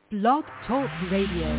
Blog Talk Radio.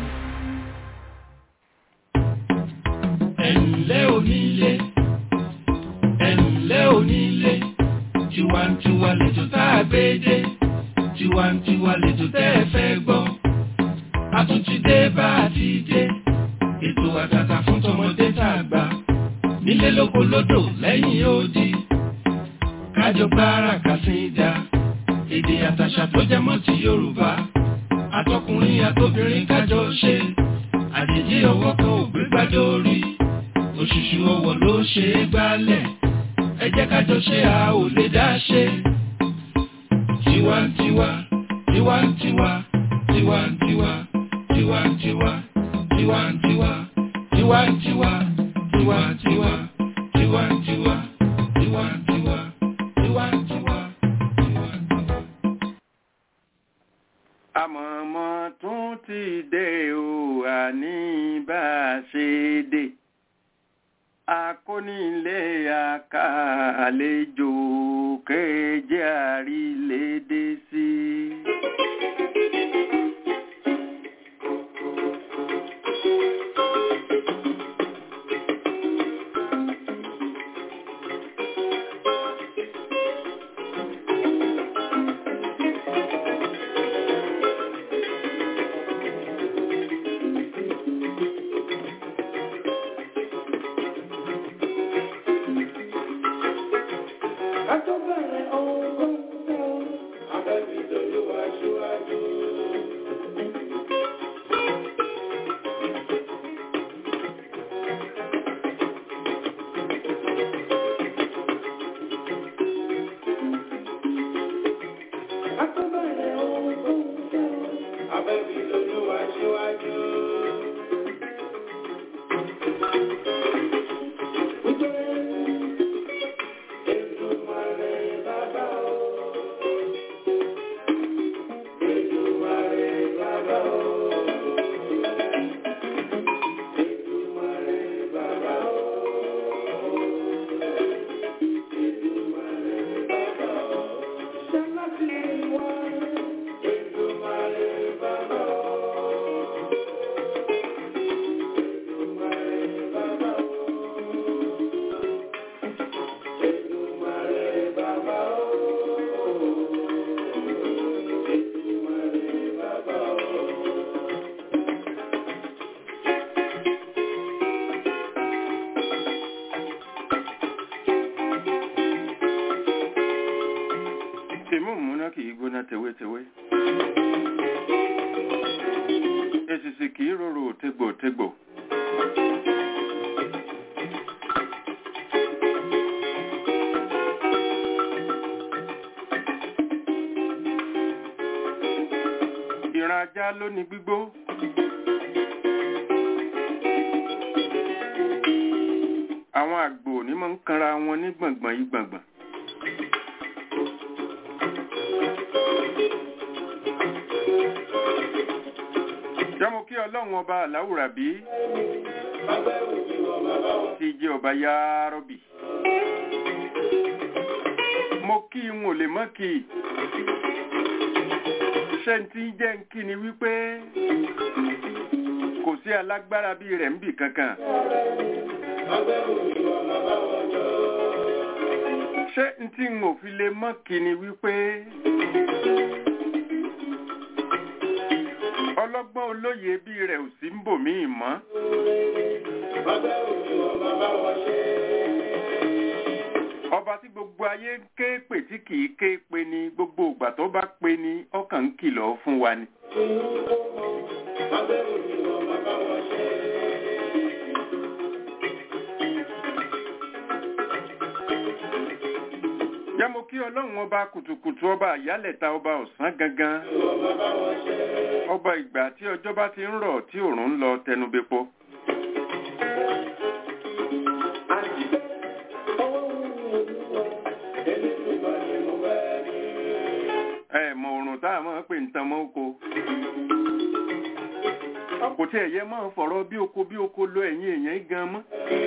ẹ̀ǹlẹ́ onílé ẹ̀ǹlẹ́ onílé tiwantiwa lẹ́jọ́ tá a gbé dé tiwantiwa lẹ́jọ́ tẹ́ ẹ fẹ́ gbọ́ a tún ti dé bá a ti dé ètò àtàtà fún tọmọdé tá a gbà nílé lóko lódò lẹ́yìn odi kájọ gbára kàsídà èdè àtàṣà tó jẹ mọ́ ti Yorùbá àtọkùnrin àtobìnrin kájọ ṣe àjèjì ọwọ́ kan ò gbé gbádùn orí òṣùṣù ọwọ́ ló ṣe é gbálẹ̀ ẹ jẹ́ kájọ ṣe a ò lè dá ṣe. tiwantiwa tiwantiwa tiwantiwa tiwantiwa tiwantiwa tiwantiwa tiwantiwa tiwantiwa tiwantiwa tiwantiwa tiwantiwa. àmọ̀mọ́ tún ti dé o àní bá a ṣe dé akónílé àkàlejò kéje àrílédé sí. tèmú múná kì í gbóná tewétewé èsìsì kì í rorò tégbòtégbò. ìran ajá ló ní gbígbó. àwọn àgbò ní máa ń kanra wọn ní gbọ̀ngbọ̀n yí gbọ̀ngbọ̀n. jọ́mọ kí ọlọ́run ọba aláwùrà bí ti jẹ́ ọba yárọ́bì mo kí n ò lè mọ́ kí ṣe tí jẹ́ ń kí ni wípé kò sí alágbára bí rẹ̀ ń bì kankan ṣé n tí n ò fi lè mọ́ kí ni wípé ọlọ́gbọ́n olóye bí rẹ̀ ò sí ń bò mí mọ́. ọba tí gbogbo ayé ń ké pè tí kìí ké pe ni gbogbo ìgbà tó bá pe ni ọkàn ń kìlọ̀ fún wa ni. jámo kí ọlọ́run ọba kùtùkùtù ọba àyálẹ̀ta ọba ọ̀sán gangan ọba ìgbà tí ọjọ́ bá ti ń rọ̀ tí òòrùn ń lọ tẹnubẹ́pọ. ẹ mọ òrùn tá a máa ń pè ń tan mọ́ oko kò tí ẹ̀yẹ máa fọ̀rọ̀ bí oko bí oko lo ẹ̀yìn èèyàn gan mọ́.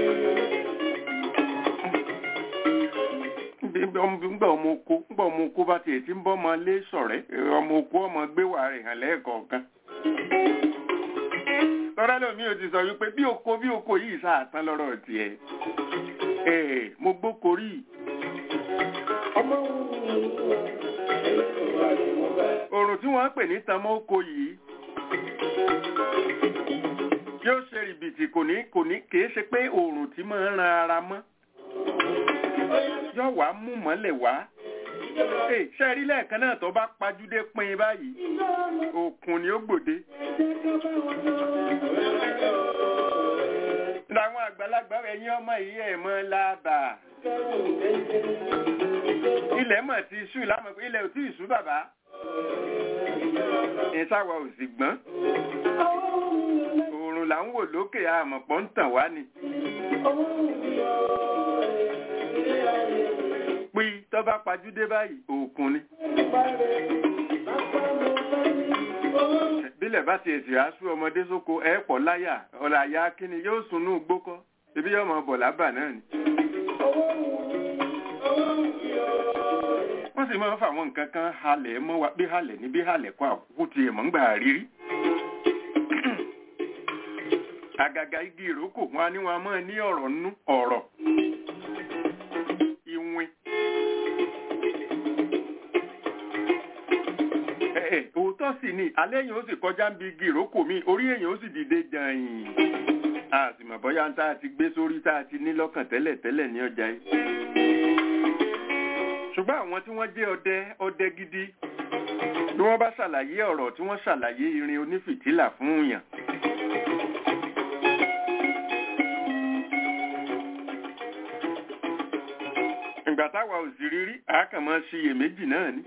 ńgbà ọmọ oko ńgbà ọmọ oko bá tiẹ̀ tí ń bọ́ ọmọ lé sọ̀rẹ́ ọmọ oko ọmọ gbé wà rẹ̀ hàn lẹ́ẹ̀kọ̀ọ̀kan tọ́lá lómi ò ti sọ wípé bí oko bí oko yìí sáàtán lọ́rọ̀ tiẹ̀ ẹ̀ mo gbóko rí òrùn tí wọ́n ń pè ní tamọ́ oko yìí yóò ṣe rìbìtì kò ní kò ní kìí ṣe pé òrùn tí máa ń ran ara mọ́ yóò wá mú mọ́lẹ̀ wá Ee, ṣe rí lẹ́ẹ̀kan náà tó bá pajúdé pin báyìí òkun ni ó gbòde. Láwọn àgbàlagbà ẹ̀yin ọmọ yìí ẹ̀ mọ́ lábà. Ilẹ̀ mọ̀ ti ṣú lámọ̀ pé ilẹ̀ ò tí ì ṣú bàbá. Ìsáwọ̀ ò sì gbọ́n. Òòrùn là ń wò lókè àmọ̀pọ̀ ń tàn wá ni. Pí tó bá pajúdé báyìí òkun ni. Bílẹ̀ bá ti èsì aṣú ọmọdé sóko ẹ̀ pọ̀ láyà ọ̀là àyà kíni yóò sunú gbókọ́. Ebi yóò mọ bọ̀ lábà náà ni. Wọ́n sì máa ń fa àwọn nǹkan kan halẹ̀ mọ́ wa bí halẹ̀ ní bí halẹ̀ kọ́ àkókò tiẹ̀ mọ́ ń gbà rírí. Àgàgà igi ìrókò wọn á ní wọn a máa ní ọ̀rọ̀ nú ọ̀rọ̀. Ìwìn. Ẹ̀ òótọ́ sì ni alẹ́ yẹn ó sì kọjá ń bi igi ìrókò mi orí èèyàn ó sì dìde jàyìn. A sì mọ̀ bóyá tá a ti gbé sórí tá a ti ní lọ́kàn tẹ́lẹ̀ tẹ́lẹ̀ ní ọjà yìí. Ṣùgbọ́n àwọn tí wọ́n jẹ́ ọdẹ ọdẹ gidi bí wọ́n bá ṣàlàyé ọ̀rọ̀ tí wọ́n ṣàlàyé irin onífìtílà fún yàn. ìgbà táwa ò sì rírí àákànmọ́ ṣiyèméjì náà ni.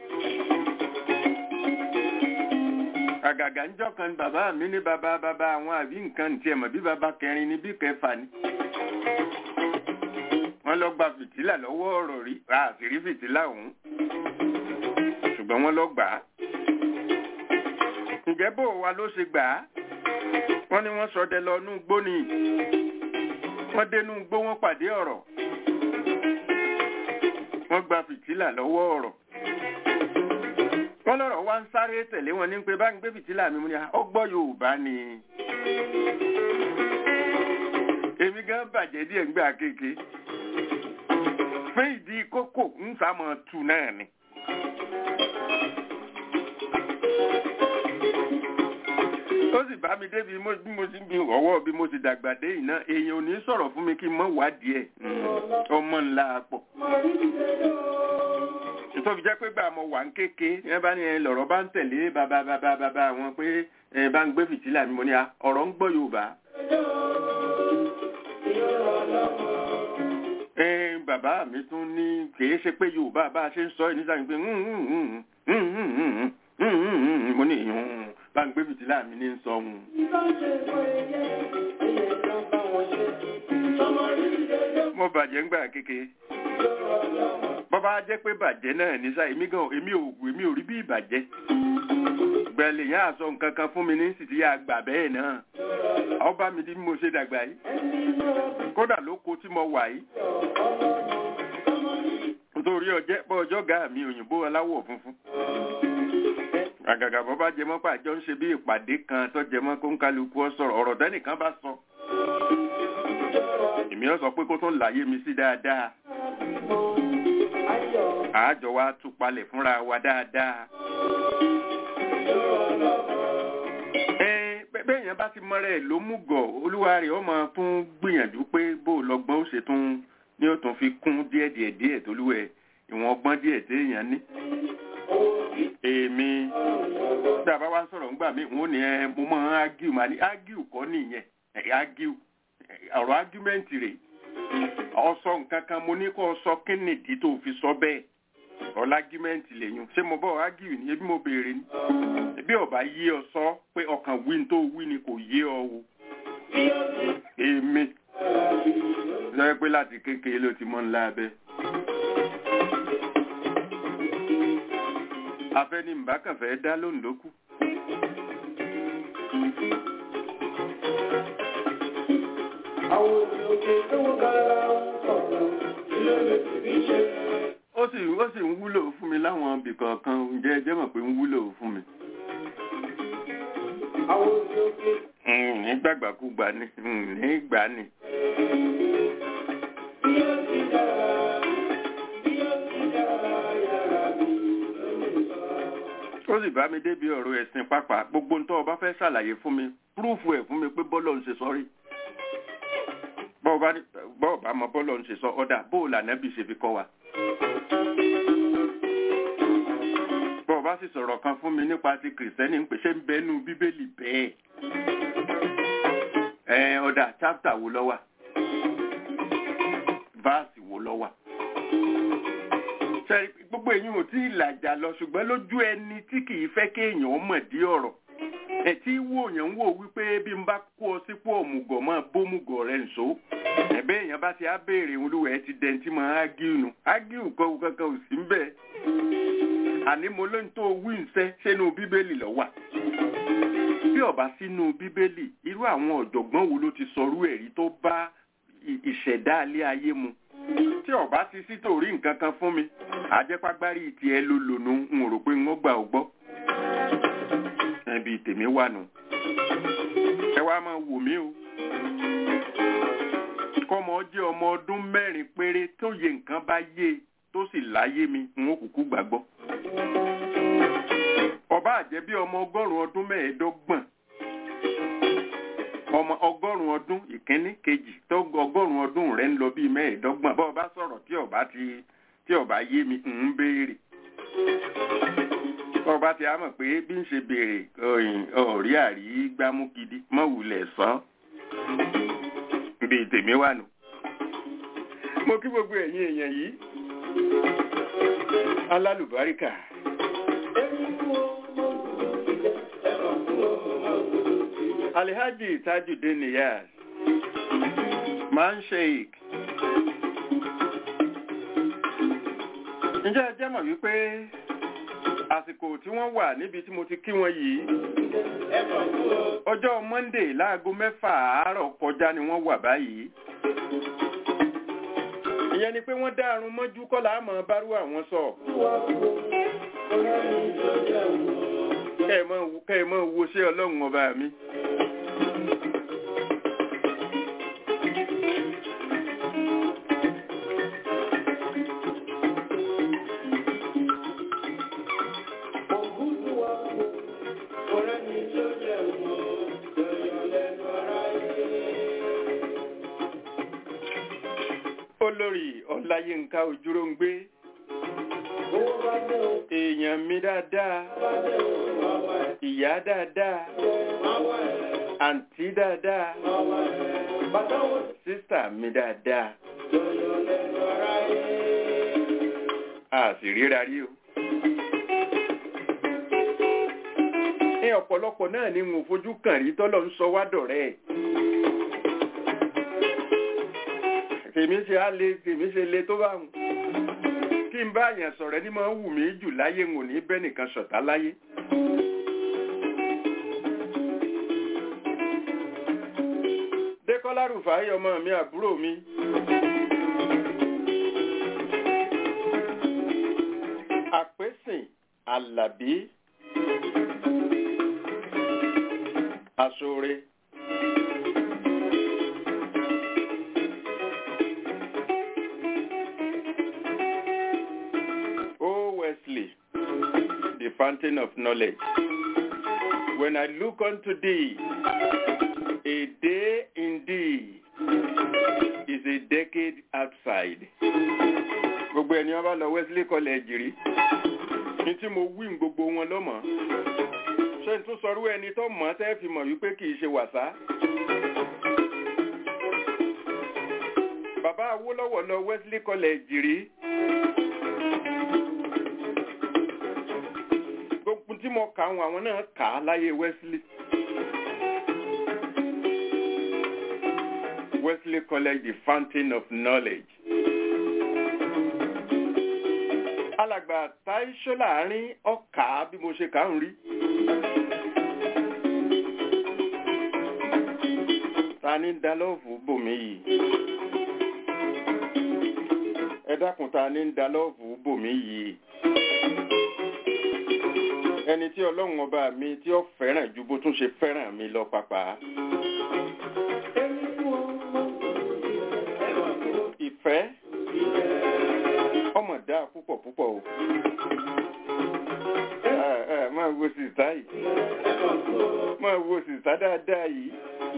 àgàgà ń jọ́ kan bàbá mi ní bàbá bàbá àwọn àbí nǹkan tiẹ̀ mọ̀ bí bàbá kẹrin ni bí kẹfà ni. wọ́n lọ gba fìtílà lọ́wọ́ ọ̀rọ̀ rí àṣírí fìtílà ọ̀hún ṣùgbọ́n wọ́n lọ gbà á. ǹjẹ́ bó wa ló ṣe gbà á? wọ́n ní wọ́n sọdẹ lọ nú gbó ni wọ́n dénú gbó wọ́n pàdé ọ̀rọ̀ wọ́n gba fìtílà lọ́wọ́ ọ̀rọ̀ wọ́n lọ́rọ̀ wá ń sáré tẹ̀lé wọn ní pé bá ń gbé fìtílà mi mú ni ọgbọ́ Yorùbá ni èmi gan bàjẹ́ díẹ̀ ń gbà kéèké fún ìdí kókò ń sàmọ̀ tù náà ni. ó sì bá mi débi bí mo ti ń bi ọwọ́ bí mo ti dàgbà dé iná èèyàn ò ní sọ̀rọ̀ fún mi kí n mọ̀ wádìí ẹ̀ ọmọ ńlá pọ̀. nítorí jẹ́ pé gbà mo wà ń kéke ẹ bá ní ẹ lọ̀rọ̀ bá ń tẹ̀lé bàbá bàbá bàbá wọn pé ẹ bá ń gbé fìtílà mi mo ní ọ̀rọ̀ ń gbọ́ Yorùbá. ẹ bàbá mi tún ní kìí ṣe pé Yorùbá bá a ṣe ń sọ ẹ nígbà pé mo ní bá ń gbé fìtílà mi ní sọ ohun. mo bàjẹ́ ń gbà kéke. bọ́bá jẹ́ pé bàjẹ́ náà ní sáà èmi gan èmi ò èmi ò rí bí ìbàjẹ́. gbẹ̀lẹ̀ yẹn àsọ nǹkan kan fún mi ní sì ti yà gbà bẹ́ẹ̀ náà. ọba mi di bí mo ṣe dàgbà yìí. kódà lóko tí mo wà yìí. nítorí ọjẹ́ bọ́ ọjọ́ gàá mi òyìnbó aláwọ̀ funfun àgàgà bọ́ bá jẹmọ́ pàjọ́ ń ṣe bí ìpàdé kan tó jẹmọ́ kó ń kálukú ọ sọ̀rọ̀ ọ̀rọ̀ tẹ́nìkan bá sọ. èmi ọ sọ pé kó tún láyé mi sí dáadáa. àájọ wa tú palẹ̀ fúnra wa dáadáa. bẹ́ẹ̀ yẹn bá ti mọ́ra ẹ̀ ló mú gọ̀ olúwa rẹ̀ ọmọ tún gbìyànjú pé bó lọ́gbọ́n ó ṣe tún ní ó tún fi kún díẹ̀díẹ̀ díẹ̀ tólúwẹ̀ ìwọ̀n ọgbọ́n díẹ̀ téèyàn ní èmi tí a bá wá sọ̀rọ̀ ńgbà mí wọ́n ní ẹ mo máa ń ágíù máa ní ágíù kọ́ nìyẹn ágíù ọ̀rọ̀ ágíùmẹ́ǹtì rẹ̀ ọsọ nǹkan kan mo ní kó o sọ kí nìdí tó fi sọ bẹ́ẹ̀ ọ̀la ágíùmẹ́ǹtì lèyún ṣé mo bọ̀ ágíù ni ebi mo béèrè ni ebi ọba yé ọ sọ pé ọkàn wí ní tó wí ni kò yé ọ o èmi lọ́wọ́ pé láti kékeré ló ti mọ́ ńlá abẹ́. afẹ́ni mbàkànfẹ́ dá lóhùn lókù. àwọn òkè tó ń kára sọ̀rọ̀ ilé lè fi rí ṣe. ó sì ó sì ń wúlò fún mi láwọn ibì kọ̀ọ̀kan ǹjẹ́ ẹ jẹ́ mọ̀ pé ń wúlò fún mi. àwọn òkè òkè nígbàgbàkúgbà ni nígbà ni. bí ó ti dára bí ó ti dára yàrá mi lónìí sọ. ó sì bá mi débi ọ̀rọ̀ ẹ̀sìn pápá gbogbo ń tọ́ ọba fẹ́ ṣàlàyé fún mi púrúfù ẹ̀ fún mi pé bọ́lọ̀ ń ṣe sọ́rí bọ́ọ̀bá bọ́ọ̀bá mọ bọ́lọ̀ ń ṣe sọ ọ̀dà bóòlù ànábì ṣe fi kọ́ wa. bọ́ọ̀bá sì sọ̀rọ̀ kan fún mi nípa ti kìrìsìtẹ́nì ń pè ṣé ń bẹ́nu bíbélì bẹ́ẹ̀. ẹ ọ̀dà chápítà wo ló wà váàsì wo ló wà. ṣe gbogbo èyí ò tí ì làjà lọ ṣùgbọ́n lójú ẹni tí kì í fẹ́ kéèyàn mọ̀ dí ọ̀rọ̀ ẹ tí wò yẹn ń wò wípé bí n bá kó ọ sípò òmùgọ̀ máa bómùgọ̀ rẹ̀ nṣó ẹ̀bẹ́ èèyàn bá ti á béèrè olúwẹ̀ ti dẹ̀ntì máa ágíù nù ágíù kọ́ kankan ò sí ń bẹ̀ àní mo lóyún tó wí ǹsẹ́ sínú bíbélì ló wà bí ọba sínú bíbélì irú àwọn ọ̀jọ̀gbọ́n wo ló ti sọrú ẹ̀rí tó bá ì- ìṣẹ̀dá alẹ́ ayé mu tí ọba ti sí torí nǹkan kan fún mi àjẹpágbárí tiẹ̀ ló lònú n ò rò pé n ó gbà ó gbọ́ ẹbí tèmi wà nù ẹ wá máa wò mí o kọ́mọ jẹ́ ọmọ ọdún mẹ́rin péré tó yẹ nǹkan bá yé e tó sì láyé mi n ó kúkú gbàgbọ́ ọba àjẹ́ bí ọmọ ọgọ́rùn-ún ọdún mẹ́ẹ̀ẹ́dọ́gbọ̀n ọmọ ọgọ́rùn-ún ọdún ìkíní kejì tó ọgọ́rùn-ún ọdún rẹ̀ ń lọ bíi mẹ́ẹ̀ẹ́dọ́gbọ̀n bá ọba sọ̀rọ̀ tí ọba ti tí ọba yé mi ń béèrè ọba ti á mọ̀ pé bí ń ṣe béèrè ọ̀yìn ọ̀rí àrí gbámú gidi mọ̀wulẹ̀ sàn bíi tèmi wà nù. mo kí gbogbo ẹ̀yin èèyàn yìí alálùbáríkà alhaji tajudeen niyaz man sheik ǹjẹ́ ẹ jẹ́ mọ̀ wípé àsìkò tí wọ́n wà níbi tí mo ti kí wọn yìí ọjọ́ monday láago mẹ́fà àárọ̀ kọjá ni wọ́n wà báyìí ìyẹn ni pé wọ́n dá arun mọ́jú kọ́lá àmọ́ bárú àwọn sọ kẹ́ ẹ mọ́ wo- kẹ́ ẹ mọ́ wo ṣé ọlọ́run ọba mi. olórí ọláyínká ojúróńgbé èèyàn mi dáadáa ìyá dáadáa àǹtí dáadáa sísà mi dáadáa a sì ríra rí o. ní ọ̀pọ̀lọpọ̀ náà ni mo fojú kàn rí tọ́lọ̀ ń sọ wá dọ̀rẹ́ ẹ̀. tèmi ṣe á le tèmi ṣe le tó bá wọn kí n bá àyàn sọ̀rọ̀ ẹni máa ń wù mí jù láyé ń ò ní bẹ́ẹ̀ nìkan ṣọ̀tá láyé. dékọ́lá rúfàáyé ọmọ mi àbúrò mi. àpèsìn àlàbí aṣọre. O Wesley, the fountain of knowledge. When I look unto thee, a day indeed is a decade outside. Gbogbo ẹni wọn bá lọ Wesley College rí. Ní tí mo wí ní gbogbo wọn lọ́mọ. Ṣé n tún sọrú ẹni tó mọ̀ ọ́ tẹ́ fi mọ̀ wípé kì í ṣe wàsá? Bàbá Awólọ́wọ̀ lọ Wesley College rí. gbogbo tí mo kà àwọn àwọn náà kà á láyé Wesley. Wesley College the fountain of knowledge. alàgbà táìṣó láàrin ọkà bí mo ṣe kà ń rí. ta ni ń da lọ́ọ̀fù bòmí yìí? ẹ dákun ta ni ń da lọ́ọ̀fù bòmí yìí? ẹni tí ọlọ́run ọba mi tí ó fẹ́ràn ju bó tún ṣe fẹ́ràn mi lọ pàpà. ìfẹ́ ọmọ dáa púpọ̀ púpọ̀ o. Ẹ, ẹ, máa wo sìsá yìí máa wo sìsá dáadáa yìí.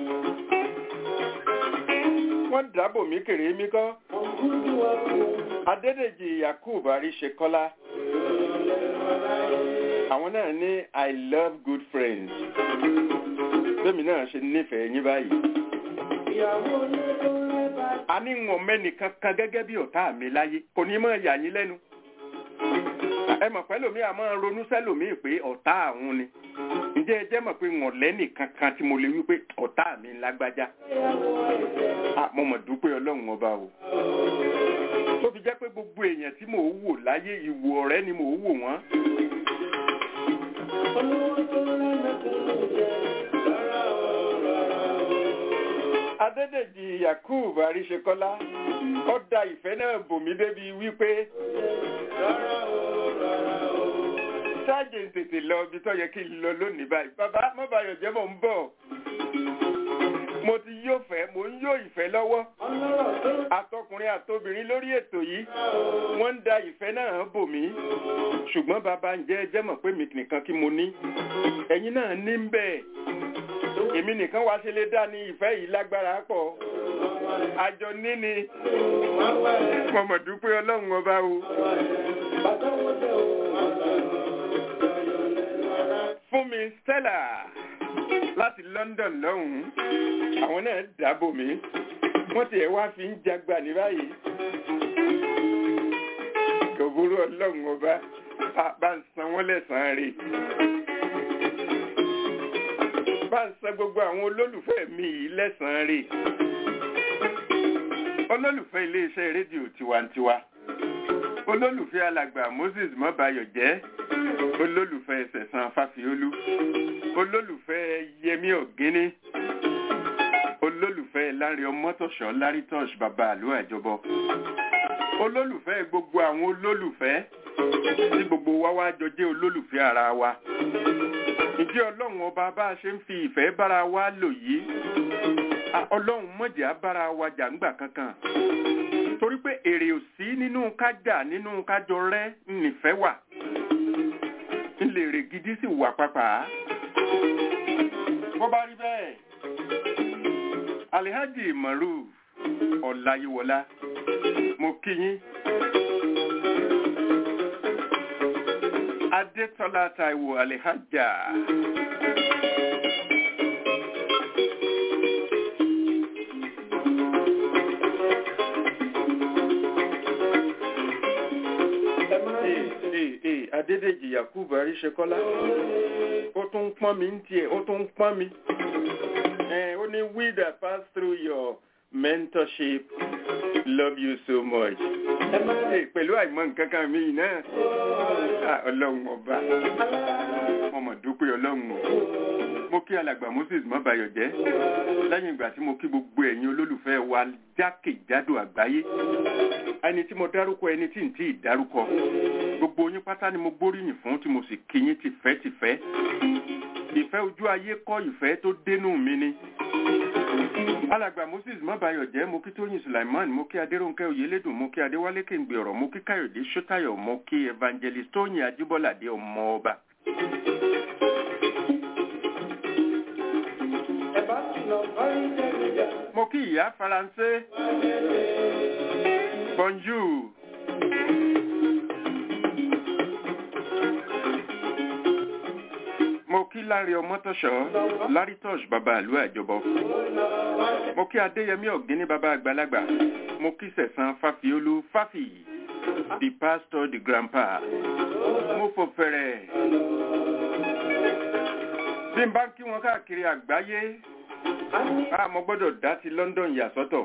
wọ́n dábò mí kèrè mí kọ́. Adédèjì Yakub Aríṣekọ́lá. Àwọn náà ní I love good friends. Bẹ́ẹ̀mi náà ṣe nífẹ̀ẹ́ yín báyìí. A ní wọn mẹ́nìkan kan gẹ́gẹ́ bí ọ̀tá mi láyé. Kò ní mọ̀ yà yín lẹ́nu. Ẹ mọ̀ pẹ́lòmíì a máa ronú sẹ́lòmíì pé ọ̀tá àwọn ni. Ǹjẹ́ ẹ jẹ́ mọ̀ pé wọ̀n lẹ́nìkan kan tí mo lè wí pé ọ̀tá mi lágbájá? Ah, Mo mọ̀ dúpẹ́ Ọlọ́run ọba o tó fi jẹ́ pé gbogbo èèyàn tí mò ń wò láyé ìwò ọ̀rẹ́ ni mò ń wò wọ́n. Adédèjì Yakub Aríṣekọ́lá ó da ìfẹ́ náà bò mí débi wípé ṣáàjì ń tètè lọ ibi tó yẹ kí n lọ lónìí báyìí. Bàbá mọ́bàyọ̀ jẹ́ mò ń bọ̀. Mo ti yóò fẹ́, mò ń yó ìfẹ́ lọ́wọ́ àtọkùnrin àtobìnrin lórí ètò yìí wọ́n ń da ìfẹ́ náà bò mí ṣùgbọ́n bàbá ń jẹ́ jẹ́ mọ̀ pé mi nìkan kí mo ní ẹ̀yin náà ní ń bẹ̀ èmi nìkan wá ṣe lè dá ní ìfẹ́ yìí lágbára pọ̀ àjọ níní mo mọ̀ dúpẹ́ ọlọ́run ọba o. fún mi Stella láti London lọ́hùn-ún àwọn náà dábò mí wọ́n ti ẹ̀ wá fi ń jagbà ní báyìí. Kòbúrú ọlọ́run ọba bá ń san wọ́n lẹ́sàn-án rè. Bá ń san gbogbo àwọn olólùfẹ́ mi yìí lẹ́sàn-án rè. Olólùfẹ́ iléeṣẹ́ rédíò tiwantiwa. Olólùfẹ́ alàgbà Moses Mọ́bayọ̀jẹ́. Olólùfẹ́ Sẹ̀san Fáfiolú. Olólùfẹ́ Yẹmí Ọ̀gíní olólùfẹ́ lárí ọmọtọ̀ṣọ́ lárí tọ́ṣ bàbá àlú àjọbọ olólùfẹ́ gbogbo àwọn olólùfẹ́ tí gbogbo wa wá jọ jẹ́ olólùfẹ́ ara wa ǹjẹ́ ọlọ́run ọba bá a ṣe ń fi ìfẹ́ bára wa lò yìí ọlọ́run mọ̀jẹ̀ á bára wa jà ńgbà kankan torí pé èrè ò sí nínú kájà nínú kájọ rẹ́ nìfẹ́ wà ńlẹ̀ èrè gidi sì wà pàpà bó bá rí bẹ́ẹ̀ alihaji maruf ọláyíwọlá mo kí yín adétọ́lá taiwo alihaja adédèjì yakubu aríṣekọlá ó tún ń pọ́n mi ń tiẹ̀ ó tún ń pọ́n mi ó ní we that pass through your mentorship love you so much. pẹ̀lú àìmọ̀ nǹkan kan mi náà ọlọ́run ọba mo mọ̀ dúpẹ́ ọlọ́run o mo kí alàgbà moses mọ́bayọ̀ jẹ́ lẹ́yìn ìgbà tí mo kí gbogbo ẹ̀yin olólùfẹ́ wa jákèjádò àgbáyé ẹni tí mo dárúkọ ẹni tí n tí ì dárúkọ gbogbo yín pátá ni mo gbóríyìn fún tí mo sì kí yín tìfẹ́tìfẹ́ ìfẹ́ ojú ayé kọ́ ìfẹ́ tó dénú mi ni. alàgbà moses mọ́bayọ̀jẹ́ mo kí tóyìn sulaiman mo kí adéròǹkẹ́ oyèlédùn mo kí adéwálé kéǹgbè ọ̀rọ̀ mo kí káyọ̀dé sọ́tayọ̀ mo kí evangelist tóyìn ajíbọ́ládé ọmọ ọba. mo kí ìyá faransé bonjour. mo kí lárí ọmọtọ̀ṣọ́ lárí tọ́ṣ bàbá àlú àjọbọ mo kí adéyẹmí ọ̀gíní bàbá àgbàlagbà mo kí sẹ̀sán fàfiolú fàfì the pastor the grandpa mo fò fẹ̀rẹ̀ bí n bá ń kí wọn káàkiri àgbáyé a mo gbọ́dọ̀ dá ti London yà sọ́tọ̀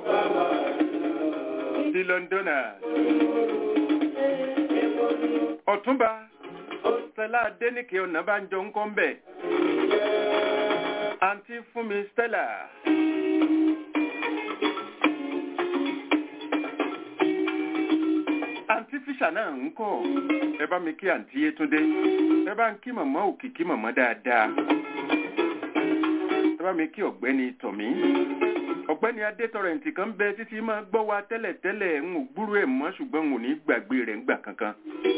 ti Londoners ọ̀túnba Stella Adéníkè Ọ̀nàbánjọ ń kọ́ ń bẹ̀. Àǹtí fún mi Stella. Àǹtí fi tíṣà náà ń kọ́ ẹ bá mi kí àǹtí Yétúndé ẹ bá ń kí màmá òkìkí màmá dáadáa ẹ bá mi kí ọ̀gbẹ́ni tọ̀mí ọ̀gbẹ́ni adétọrẹǹtì kan bẹ títí máa gbọ́ wa tẹ́lẹ̀tẹ́lẹ̀ ń ò gbúrú ẹ̀ mọ́ ṣùgbọ́n n ò ní gbàgbé rẹ̀ ńgbà kankan.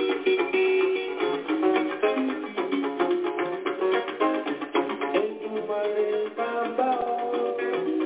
Èdùmàrè bàbá o.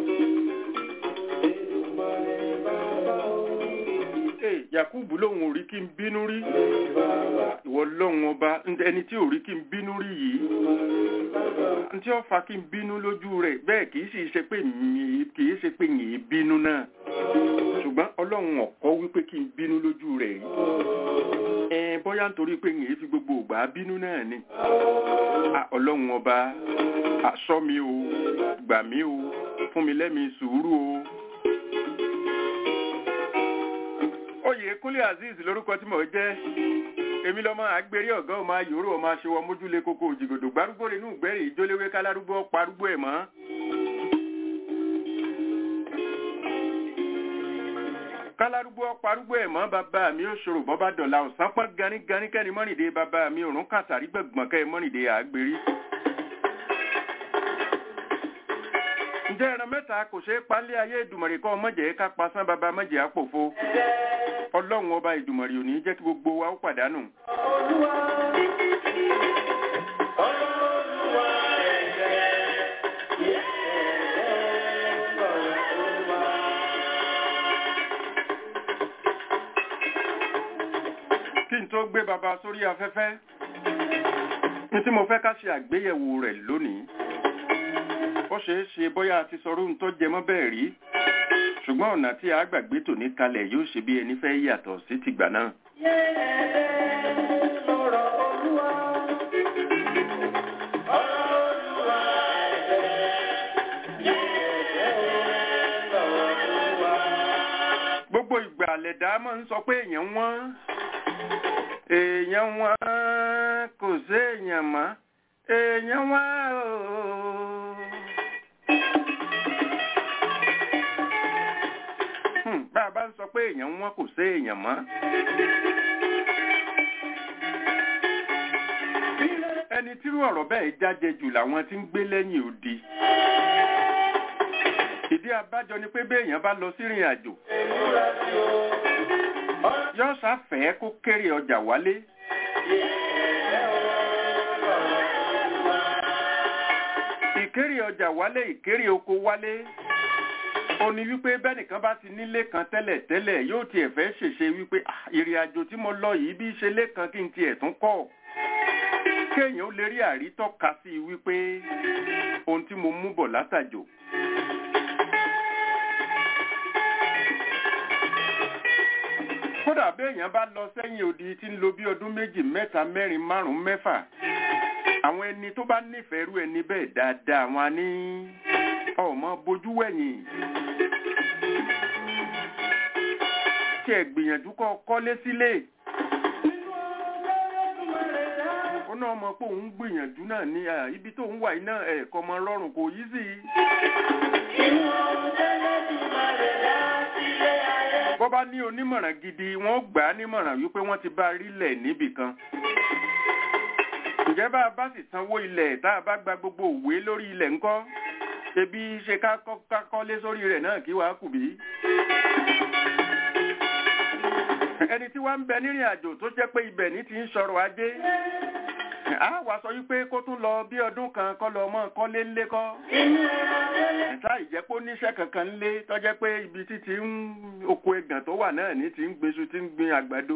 Èdùmàrè bàbá o. Ee, Yakubu lòun ò rí kí n bínú rí Bàbá ìwọ lọ́hùn ọba ẹni tí ò rí kí n bínú rí yìí ntí ó fa kí n bínú lójú rẹ̀ bẹ́ẹ̀ kì í sì ṣe pé mi kì í ṣe pé yìí bínú náà ṣùgbọ́n ọlọ́run ọ̀kọ́ wípé kí n bínú lójú rẹ̀ rí ẹ bóyá nítorí pé yìí fi gbogbo ògbà bínú náà ni À, ọlọ́run ọba àṣọ mi o gbà mí o fún mi lẹ́mi sùúrù o. oyè kúnlé azeez lórúkọ tí mò ń jẹ́ èmi lọ́mọ àgbèrè ọ̀gá ọmọ ayòrò ọmọ aṣèwọ mójúlé kókó òjìgòdò gbárùgbó rẹ̀ inú ìgbẹ́rì ìjóléwé kálárúgbó parúgbó ẹ̀ mọ́. kálárúgbó parúgbó ẹ̀ mọ́ bàbá mi ò ṣòro bọ́ bá dọ̀la ọ̀sán pọ́n ganíganí kẹ́ni mọ́rìndé bàbá mi òrùn kàtàrí gbẹ̀gbọ̀n kẹ́ mọ́rìndé àgbèrè. ǹjẹ́ ẹran mẹ́ta kò ṣeé palẹ̀ ayé ìdùmọ̀rì kọ́ mọ̀jẹ̀ ká pasán bàbá mọ̀jẹ̀ àpòfo ọlọ́run ọba ìdùmọ̀rì ò ní jẹ́ kí gbogbo wa ó pàdánù. Olúwa. Olúwa ẹ̀jẹ̀. kí n tó gbé baba sórí afẹ́fẹ́ ní tí mo fẹ́ ká ṣe àgbéyẹ̀wò rẹ̀ lónìí ó ṣeé ṣe bóyá a ti sọrú ń tó jẹmọ́ bẹ́ẹ̀ rí ṣùgbọ́n ọ̀nà tí a gbàgbé tòní kalẹ̀ yóò ṣe bí ẹni fẹ́ yàtọ̀ sí tìgbà náà. gbogbo ìgbà lẹ̀dá máa ń sọ pé èèyàn wọ́n èèyàn wọ́n kò sí èèyàn mọ́ èèyàn wọ́n ooo. Hmm, bá a bá ń sọ pé èèyàn wọ́n kò sí èèyàn mọ́. ẹni tírú ọ̀rọ̀ bẹ́ẹ̀ jáde jù làwọn tí ń gbé lẹ́yìn odi. ìdí abájọ ni pé béèyàn bá lọ sí ìrìn àjò yóò sáfẹ́ kó kéré ọjà wálé. ìkéré ọjà wálé ìkéré oko wálé ó ní wípé bẹ́nìkan bá ti nílé kan tẹ́lẹ̀ tẹ́lẹ̀ yóò tiẹ̀ fẹ́ ṣèṣe wípé "Ah, ìrìn àjò tí mo lọ yìí bí ṣe lé kan kí n tiẹ̀ tún kọ́ kéèyàn ó lè rí àrítọ́ka sí i wípé ohun tí mo mú bọ̀ látàjò kódà béèyàn bá lọ sẹ́yìn odi tí ń lo bí ọdún méjì mẹ́ta mẹ́rin márùn-ún mẹ́fà àwọn ẹni tó bá nífẹ̀ẹ́ rú ẹni bẹ́ẹ̀ dáadáa wọn á ní ọmọ bojú wẹ̀yìn tí ẹ gbìyànjú kọ́ kọ́lé sílé ó náà mọ̀ pé òun gbìyànjú náà ní à, ibi tó ń wà yìí náà ẹ̀ẹ̀kọ́ ọmọ rọrùn kò yí sí i. bọ́ bá ní onímọ̀ràn gidi wọ́n gbà á nímọ̀ràn wípé wọ́n ti bá rílẹ̀ níbì kan. ǹjẹ́ bá a bá sì sanwó ilẹ̀ tá a bá gba gbogbo òwe lórí ilẹ̀ ńkọ́ ebi ṣe ká kọ́- ká kọ́lé sórí rẹ̀ náà kí wàá kù bí. ẹni tí wàá ń bẹ nírìn àjò tó jẹ́ pé ibẹ̀ ní ti ń sọ̀rọ̀ ajé a wá sọ wípé kó tún lọ bí ọdún kan kọ́ lọ mọ́ kọ́lé ńlé kọ́ ìta ìjẹ́pọ̀ níṣẹ́ kankan ńlé tọ́jẹ́ pé ibi tí ti ń oko ẹ̀gàn tó wà náà ní ti ń gbéṣu ti ń gbin àgbàdo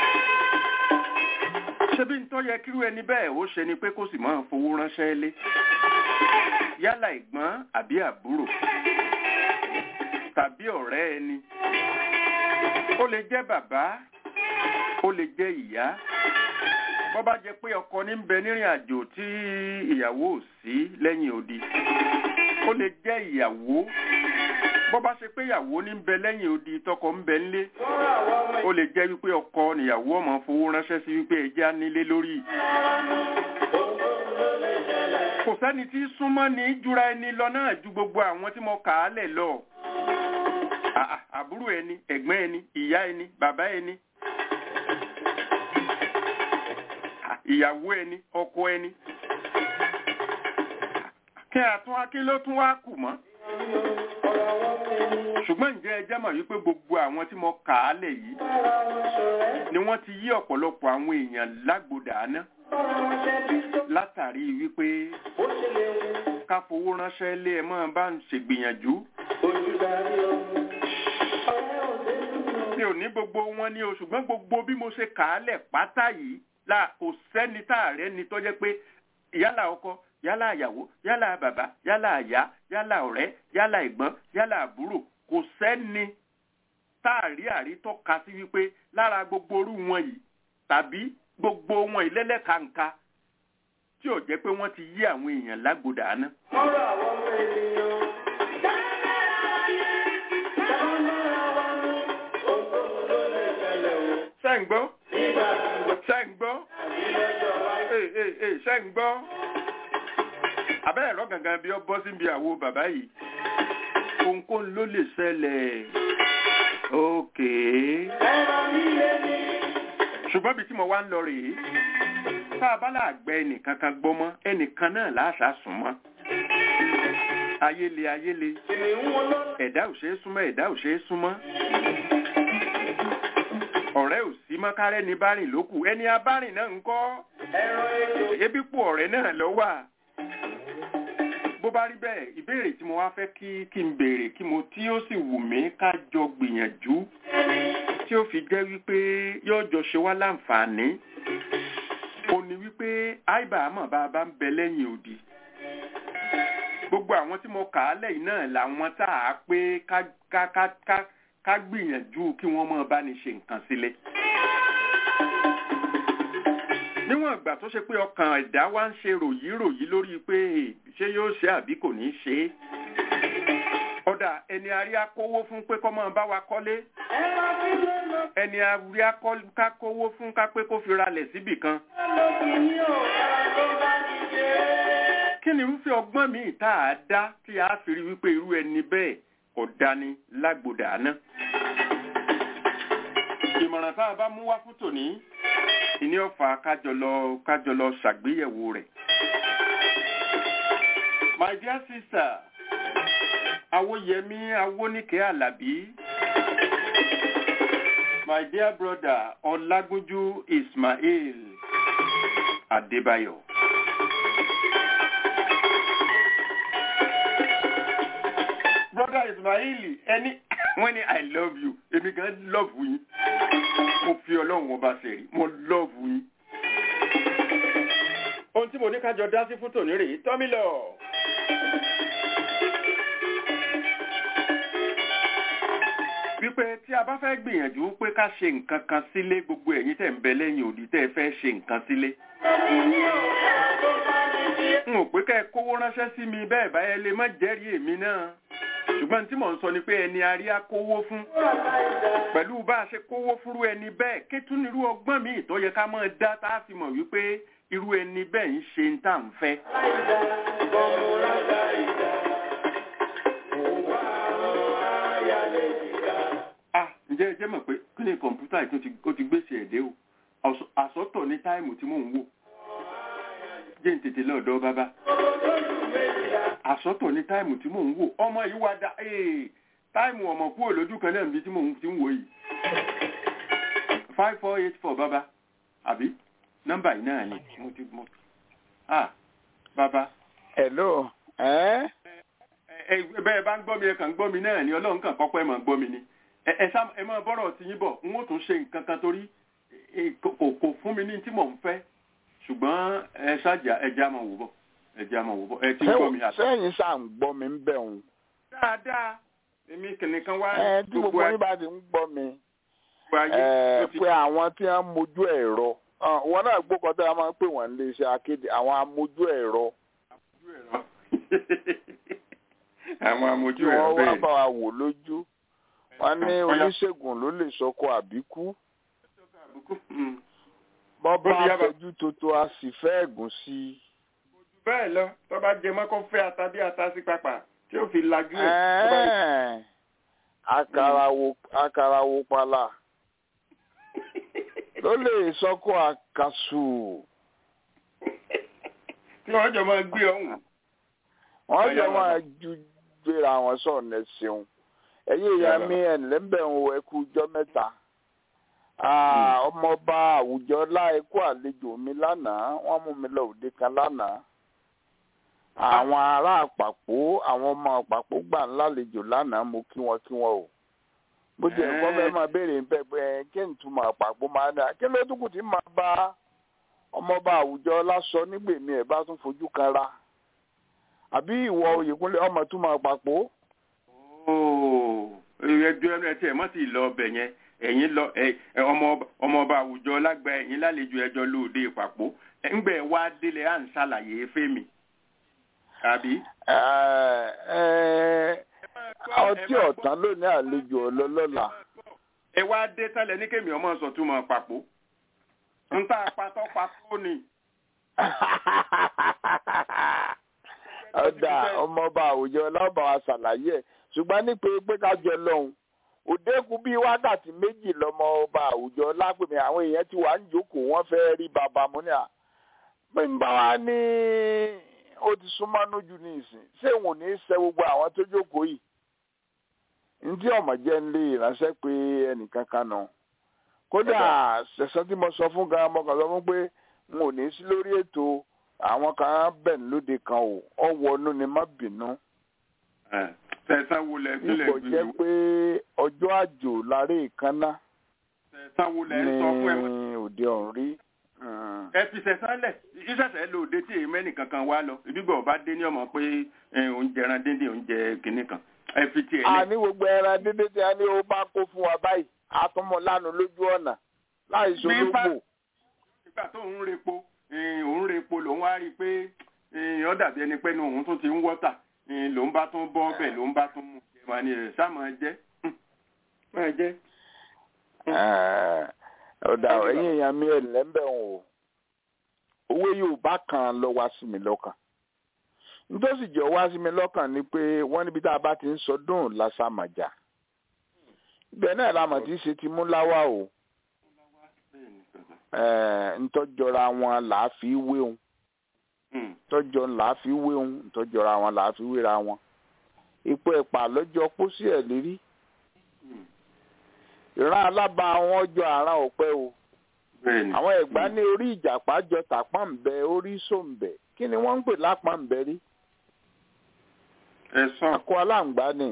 ṣebí ń tó yẹ kírú ẹni bẹ́ẹ̀ ó ṣe ni pé kó sì máa fowó ránṣẹ́ lé yálà ìgbọ́n àbí àbúrò tàbí ọ̀rẹ́ ẹni ó lè jẹ́ bàbá ó lè jẹ́ ìyá bọ́ bá jẹ́ pé ọkọ ní ń bẹ nírìn àjò tí ìyàwó ò sí lẹ́yìn odi ó lè jẹ́ ìyàwó bọ́ bá ṣe pé ìyàwó ní ń bẹ lẹ́yìn odi tọkọ ń bẹ ńlé ó lè jẹ́ wípé ọkọ níyàwó ọmọ fowó ránṣẹ́ sí wípé ẹja nílé lórí kò sẹ́ni tí súnmọ́ ní jura ẹni lọ náà ju gbogbo àwọn tí mo kà á lẹ̀ lọ À- à- àbúrò ẹni ẹ̀gbọ́n ẹni ìyá ẹni bàbá ẹni ìyàwó ẹni ọkọ ẹni kí àtún kí ló tún wá kù mọ́ ṣùgbọ́n ǹjẹ́ ẹ jẹ́ mọ̀ wípé gbogbo àwọn tí mo kà á lẹ̀ yìí ni wọ́n ti yí ọ̀pọ̀lọpọ̀ àwọn èèyàn lágbòdà ná látàrí wípé ká fowó ránṣẹ́ lé ẹ mọ́ bá ń ṣègbìyànjú mi ò ní gbogbo wọn ní o ṣùgbọ́n gbogbo bí mo ṣe kà á lẹ̀ pátá yìí la kò sẹ́ni tá a rẹ́ ni tó jẹ́ pé yálà ọkọ yálà àyàwó yálà bàbá yálà àyá yálà ọ̀rẹ́ yálà ẹ̀gbọ́n yálà àbúrò kò sẹ́ni tá a rí àrítọ́ ka sí wípé lára gbogbo orú wọn yìí tàbí gbogbo wọn ìlẹ́lẹ́kàǹkà tí ò jẹ́ pé wọ́n ti yí àwọn èèyàn lágbòdà ná. Ọ̀rọ̀ àwọn ọmọ ènìyàn. ṣé ń gbọ́ ṣé ń gbọ́ ee ee ee ṣé ń gbọ́ abẹ́ ẹ̀rọ gangan bí ọ bọ́ síbi àwo bàbá yìí ohunkóhun ló lè ṣẹlẹ̀ ókè ṣùgbọ́n bí tí mo wá ń lọ rèé tá a bá láàgbẹ́ ẹnìkan kan gbọ́ mọ́ ẹnìkan náà láṣà sùn mọ́ ayéle ayéle ẹ̀dá ò ṣeé súnmọ́ ẹ̀dá ò ṣeé súnmọ́ ọ̀rẹ́ ò sí mọ́kárẹ́ ní bárìn lókù ẹni abárìn náà ń kọ́ ebi pò ọ̀rẹ́ náà lọ wà bó bá rí bẹ́ẹ̀ ìbéèrè tí mo wá fẹ́ kí kí n béèrè kí mo tí ó sì wù mí ká jọ gbìyànjú tí ó fi jẹ́ wípé yóò jọ ṣe wá láǹfààní ó ní wípé àìbá àmọ́ bá a bá ń bẹ lẹ́yìn òdì gbogbo àwọn tí mo kà á lẹ́yìn náà làwọn tá a pé ká ká ká ká ká gbìyànjú kí wọ́n mọ̀ bá ní ṣe nǹkan sílẹ̀. níwọ̀n ìgbà tó ṣe pé ọkàn ẹ̀dá wa ń ṣe ròyìnròyìn lórí pé ṣé yóò ṣe àbí kò ní ṣe é. ọ̀dà ẹni arí akówó fún pé kọ́ máa bá wa kọ́lé. ẹni arí akówó fún ká pé kó fi ralẹ̀ síbì kan. kí ni irúfẹ́ ọgbọ́n míì tá a dá tí a fi rí wípé irú ẹni bẹ́ẹ̀ kò dání lágbòdà náà. ìmọ̀ràn tá a bá mú wá fún tòní ìní ọ̀fà kájọlọ kájọlọ ṣàgbéyẹ̀wò rẹ̀. my dear sister awoyemi awonike alabi my dear brother ọlágúnjú ismail adébáyọ̀. brother ismaili ẹni wọ́n ní i love you èmi gan love yín mo fi ọlọ́run ọba ṣẹ̀rí mo love yín. ohun tí mo ní kájọ dá sí fún tòní rèé tọ́mí lọ. wípé tí a bá fẹ́ gbìyànjú pé ká ṣe nǹkan kan sílé gbogbo ẹ̀yin tẹ̀ ń bẹ lẹ́yìn òdì tẹ́ ẹ fẹ́ ṣe nǹkan sílé n ò pé ká ẹ kówó ránṣẹ́ sí mi bẹ́ẹ̀ báyẹn lè má jẹ́rìí èmi náà ṣùgbọ́n tí mò ń sọ ni pé ẹni arí á kówó fún pẹ̀lú bá a ṣe kówó fúrú ẹni bẹ́ẹ̀ ké tún nírú ọgbọ́n míì tó yẹ ká máa dá tá a fi mọ̀ wípé irú ẹni bẹ́ẹ̀ ń ṣe ń tà ń fẹ́. ah ǹjẹ́ ẹ jẹ́ mọ̀ pé kí ni kọ̀ǹpútà yìí ó ti gbèsè ẹ̀dẹ́ o àsọ̀tọ̀ ní táìmù tí mò ń wò jẹ́ ń tètè lọ́dọ̀ bàbá àsọ̀tọ̀ ní táìmù tí mò ń wò ọmọ yìí wá dá táìmù ọmọ kúrò lójú kan náà níbi tí mò ń ti ń wò yìí five four eight four bàbá àbí nọ́mbà yìí náà ni mo ti mọ̀ ah bàbá. hello ẹ. ẹ bẹ́ẹ̀ bá ń gbọ́ mi ẹ kàn ń gbọ́ mi náà ni ọlọ́run kàn kọ́kọ́ ẹ máa ń gbọ́ mi ni ẹ sá ẹ máa bọ́rọ̀ ti yín bọ̀ n ó tún ṣe nǹkan kan torí kò fún mi ní tí mò ń fẹ́ ṣùgbọ́n ẹ ṣáàjà ẹja máa wò bọ̀ ẹja máa wò bọ̀ ẹ ti gbọ́ mi àtọ. sẹ́yìn ṣáà ń gbọ́ mi ń bẹ̀ òun. dáadáa èmi kìnìkan wá. ẹ tí gbogbo yín bá ti ń gbọ́ mi ayé ẹ pé àwọn tí wọ́n mójú ẹ̀rọ wọn náà gbókọ̀ tí wọ́n máa ń pè wọ́n lè ṣe akéde àwọn amójú ẹ̀rọ. àwọn amójú tí ẹ̀rọ wọ́n wá bẹ́ẹ̀ bá wa wò lójú wọ́n ní oníṣègùn ló lè sọkọ àbíkú Mm. bọ́ bá Ó ti yá bá- fẹjú tótó a sì fẹ́ ẹ̀gùn sí i. bẹ́ẹ̀ lọ tó bá jẹ mọ́ kó fẹ́ ata bí ata sí papà tí ó fi lajú ẹ̀ tó bá rí- Ẹ́ẹ̀, akarawo akarawo pala ló lè sọkọ àkàsù tí wọ́n jọ máa gbé ọ̀hún. wọ́n jọ Ọ̀yá máa bàbá. ju gbéra wọn sọ̀nà ṣeun ẹ̀yin ìyá Ọ̀yá mi ẹ̀ǹlẹ́ ń bẹ̀ ń wo ẹkú ọjọ́ mẹ́ta Ah, ọmọọba àwùjọ láìkú àlejò mi lánàá wọ́n mú mi lọ òde kan lánàá àwọn ará àpapọ̀ àwọn ọmọ àpapọ̀ gbà ń lálejò lánàá mo kí wọn kí wọn o bó tiẹ̀ kọ́ Ẹ́ẹ̀. fẹ́ máa béèrè ń bẹ́ẹ̀ pé kí n túmọ̀ àpapọ̀ máa dà kí ló dúkù tí máa bá ọmọọba àwùjọ lásọ nígbèmí ẹ̀ bá tún fojú kan ra àbí ìwọ Oyèkúnlé ọmọ túmọ̀ àpapọ̀ Ooo, ẹjọ́ ẹnu ẹtí ẹ̀ mọ́ ti lọ ọbẹ̀ yẹn ẹ̀yin lọ ẹ ẹ, ọmọ ọmọọba àwùjọ lágbà ẹ̀yin lálejò ẹjọ́ lóde ìpàpọ̀ ẹ̀ ń gbẹ̀ wá délé à ń ṣàlàyé fẹ́mi. àbí. Ẹ̀, ẹ̀, ọtí ọ̀tán lónìí àlejò ọlọ́lọ́la ẹ wá dé tẹ́lẹ̀ ní kémi ọmọ sọ̀túnmọ̀ pàpọ̀ ń tá a patọ́ patọ́ ni. ọ̀dà ọmọọba àwùjọ ọlọ́ba wa ṣàlàyé ẹ̀ ṣùgbọ́n nípe pé ká jọ lọ́hùn òdekùn bíi wákàtí méjì lọmọ ọba àwùjọ lápèmí àwọn èèyàn ti wà ń jókòó wọ́n fẹ́ rí bàbá mu ní à pé ń bá wa ní ó ti súnmọ́ lójú ní ìsìn ṣé òun ò ní í ṣe gbogbo àwọn tó jókòó yìí ntí ọmọ jẹ́ ń lé ìránṣẹ́ pé ẹnìkan kan nà kódà ṣẹ̀ṣẹ̀ tí mo sọ fún gan mo kàn sọ fún pé n ò ní í sí lórí ètò àwọn kan bẹ̀ ń lóde kan o ọwọ́ inú ni má bínú tẹ̀sán wo lẹ sílẹ̀ nípò jẹ́ pé ọjọ́ àjò láre ìkànnà tẹ̀sán wo lẹ sọ fún ẹ mọ́. ní òde ọ̀hún rí. Mm. ẹ fi sẹ̀sán lẹ̀ ìṣẹ̀ṣẹ̀ lòde tí èyí mẹ́nì kankan wá lọ ìdígbà ọba dé ní ọmọ pé oúnjẹ ẹran díndín oúnjẹ kìnnì kan ẹ fi tiẹ̀ a lẹ̀. ní gbogbo ẹran dídé tí a ní ó bá kó fún wa báyìí a tún mọ lánàá lójú ọ̀nà láì Bí ṣológbò. bá- nígbà tó ń repo eh, òun repo lòun wá rí i pé eh, ó dàbí ẹni pé inú òun tún ti ń wọ́tà eh, lòun bá tún bọ́ ọbẹ̀ lòun bá tún mú jẹ wá ní ẹ̀ sáà máa jẹ́ máa jẹ́. Ẹ̀, ọ̀dà ẹ̀yìn èèyàn mi ẹ̀ lẹ́ńbẹ̀ wọn o owó Yorùbá kan lọ wá sí mi lọ́kàn nítòsí jẹ́ wá sí mi lọ́kàn ni pé wọ́n níbi tá a bá ti ń sọdún lásàmàjà ibẹ̀ náà la mọ̀ tí í ṣe ti mú láwá o ẹ̀, ntọ́jọra wọn là á fi wéhun Hmm. tọ́jọ là á fi wéhun ntọ́jọra wọn là á fi wéra wọn ipò ẹ̀pà lọ́jọ́ pósí ẹ̀ lérí Hmm. ìran alábà àwọn ọjọ́ àràn ọ̀pẹ o bẹ́ẹ̀ni. àwọn ẹ̀gbá ní orí ìjàpá jọ tàpọ̀nbẹ orí sòǹbẹ kí ni wọ́n ń pè lápọ̀nbẹ rí ẹ sọ. akọ aláǹgbá ni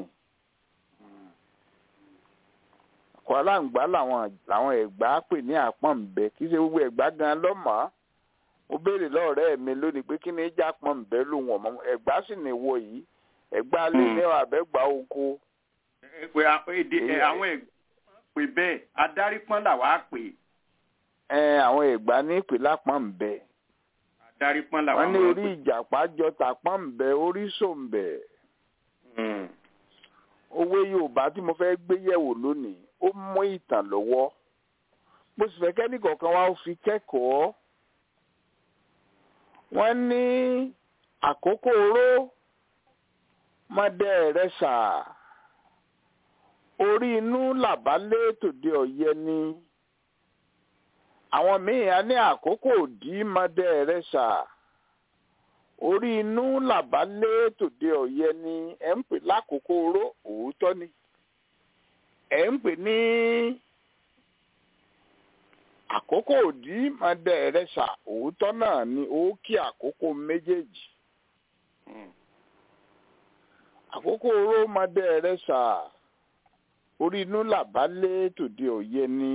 akọ aláǹgbá làwọn làwọn ẹ̀gbá pè ní àpọ̀nbẹ kì í ṣe gbogbo ẹ̀gbá gan lọ́mọ́ mo béèrè lọ́ọ̀rẹ́ mi lónìí pé kí ni ìjà pọ̀nbẹ lòun ọ̀mọ́ ẹ̀gbá sì ní wọ yìí ẹ̀gbá lè ní àbẹ́gbá oko ẹ pé a- èdè ẹ, àwọn ẹ̀gbọ́n pè bẹ́ẹ̀ adarí pọ́n là wá pè ẹ àwọn ẹ̀gbá ní ìpè lápọ̀nbẹ adarí pọ́n là wá wọ́n ní máa orí pè. ìjàpá jọ tàpọ̀nbẹ orí sòǹbẹ Hmm. òwe yorùbá tí mo fẹ́ gbé yẹ̀wò lónìí ó mú ìtàn lọ́wọ́ mo sì fẹ́ kẹ́ni kọ̀ọ̀kan wá ó fi kẹ́kọ̀ọ́ wọ́n ní àkókò oró mọ́dẹ rẹ̀ sà orí inú làbálé tòde ọ̀yẹ́ ni àwọn míì á ní àkókò òdì mọ́dẹ rẹ̀ sà orí inú làbálé tòde ọ̀yẹ́ ni ẹ̀ ń pè lákòókò oró òótọ́ ni ẹ̀ ń pè ní àkókò òdì mọ́dẹ rẹ̀ sà òótọ́ náà ni ó kí àkókò méjèèjì Hmm. àkókò oró mọ́dẹ rẹ̀ sà orí inú làbálé tòde ọ̀yẹ́ ni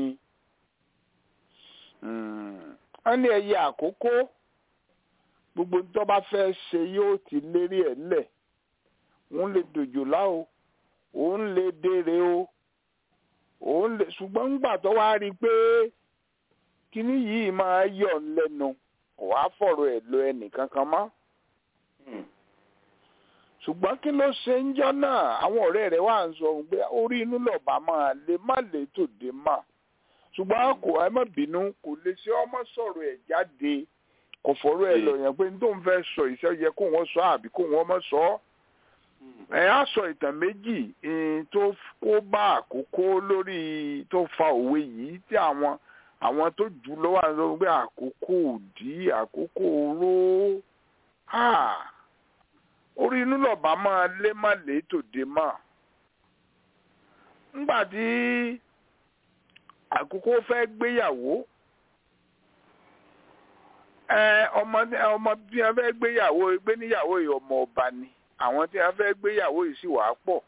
Mm. wọ́n ní ẹyẹ àkókò gbogbo tó bá fẹ́ ṣe yóò ti lérí ẹ̀ lẹ̀ òun lè dòjò láò òun lè dèrè o òun lè ṣùgbọ́n ńgbà tó wá rí i pé kíní yìí máa yọ̀ ọ́ lẹ́nu kò wá fọ̀rọ̀ ẹ̀ lọ ẹnìkankan mọ́ Hmm. ṣùgbọ́n kí ló ṣe ń jọ́ náà àwọn ọ̀rẹ́ rẹ̀ wà ń sọ pé orí inú lọ́ba máa lè má lè tòde mà ṣùgbọ́n kò ẹ má bínú kò lè ṣe ọmọ sọ̀rọ̀ ẹ̀ jáde kò fọ̀rọ̀ ẹ̀ lọ yẹn pé ní tó ń fẹ́ sọ ìṣe yẹ kó wọ́n sọ àbí kó wọ́n mọ̀ sọ ọ́ ẹ á sọ ìtàn méjì eh, tó kó bá àkókò lórí tó fa òwe yìí tí àwọn àwọn tó jù lọ wà lọ pé àkókò òdì àkókò oró Ah, orí inú lọ́ba máa lé má lé tòde mọ́ ńgbà tí àkókò fẹ́ gbéyàwó ẹ ọmọ ọmọ tí wọ́n fẹ́ gbéyàwó gbé níyàwó yìí ọmọ ọba ni àwọn tí wọ́n fẹ́ gbéyàwó yìí sì wàá pọ̀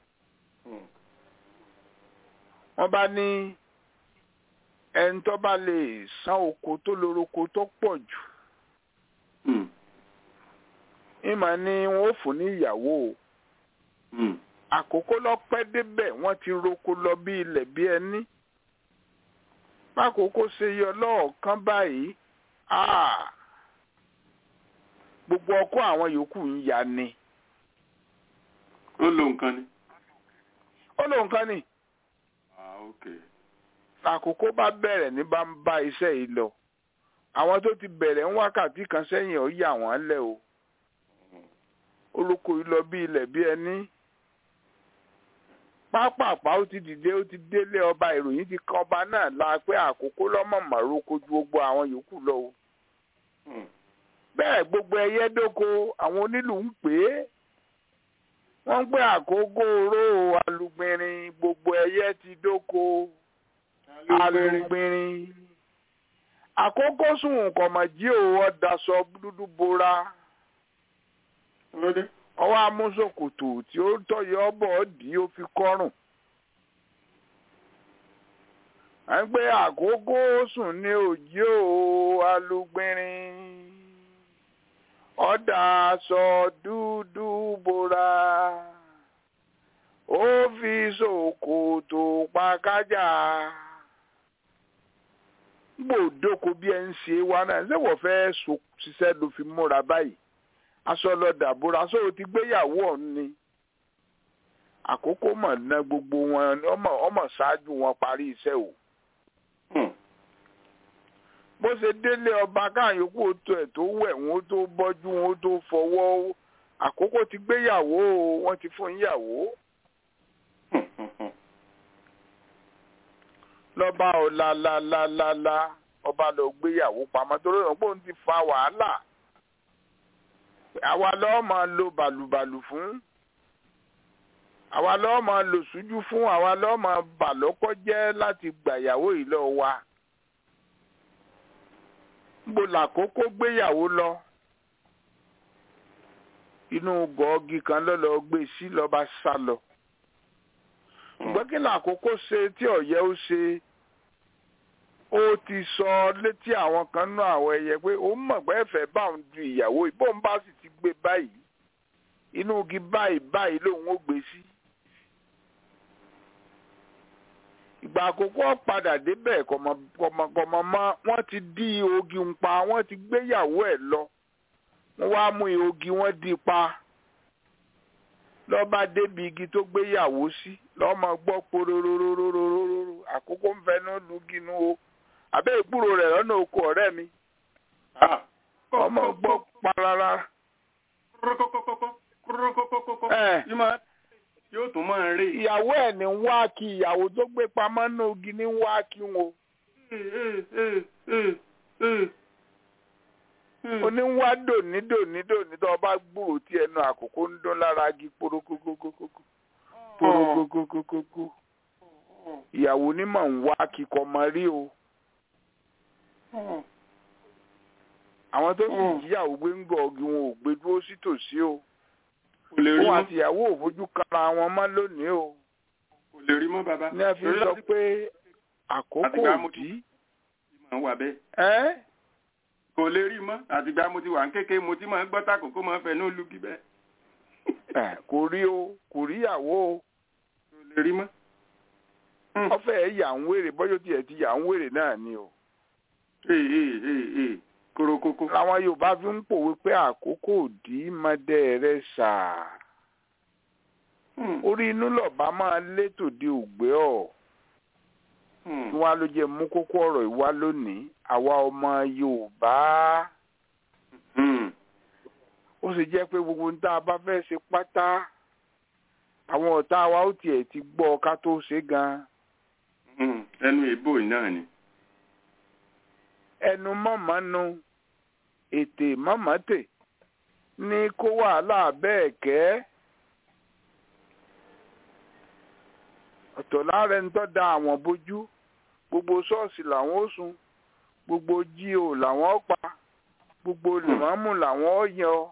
wọ́n bá ní ẹni tó bá lè san oko tó lórúkọ tó pọ̀ jù ìmọ̀ ni wọ́n ó fún ní ìyàwó o àkókò lọ́pẹ́ débẹ̀ wọ́n ti roko lọ bí ilẹ̀ bí ẹni bákòókò ṣe yọ lọ́ọ̀kan báyìí ah, gbogbo ọkọ àwọn yòókù ń ya ni ó lo nǹkan ni. ó lóun kan ní ah ok. àkókò bá bẹ̀rẹ̀ ní bá ń bá iṣẹ́ yìí lọ àwọn tó ti bẹ̀rẹ̀ ń wákàtí kan sẹ́yìn ó yà wọ́n lẹ̀ o olóko yìí lọ bí ilẹ̀ bí ẹni pápápá ó ti dìde ó ti délé ọba ìròyìn ti kan ọba náà la pé àkókò lọ́mọ̀mọ́ roko ju gbogbo àwọn yòókù lọ o bẹ́ẹ̀ gbogbo ẹyẹ dóko àwọn onílù ń pè é wọ́n ń pè àkókò oró alùgbìnrin gbogbo ẹyẹ ti dóko alùgbìnrin àkókò sùn kọ̀mọ̀jí ò ọ̀dàsọ dúdú bora Lóde. ọwọ́ amúsòkòtò tí ó tọ̀yọ̀ ọ̀bọ̀ dì í ó fi kọ́rùn. à ń gbé àkókò sùn ní òjì ò alùgbìnrin ọ̀dà aṣọ dúdú bora ó fi ṣòkòtò pa kájà gbòdóko bí ẹ ń ṣe wa náà ṣé wọ́n fẹ́ so- ṣiṣẹ́ ló fi múra báyìí aṣọ lọ dàbúrà aṣọ ò ti gbéyàwó ọ̀hún ni àkókò mọ̀ ná gbogbo wọn ọmọ ọmọ ṣáájú wọn parí iṣẹ́ o bó ṣe délé ọba káàyókù tó ẹ̀ tó wẹ̀ wọn tó bọ́jú wọn tó fọwọ́ àkókò ti gbéyàwó o wọ́n ti fún yàwó lọ́ba ọ̀làlàlàlà ọba lọ gbéyàwó pamọ́ torí ọ̀nà pé òun ti fa wàhálà àwa lọ́ọ́ máa lo bàlùbàlù fún àwa lọ́ọ́ máa lò sùjú fún àwa lọ́ọ́ máa bà lọ́kọ́ jẹ́ láti gbàyàwó yìí lọ wa níbo làkókò gbéyàwó lọ inú gọ́ọ̀gì kan ló lọ gbé sí lọ́ba sá lọ ṣùgbọ́n kí làkókò ṣe tí ọ̀yẹ́ ó ṣe ó ti sọ létí àwọn kan nú àwọn ẹyẹ pé ó mọ̀ pé ẹ̀fẹ̀ bá òun du ìyàwó yìí bóun bá sì ti gbé báyìí inú igi báyìí báyìí lòun ó gbé sí. ìgbà àkókò padà débẹ̀ kọ̀mọ̀kọ̀mọ̀ mọ́ wọ́n ti dí ogi ń pa wọ́n ti gbéyàwó ẹ̀ lọ wọ́n wá mú ogi wọ́n dí pa lọ́ba débi igi tó gbéyàwó sí lọ́mọ gbọ́ pororororororo àkókò ń fẹnu lùgínú o àbẹ́ ìgbúrò rẹ̀ lọ́nà oko ọ̀rẹ́ mi ọmọ gbọ́ parara ẹ̀ yóò tún máa rí. ìyàwó ẹ̀ ní ń wá kí ìyàwó tó gbé pamọ́ náà ogi ní ń wá kí wọn oníwá dòní dòní dòní tó bá gbúrò tí ẹnu àkókò ń dún lára igi porokokokoko porokokokoko ìyàwó onímọ̀ ń wá kíkọ́ mọ rí o àwọn tó sì jíyàwó gbé ń gọ ọgì wọn ò gbé dúró sí tòsí o kò lè rí òun mọ́ àti ìyàwó ò fojú kanra wọn mọ́ lónìí o kò lè rí mọ́ bàbá. ní a fi sọ pé àkókò Àtìgbà mo- òdì máa wà bẹ́ẹ̀. ẹ́ kò lè rí mọ́ àtìgbà mo ti wà ń kéke mo ti máa ń gbọ́ tàkókò máa ń fẹ́ ní olùkí bẹ́ẹ̀. ẹ̀ kò rí o kò rí ìyàwó o kò lè rí mọ́. ọfẹ ẹ yà ń wèrè bọ́jọ́ tiẹ̀ ti yà ń wèrè náà ni o. ee ee ee ee korokoko. làwọn yorùbá fi ń pòwe pé àkókò òdì mọdẹ rẹ sà Hmm, orí inú lọba máa létò di ògbé ọ hmm, kí wọn ló jẹ mú kókó ọ̀rọ̀ ìwá lónìí àwa ọmọ yorùbá hmm. ó sì jẹ́ pé gbogbo ń tá a bá fẹ́ ṣe pátá àwọn ọ̀tá wa ó tiẹ̀ ti gbọ́ ká tó ṣe gan Hmm, ẹnu ìbò náà ni. ẹnu mọ̀mọ́nu ètè mọ̀mọ́tè ní kó wàhálà bẹ́ẹ̀ kẹ́ ọ̀tọ̀ lára ẹni tó da àwọn bójú gbogbo ṣọ́ọ̀ṣì làwọn ó sun gbogbo jíò làwọn ó pa gbogbo lèmọ́mù làwọn ó yan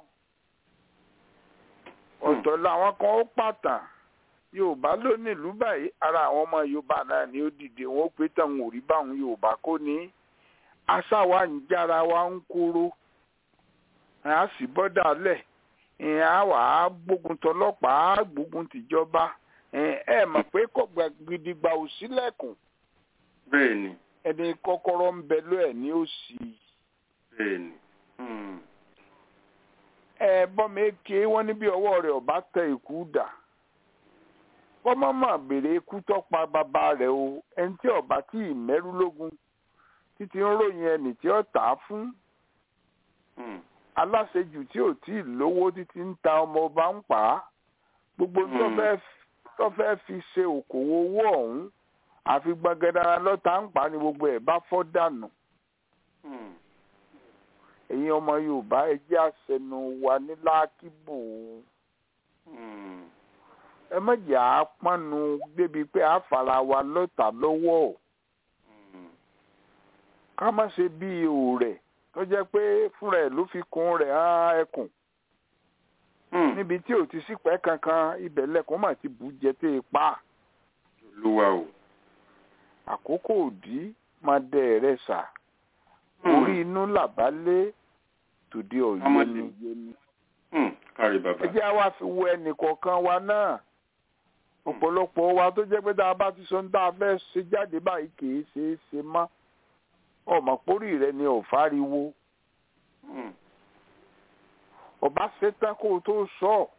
ọ̀tọ̀ làwọn kan ó pàtàn yorùbá ló nílùú báyìí ara àwọn ọmọ yorùbá náà ni ó dìde wọn ó pé táwọn ò rí báwọn yorùbá kò ní àṣà wa ń jára wa ń kúrò a sì bọ́dà lẹ̀ ìyẹn á wà á gbógun tọlọ́pàá á gbógun tìjọba ẹ mọ̀ pé kọ̀gbà gidigba ò sílẹ̀kùn bẹ́ẹ̀ ni ẹni kọ́kọ́rọ́ ń bẹ ló ẹ̀ ní òsì bẹ́ẹ̀ ni. Hmm. ẹ bọ́mi eke wọ́n níbi ọwọ́ rẹ̀ ọba tẹ ikú dà bọ́mọ́ mà béèrè ikú tọ́pa bàbá rẹ̀ o ẹni tí ọba tí ì mẹ́rú lógun títí ń ròyìn ẹnì tí ó tà á fún Hmm. aláṣejù tí ò tí ì lówó títí ń ta ọmọ ọba ń pa á gbogbo tó Mm. fẹ́ tó fẹ́ fi ṣe òkòwò owó ọ̀hún àfi gbọ̀ngàdàrà lọ́ta ń pa á ni gbogbo ẹ̀ bá fọ́ dànù Hmm. ẹ̀yin ọmọ yorùbá ẹ jẹ́ àṣẹnu wa ní lákìbò Hmm. ẹ mọ̀jẹ̀ á pọ́nnu débi pé á fara wa lọ́tà lọ́wọ́ Hmm. ká má ṣe bí òòrẹ̀ tó jẹ́ pé fúnra ẹ̀ ló fi kun rẹ̀ hàn ẹkùn Hmm. níbi tí ò ti sípẹ́ kankan ibẹ̀ lẹ́kùn mà ti bù jẹ tẹ́ ẹ pa olúwa o. àkókò òdì máa dẹ ẹ̀rẹ́ sà Hmm. orí inú làbálé tòde ọ̀yẹ́ Ọmọdé. ni Hmm. kárí bàbá. ẹ jẹ́ á wá fi wo ẹnì kọ̀ọ̀kan wa náà ọ̀pọ̀lọpọ̀ wa tó jẹ́ pé tá a bá ti sọ ní tá a fẹ́ ṣe jáde báyìí kì í ṣe é ṣe mọ́ ọmọ pórí rẹ ni ò fáriwo Hmm. ọba ṣetán kó o tó sọ ọ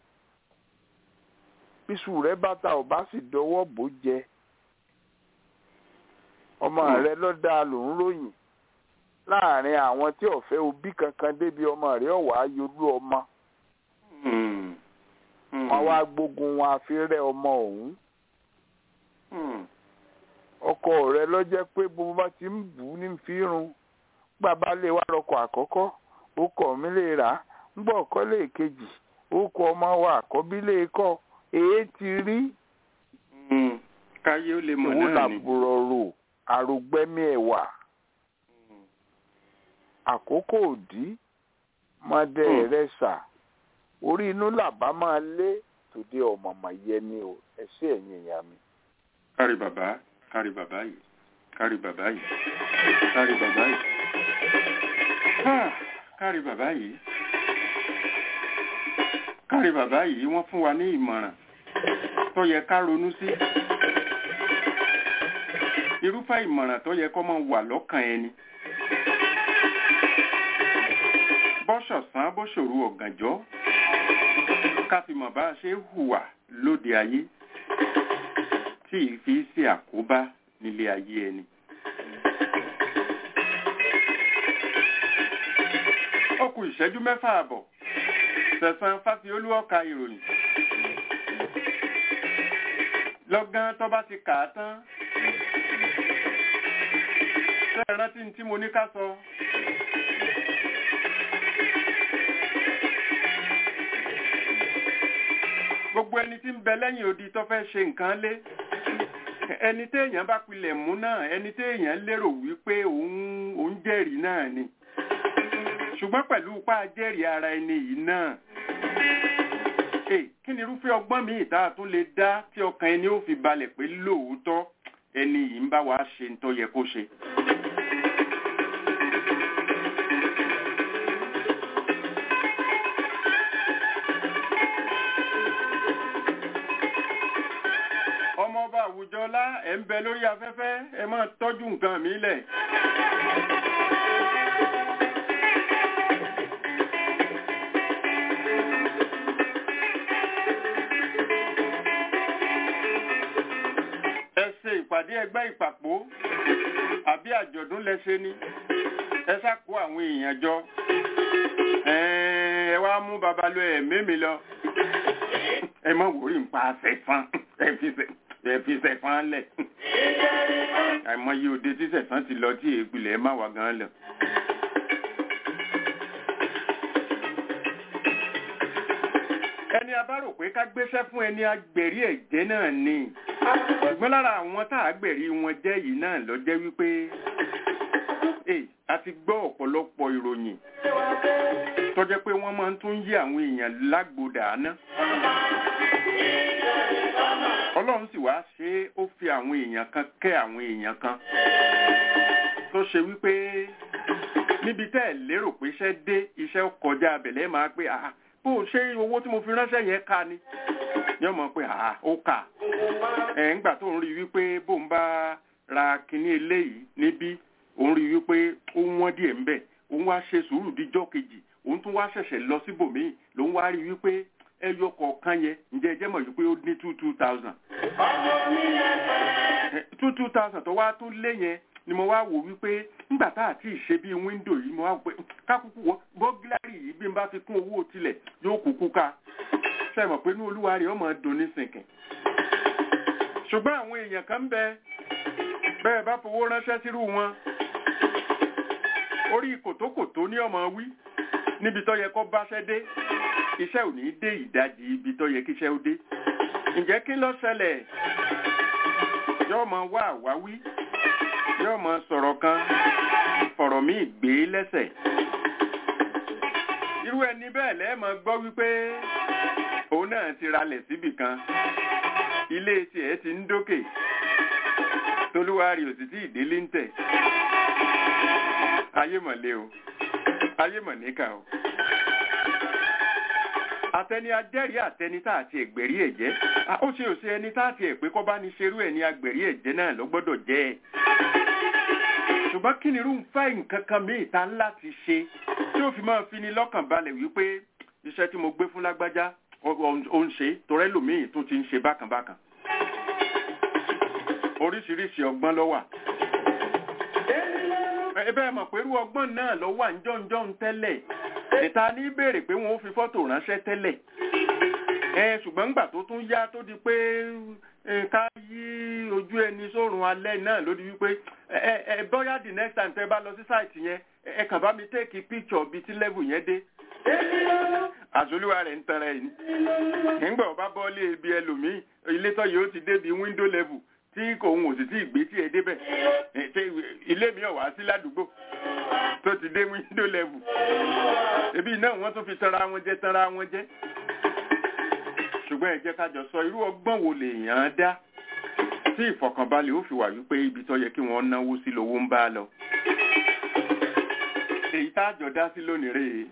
bísù rẹ bàtà ọba sì dọwọ́ bò jẹ ọmọ Hmm. rẹ lọ́dà ló ń ròyìn láàrin àwọn tí ọ̀fẹ́ òbí kankan débi ọmọ rẹ ọ̀wá yolú ọmọ Hmm. Hmm. wọn wá gbógun wọn àfi rẹ ọmọ ọ̀hún Hmm. ọkọ rẹ lọ́jẹ́ pé bó bá ti ń bù ú ní fírun gbàbá lè wá rọkọ̀ àkọ́kọ́ ó kọ̀ mí lè rà á ń gbọ́ ọ̀kọ́ lè kejì ó kọ ọmọ wa àkọ́bí lè kọ́ èé ti rí Hmm. káyé ó lè mọ̀ ìwò náà ni. làbùrọ̀ rò àrògbẹ́mí ẹ̀wà Hmm. àkókò òdì mọ́dẹ Hmm. rẹ sà orí inú làbá máa lé tòde ọ̀mọ̀mọ̀ yẹni o ẹ̀sẹ̀ ẹ̀yìn ìyá mi. kárí bàbá kárí bàbá yìí kárí bàbá yìí kárí bàbá yìí Ah, kárí bàbá yìí kárí bàbá yìí wọ́n fún wa ní ìmọ̀ràn tó yẹ ká ronú sí irúfẹ́ ìmọ̀ràn tó yẹ kó máa wà lọ́kàn ẹni bọ́ṣọ̀sán bóṣòro ọ̀gànjọ́ ká fi mọ̀ bá a ṣe hùwà lóde ayé tí ì fi ṣe àkóbá nílé ayé ẹni. ó kù ìṣẹ́jú mẹ́fà àbọ̀ sẹ̀sán fásiolú ọ̀ka ìròyìn. lọ́gán tó bá ti kà á tán. ṣé ẹ rántí ní tí mo ní ká sọ? gbogbo ẹni tí ń bẹ lẹ́yìn odi tó fẹ́ ṣe nǹkan lé ẹni téèyàn bá pilẹ̀ mú náà ẹni téèyàn lérò wípé òun òun jẹ́rìí náà ni ṣùgbọ́n pẹ̀lú ipá jẹ́rìí ara ẹni yìí náà Hey, kí ni irúfẹ́ ọgbọ́n míì tá a tún lè dá tí ọkàn ẹni ó fi balẹ̀ pé lóòótọ́ ẹni yìí ń bá wa ṣe ń tó yẹ kó ṣe. ọmọọba àwùjọlá ẹ̀ ń bẹ lórí afẹ́fẹ́ ẹ máa tọ́jú nǹkan mi lẹ̀. ẹ ṣe ìpàdé ẹgbẹ́ ìpàpọ̀ àbí àjọ̀dún lẹ́ṣẹ̀ ni ẹ ṣàkó àwọn èèyàn jọ ẹ wá mú babalọ ẹ̀mẹ́mi lọ ẹ má wòrí ń pa àṣẹfán ẹ fi ṣẹfán lẹ̀ àìmọye òde tí ṣẹfán ti lọ tí ègbìlẹ̀ má wà gan lọ. ẹni a bá rò pé ká gbéṣẹ́ fún ẹni agbẹ̀rí ẹ̀jẹ̀ náà ni ṣùgbọ́n lára àwọn tá a gbẹ̀rí wọn jẹ́ yìí náà lọ jẹ́ wípé eh, a ti gbọ́ ọ̀pọ̀lọpọ̀ ìròyìn tó jẹ́ pé wọ́n máa ń tún yí àwọn èèyàn lágbódà áná ọlọ́run sì wá ṣe é ó fi àwọn èèyàn kan kẹ́ àwọn èèyàn kan tó ṣe wípé níbi tẹ́ ẹ̀ lérò pé iṣẹ́ dé iṣẹ́ kọjá abẹ̀lẹ́ máa pé àá bó o ṣe owó tí mo fi ránṣẹ́ yẹn ká ni yóò mọ̀ pé àá ó kà ẹ̀ ńgbà tó ń rí wípé bó ń bá ra kinní eléyìí níbí òun rí wípé ó wọ́n díẹ̀ ńbẹ̀ òun wá ṣe sùúrù díjọ́ kejì òun tún wá ṣẹ̀ṣẹ̀ lọ síbòmíì lòun wá rí wípé ẹyọ kọ̀ọ̀kan yẹn ǹjẹ́ ẹ jẹ́ mọ̀ wípé ó ní two two thousand two two thousand tó wá tún lé yẹn ni mo wá wò wípé nígbà tá àti ìṣe bíi wíńdò yìí mo wá wò pé kákúkú wọ bọ́gílárì yìí bí n bá fi kún owó tilẹ̀ yóò kúkú ká ṣe mọ̀ pé ní olúwa rẹ̀ ọmọ dùn ní sìnkìn ṣùgbọ́n àwọn èèyàn kan ń bẹ bẹ́ẹ̀ bá fowó ránṣẹ́ sírú wọn orí kòtókòtó ní ọmọ wí níbi tó yẹ kó báṣẹ́ dé iṣẹ́ ò ní dé ìdajì ibi tó yẹ kíṣẹ́ ó dé ǹjẹ́ kí ló ṣẹlẹ̀ yóò mọ wá àwáwí yóò mọ sọ̀rọ̀ kan fọ̀rọ̀ míì gbé lẹ́sẹ̀ irú ẹni bẹ́ẹ̀ lẹ́ẹ̀mọ gbọ́ wípé òun náà ti ralẹ̀ síbì kan ilé tiẹ̀ ti ń dókè tolúwárí ò sì tí ìdílé ń tẹ̀ ayé mọ̀lẹ́ o ayé mọ̀ níkà o àtẹni ajẹ́rìí àtẹni tá àti ẹ̀gbẹ̀rí ẹ̀jẹ́ ó ṣe ò ṣe ẹni tá àti ẹ̀pẹ́ kọ́ bá ní ṣerú ẹ̀ ní agbẹ̀rí ẹ̀jẹ́ náà ló gbọ́dọ̀ jẹ́ ẹ̀ ṣùgbọ́n kí ni irú nfa nǹkan kan míì ta ńlá ti ṣe tí ó fi máa fi ni lọ́kàn balẹ̀ wípé iṣẹ́ tí mo gbé fún lágbájá ó ń ṣe torẹ́ lòmíì tó ti ń ṣe bákànbákàn oríṣiríṣi ọgbọ́n ló wà ẹ bẹ́ẹ̀ mọ̀ pé irú ọgbọ́n náà ló wà ńjọ́njọ́n tẹ́lẹ̀ ìta ní béèrè pé wọ́n ó fi fọ́tò ránṣẹ́ tẹ́lẹ̀ ẹ ṣùgbọ́n ńgbà tó tún yá tó di pé ká yí ojú ẹni sórun alẹ́ náà ló di wípé ẹ ẹ bóyá the next time tẹ́ bá lọ sí sáìtì yẹn ẹ kàn bá mi take picture bíi tí level yẹn dé àzolúwa rẹ̀ ń tẹ̀rẹ̀ yìí nígbà ọba bọ́ọ̀lì ibi ẹlòmíì ilé tọ́ yìí ó ti débi window level tí kò ń òsì tí ìgbé tí ẹ débẹ̀ ilé mi ọ̀ wá sí ládùúgbò tó ti dé window level ebi náà wọ́n tún fi tanra wọn jẹ tanra wọn jẹ ṣùgbọ́n ẹ jẹ́ ká jọ sọ irú ọgbọ́n wo lèèyàn á dá tí ìfọ̀kànbalẹ̀ ó fi wà wípé ibi tó yẹ kí wọ́n náwó sí lówó ń bá lọ èyí tá a jọ dá sí lónìí rèé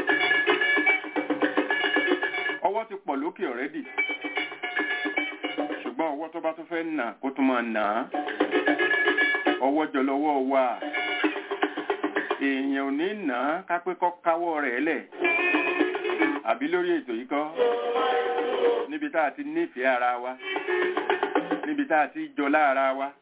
ọwọ́ ti pọ̀ lókè ọ̀rẹ́dì ṣùgbọ́n ọwọ́ tó bá tún fẹ́ nà kó tún máa nà á ọwọ́ jọ lọ́wọ́ wà èèyàn ò ní nà á kápẹ́ kọ́ káwọ́ rẹ̀ lẹ̀ àbí lórí ètò yìí kọ́ níbi tá a ti nífẹ̀ẹ́ ara wa níbi tá a ti jọlá ara wa.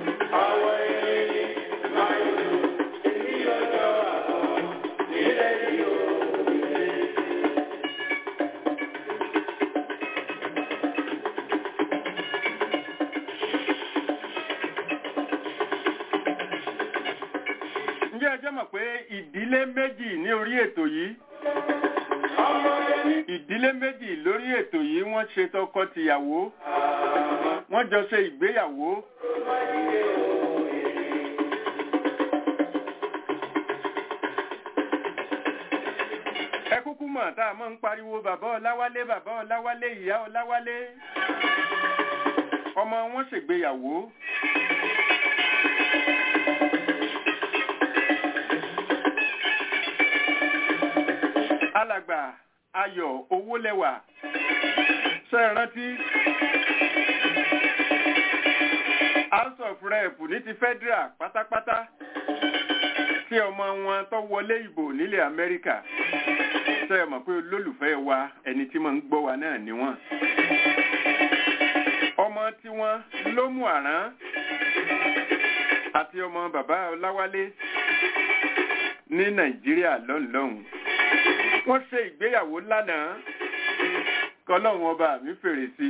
ǹjẹ́ ẹ jẹ́ mọ̀ pé ìdílé méjì ní orí ètò yìí ìdílé méjì lórí ètò yìí wọ́n ṣe tọkọ-tìyàwó wọ́n jọ ṣe ìgbéyàwó. ẹ kúkú mọ̀ tá a mọ̀ ń pariwo bàbá ọláwálé bàbá ọláwálé ìyá ọláwálé ọmọ wọn ṣègbéyàwó. alàgbà ayọ̀ owó lẹ́wà ṣe é rántí house of rep ní ti federal pátápátá tí ọmọ wọn tó wọlé ìbò nílẹ̀ amẹ́ríkà ṣe é mọ̀ pé olólùfẹ́ wa ẹni tí máa ń gbọ́ wa náà ni wọ́n ọmọ tí wọ́n ló mú àrán àti ọmọ bàbá ọláwálé ní nàìjíríà lọ́nlọ́hùn wọ́n ṣe ìgbéyàwó lánàá kọlọ́run ọba mi fèrè sí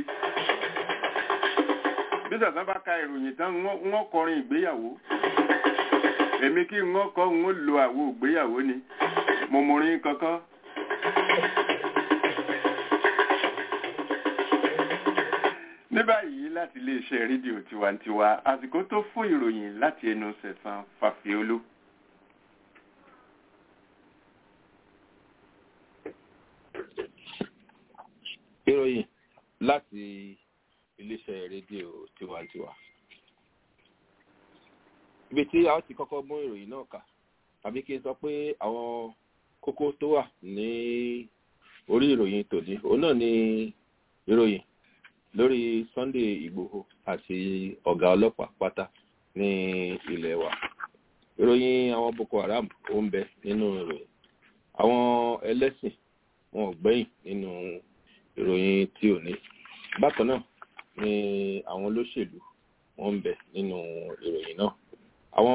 bí sàtàn bá ka ìròyìn tán wọ́n kọrin ìgbéyàwó èmi kí wọ́n kọ́ wọ́n lo àwo ìgbéyàwó ni mo mọrin kankan ní báyìí láti iléeṣẹ́ rédíò tiwantiwa àsìkò tó fún ìròyìn láti ẹnu sẹ̀sán fàfíolú. ìròyìn láti iléeṣẹ́ rédíò tiwantiwa. ibi tí a ó ti kọ́kọ́ mú ìròyìn náà kà tàbí kí n sọ pé àwọn kókó tó wà ní orí ìròyìn tòní òun náà ni ìròyìn lórí sunday igbòho àti ọ̀gá ọlọ́pàá pátá ní ilẹ̀ wa ìròyìn àwọn boko haram ó ń bẹ nínú ìròyìn àwọn ẹlẹ́sìn wọn ò gbẹ́yìn nínú ìròyìn tí ò ní bákan náà ni àwọn olóṣèlú wọn ń bẹ nínú ìròyìn náà àwọn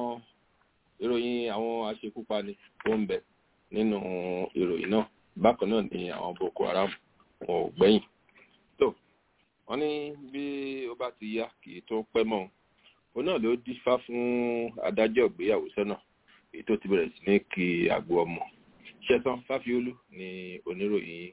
ìròyìn àwọn aṣekúpani ó ń bẹ nínú ìròyìn náà bákan náà ni àwọn boko haram wọn ò gbẹ́yìn tó wọ́n ní bí ó bá ti yá kì í tó pẹ́ mọ́ òun náà ló dífá fún adájọ́ ìgbéyàwó sọ́nà èyí tó ti bẹ̀rẹ̀ sí ní kí àgbo ọmọ ṣẹ́tàn fáfiolú ni oníròyìn yìí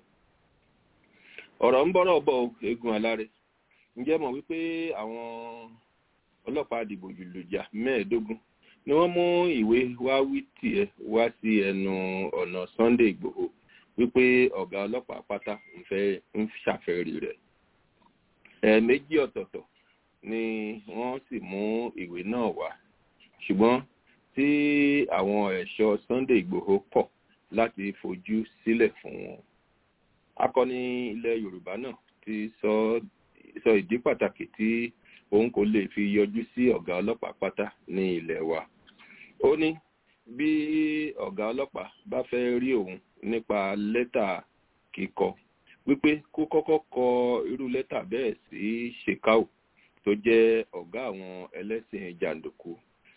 ọ̀rọ̀ ń bọ́rọ̀ bọ̀ eégún alárẹ̀ ǹjẹ́ mọ̀ wípé àwọn ọlọ́pàá àdìbò jùlùjà mẹ́ẹ̀ẹ́dógún ni wọ́n mú ìwé wá wí tiẹ̀ wá sí ẹnu ọ̀nà sunday igbòho wípé ọ̀gá ọlọ́pàá pátá ń fẹ́ ń ṣàfẹ́rí rẹ̀ ẹ̀ẹ̀mejì ọ̀tọ̀ọ̀tọ̀ ni wọ́n sì mú ìwé náà wá ṣùgbọ́n tí àwọn ẹ̀ṣọ́ sunday igbòho kọ̀ láti fojú sílẹ̀ fún wọn akọni ilẹ̀ yorùbá náà ti sọ sọ ìdí pàtàkì tí òun kò lè fi yọjú sí ọ̀gá ọlọ́pàá pátá ní ilẹ̀ wa ó ní bí ọ̀gá ọlọ́pàá bá fẹ́ rí òun nípa lẹ́tà kíkọ wípé kó kọ́kọ́ kọ irú lẹ́tà bẹ́ẹ̀ sí shekau tó jẹ́ ọ̀gá àwọn ẹlẹ́sìn jàǹdùkú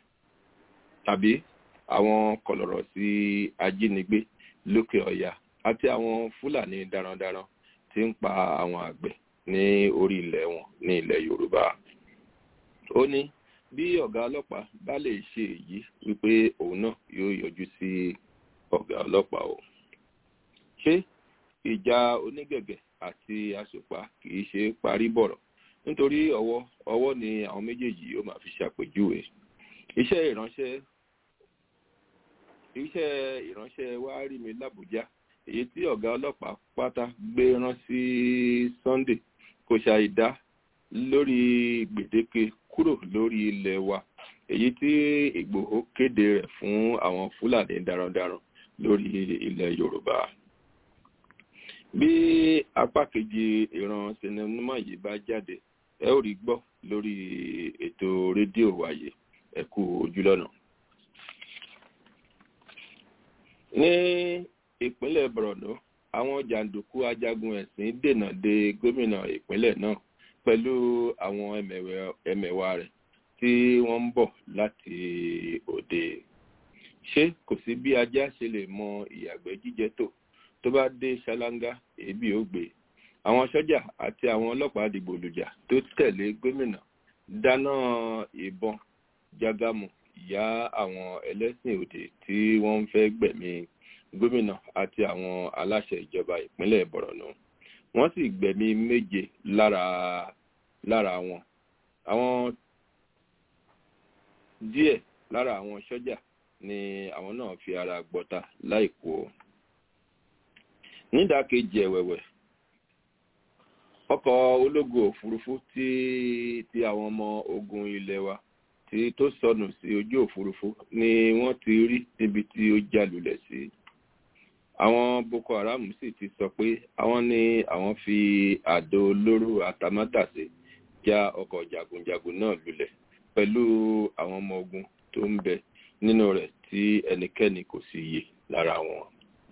tàbí àwọn kọlọ̀rọ̀ sí ajínigbé lókè ọ̀yà àti àwọn fúlàní darandaran tí ń pa àwọn àgbẹ̀ ní orí ilẹ̀ wọn ní ilẹ̀ yorùbá ó ní bí ọ̀gá ọlọ́pàá bá lè ṣe èyí wípé òun náà yóò yọjú sí ọ̀gá ọlọ́pàá o ṣé ìjà onígẹ̀gẹ̀ àti àsùpá kì í ṣe parí bọ̀rọ̀ nítorí ọwọ́ ọwọ́ ni àwọn méjèèjì yóò máa fi ṣàpèjúwe iṣẹ́ ìránṣẹ́ iṣẹ́ ìránṣẹ́ wa rí mi lábújá èyí tí ọ̀gá ọlọ́pàá pátá gbé rán sí sunday kò ṣàìdá lórí gbèdéke kúrò lórí ilẹ̀ wa èyí tí ìgbòho kéde rẹ̀ fún àwọn fúlàní darandaran lórí ilẹ̀ yorùbá bí apá kejì ìran sinimá yìí bá jáde ẹ ó rí gbọ́ lórí ètò rédíò wáyé ẹ kú ojúlọ́nà. ní ìpínlẹ̀ borno àwọn jàǹdùkú ajagun ẹ̀sìn dènà de gómìnà ìpínlẹ̀ náà pẹ̀lú àwọn ẹmẹ̀wà rẹ̀ tí wọ́n ń bọ̀ láti òde ṣé kò sí bí ajá ṣe lè mọ ìyàgbẹ́ jíjẹ tó tó bá dé ṣáláńgá èébì ó gbé àwọn sọ́jà àti àwọn ọlọ́pàá dìgbòlùjà tó tẹ̀lé gómìnà dáná ìbọn jágámù yá àwọn ẹlẹ́sìn òde tí wọ́n ń fẹ́ gbẹ̀mí gómìnà àti àwọn aláṣẹ ìjọba ìpínlẹ̀ bọ̀rọ̀nù wọ́n sì gbẹ̀mí méje lára lára wọn àwọn díẹ̀ lára àwọn sọ́jà ni àwọn náà fi ara gbọ́ta láìkú o nídàkejì ẹ̀wẹ̀wẹ̀ ọkọ̀ ológun òfurufú tí tí àwọn ọmọ ogun ilẹ̀ wa tí tó sọnù sí ojú òfurufú ni wọ́n ti rí níbi tí ó jálulẹ̀ sí àwọn boko haram sì ti sọ pé àwọn ní àwọn fi àdó olóró àtàmátàsé já ọkọ̀ jagunjagun náà lulẹ̀ pẹ̀lú àwọn ọmọ ogun tó ń bẹ nínú rẹ̀ tí ẹnikẹ́ni kò sì yè lára wọn.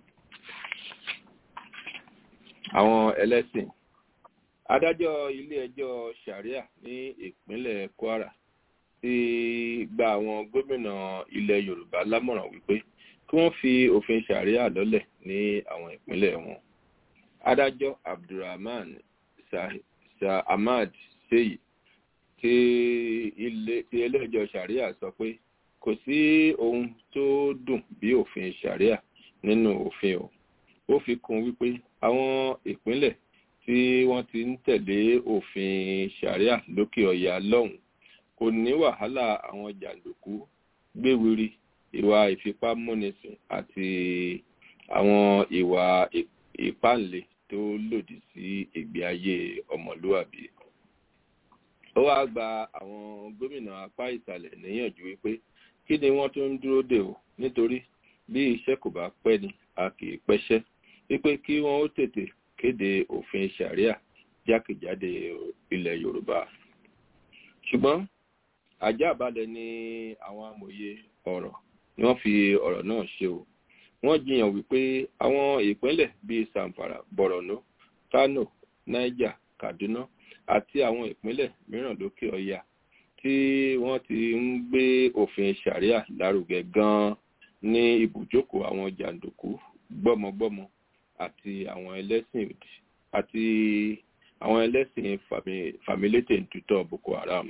àwọn ẹlẹ́sìn adájọ́ ilé-ẹjọ́ sharia ní ìpínlẹ̀ kwara ti gba àwọn gómìnà ilẹ̀ yorùbá lámọ̀ràn wípé kí wọ́n fi òfin sharia lọ́lẹ̀ ní àwọn ìpínlẹ̀ wọn adájọ́ abdulrahman ahmad seyi ti ilé-ẹjọ́ sharia sọ pé kò sí ohun tó dùn bí òfin sharia nínú òfin o ó fi kún wípé àwọn ìpínlẹ̀ tí wọ́n ti ń tẹ̀lé òfin sharia lókè ọ̀yà lọ́hùn kò ní wàhálà àwọn jàǹdùkú gbéwiri ìwà ìfipámúnisìn àti àwọn ìwà ìpáǹle tó lòdì sí ìgbé ayé ọmọlúwàbí ó wáá gba àwọn gómìnà apá ìsàlẹ̀ níyànjú wípé kí ni wọ́n tún ń dúró dè o nítorí bí iṣẹ́ kò bá pẹ́ ni a kì í pẹ́ṣẹ́ wípé kí wọ́n ó tètè kéde òfin sharia jákèjádé ilẹ̀ yorùbá ṣùgbọ́n àjàbalẹ̀ ni àwọn amòye ọ̀rọ̀ ni wọ́n fi ọ̀rọ̀ náà ṣe o wọ́n jiyàn wípé àwọn ìpínlẹ̀ bíi zamfara borno kano niger kaduna àti àwọn ìpínlẹ̀ mìíràn lókè ọya tí wọ́n ti ń gbé òfin sharia lárugẹ gan-an ní ibùjókòó àwọn jàǹdùkú gbọ́mọgbọ́mọ àti àwọn ẹlẹ́sìn òdì àti àwọn ẹlẹ́sìn fàmílétè ntutọ́ boko haram.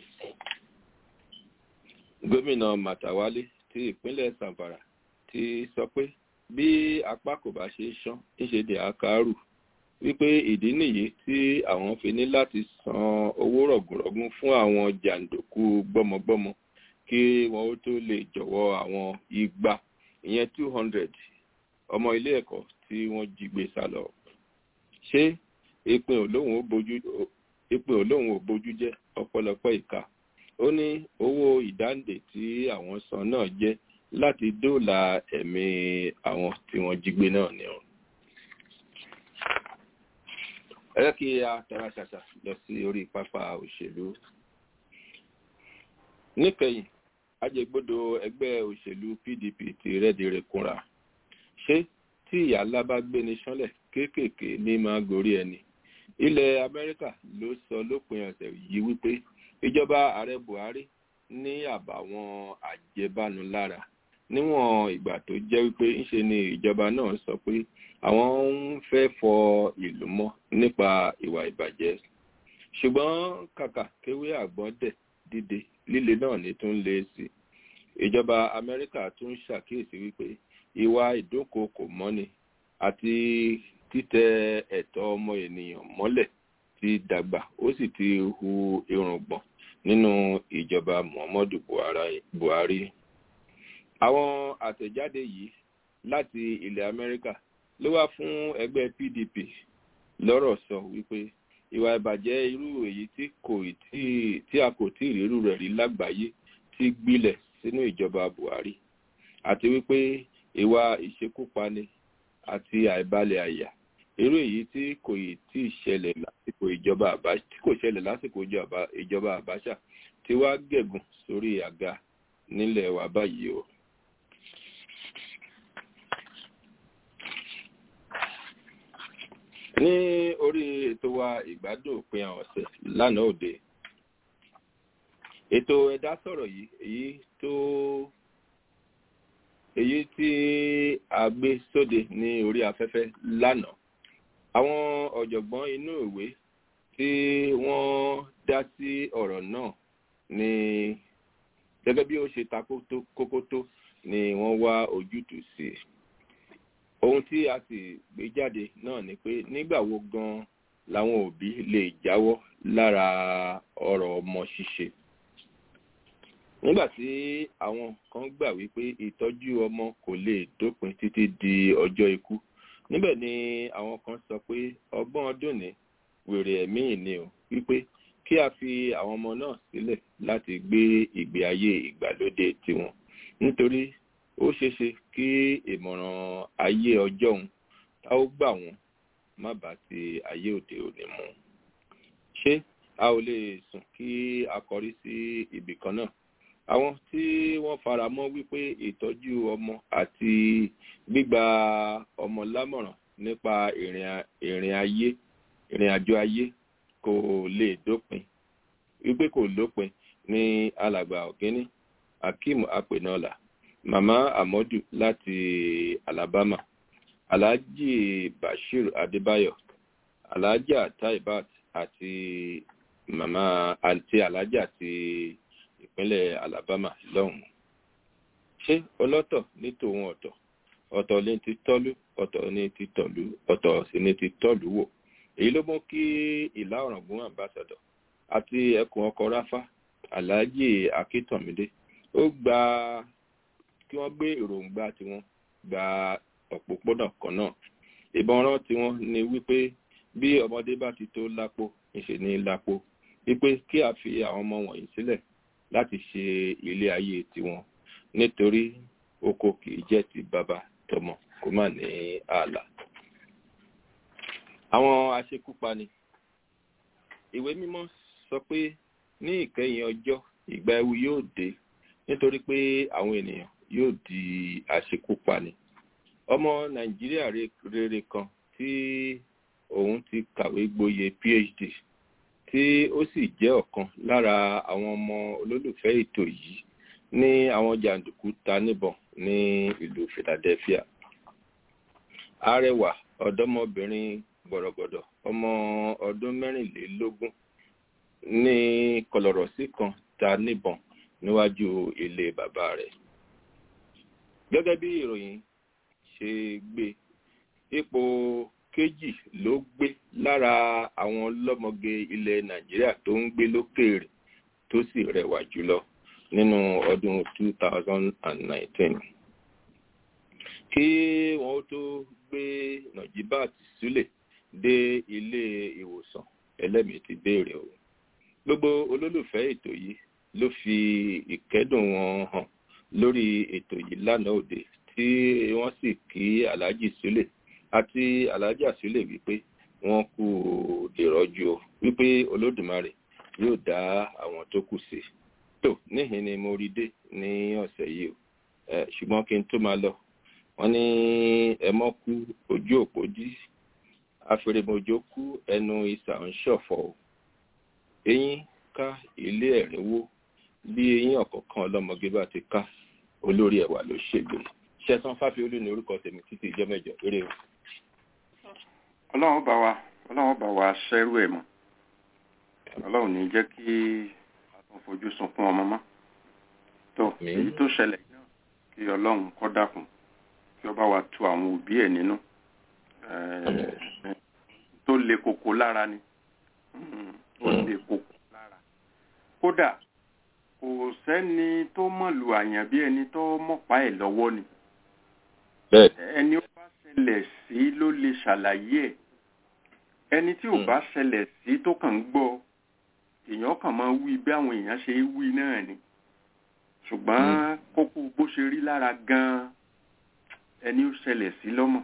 gómìnà màtàwálé ti ìpínlẹ̀ zamfara ti sọ pé bí apá kò bá ṣe sán níṣe dè àkàrù wípé ìdí nìyí tí àwọn fi ní láti san owó rọ̀gùnrọ̀gùn fún àwọn jàǹdùkú gbọ́mọgbọ́mọ kí wọn ó tó lè jọ̀wọ́ àwọn igba ìyẹn two hundred ọmọ ilé ẹ̀kọ́ tí wọ́n jí gbé sá lọ. ṣé ìpín olóhùn ò bójú jẹ́ ọ̀pọ̀lọpọ̀ ìka ó ní owó ìdáǹdè tí àwọn san náà jẹ́ láti dóòlà ẹ̀mí àwọn tí wọ́n jí gbé náà ni ọ̀run. ẹ jẹ́ kí a tara ṣàṣà lọ sí orí pápá òṣèlú. níkẹyìn ajẹgbọdọ ẹgbẹ́ òṣèlú pdp ti rẹ́dìrẹ́ kúnra ṣé tí ìyá ńlá bá gbéni sánlẹ̀ kéékèèké ní máa gorí ẹni ilẹ̀ amẹ́ríkà ló sọ lópin ọ̀sẹ̀ yìí wípé ìjọba ààrẹ buhari ní àbàwọn àjẹbánu lára níwọ̀n ìgbà tó jẹ́ wípé ńṣe ni ìjọba náà sọ pé àwọn ń fẹ́ fọ ìlú mọ́ nípa ìwà ìbàjẹ́ ṣùgbọ́n kàkà kéwé àgbọ̀n dẹ̀ dìde líle náà ní tún lé sí ìjọba amẹ́ríkà tún ṣàkíyèsí wípé ìwà ìdúnkokò mọ́ni àti títẹ ẹ̀tọ́ ọmọ ènìyàn mọ́lẹ̀ ti dàgbà ó sì ti hu irùngbọ̀n nínú ìjọba muhammadu buhari àwọn àtẹ̀jáde yìí láti ilẹ̀ amẹ́ríkà ló wá fún ẹgbẹ́ pdp lọ́rọ̀ sọ wípé ìwà ìbàjẹ́ irú èyí tí kò tí a kò tí ìrírú rẹ̀ rí lágbàáyé ti gbilẹ̀ sínú ìjọba buhari àti wípé ìwà ìṣekúpani àti àìbalẹ̀ àyà irú èyí tí kò yìí tí ìṣẹ̀lẹ̀ lásìkò ìjọba àbáṣà tí kò ṣẹlẹ̀ lásìkò ìjọba àbáṣà tí wá gẹ̀gùn sórí àga nílẹ̀ wa báyìí o. ní orí ètò wa ìgbádùn òpin ọ̀sẹ̀ lánàá òde ètò ẹ̀dá sọ̀rọ̀ yìí èyí tó èyí tí a gbé sóde ní orí afẹ́fẹ́ lánàá àwọn ọ̀jọ̀gbọ́n inú ìwé tí wọ́n dá sí ọ̀rọ̀ náà ní gẹ́gẹ́ bí ó ṣe ta kókó tó ni wọ́n wá ojútùú sí i ohun tí a sì gbé jáde náà ni pé nígbà wo gan làwọn òbí lè jáwọ́ lára ọ̀rọ̀ ọmọ ṣíṣe nígbà tí àwọn kan gbà wípé ìtọ́jú ọmọ kò lè dópin títí di ọjọ́ ikú níbẹ̀ ni àwọn kan sọ pé ọgbọ́n ọdún ní wèrè ẹ̀mí ìní o wípé kí a fi àwọn ọmọ náà sílẹ̀ láti gbé ìgbé ayé ìgbàlódé tiwọn nítorí ó ṣeéṣe kí ìmọ̀ràn ayé ọjọ́ òun tá ó gbà wọ́n má bá ti ayé òde òní mu ṣé a ò lè sùn kí a kọrí sí ibì kan náà àwọn tí wọ́n fara mọ́ wípé ìtọ́jú ọmọ àti gbígba ọmọ lámọ̀ràn nípa ìrìn ayé ìrìn àjò ayé kò lè dópin wípé kò lópin ní alàgbà ọ̀gíní akeem apenola mama amadu láti alabama alhaji bashir adébáyọ alhaja taibat àti mama àti alhaja ti ìpínlẹ̀ alabama lọ́hùn-ún ṣé ọlọ́tọ̀ ní tòun ọ̀tọ̀ ọ̀tọ̀ ní ti tọ́lú ọ̀tọ̀ ní ti tọ̀lú ọ̀tọ̀ sì ní ti tọ́lú wò èyí ló mú kí ìlà ọ̀ràngún ambassador àti ẹkùn ọkọ̀ ráfá alhaji akíntànmídé ó gba kí wọ́n gbé èròǹgbà tiwọn gba òpópónà kan náà ìbọn rán tiwọn ni wípé bí ọmọdé bá ti tó lápò ìṣe ní lápò wípé kí a fi àwọn ọmọ wọ̀nyí sílẹ̀ láti ṣe ilé ayé tiwọn nítorí oko kì í jẹ́ ti bàbá tọmọ kó má ní ààlà. àwọn aṣekúpani ìwé mímọ́ sọ pé ní ìkẹyìn ọjọ́ ìgbà ewu yóò dé nítorí pé àwọn ènìyàn yóò di aṣekúpani ọmọ nàìjíríà rere kan tí òun ti kàwé gboyè phd tí ó sì jẹ́ ọ̀kan lára àwọn ọmọ olólùfẹ́ ètò yìí ní àwọn jàǹdùkú ta níbọn ní ìlú philadelphia arẹwà ọ̀dọ́mọbìnrin gbọ̀rọ̀gbọ̀dọ̀ ọmọ ọdún mẹ́rìnlélógún ní kọlọ̀rọ̀sí kan ta níbọn níwájú ilé bàbá rẹ̀ gẹ́gẹ́ bí ìròyìn ṣe gbé ipò kejì ló gbé lára àwọn lọ́mọge ilẹ̀ nàìjíríà tó ń gbé lókèèrè tó sì rẹwà jùlọ nínú ọdún 2019 kí wọ́n tó gbé najibat sílẹ̀ dé ilé ìwòsàn ẹlẹ́mìí ti béèrè o gbogbo olólùfẹ́ ètò yìí ló fi ìkẹ́dùn wọn hàn lórí ètò yìí lánàá òde tí wọ́n sì kí alhaji sílẹ̀ àti alhaji sílẹ̀ wípé wọ́n kú ìrọ́jú o wípé olódùmarè yóò dá àwọn tó kù sí tó níhìn ni mo rí dé ní ọ̀sẹ̀ yìí o ṣùgbọ́n kí n tó máa lọ wọ́n ní ẹmọ́ kú ojú òpó dí afèrèmọjò kú ẹnu ìsà ń ṣọ̀fọ̀ o eyín ká ilé ẹ̀rín wó bí eyín ọ̀kọ̀ọ̀kan ọlọ́mọge bá ti ká olórí ẹ̀wà ló ṣègbè ṣẹ́sán fáfiolú ní orúkọ tèmi títí ìjọ mẹ́jọ eré o. ọlọ́run bá wa ọlọ́run bá wa ṣẹ́rú ẹ̀ mọ́ ọlọ́run ní jẹ́ kí a tún fojú sunkún ọmọ mọ́ tó èyí tó ṣẹlẹ̀ náà kí ọlọ́run kọ́ dákun kí ọba wa tu àwọn òbí ẹ̀ nínú tó le koko lára ni tó le koko lára kódà kò sẹ́ni tó mọ̀lù àyàn bí ẹni tó mọ̀pá ẹ̀ lọ́wọ́ ni ẹni ó bá ṣẹlẹ̀ sí ló lè ṣàlàyé ẹ̀ ẹni tí ò bá ṣẹlẹ̀ sí tó kàn ń gbọ́ èèyàn kàn máa wí bí àwọn èèyàn ṣe wí náà ni ṣùgbọ́n kókó bó ṣe rí lára gan-an ẹni ó ṣẹlẹ̀ sí lọ́mọ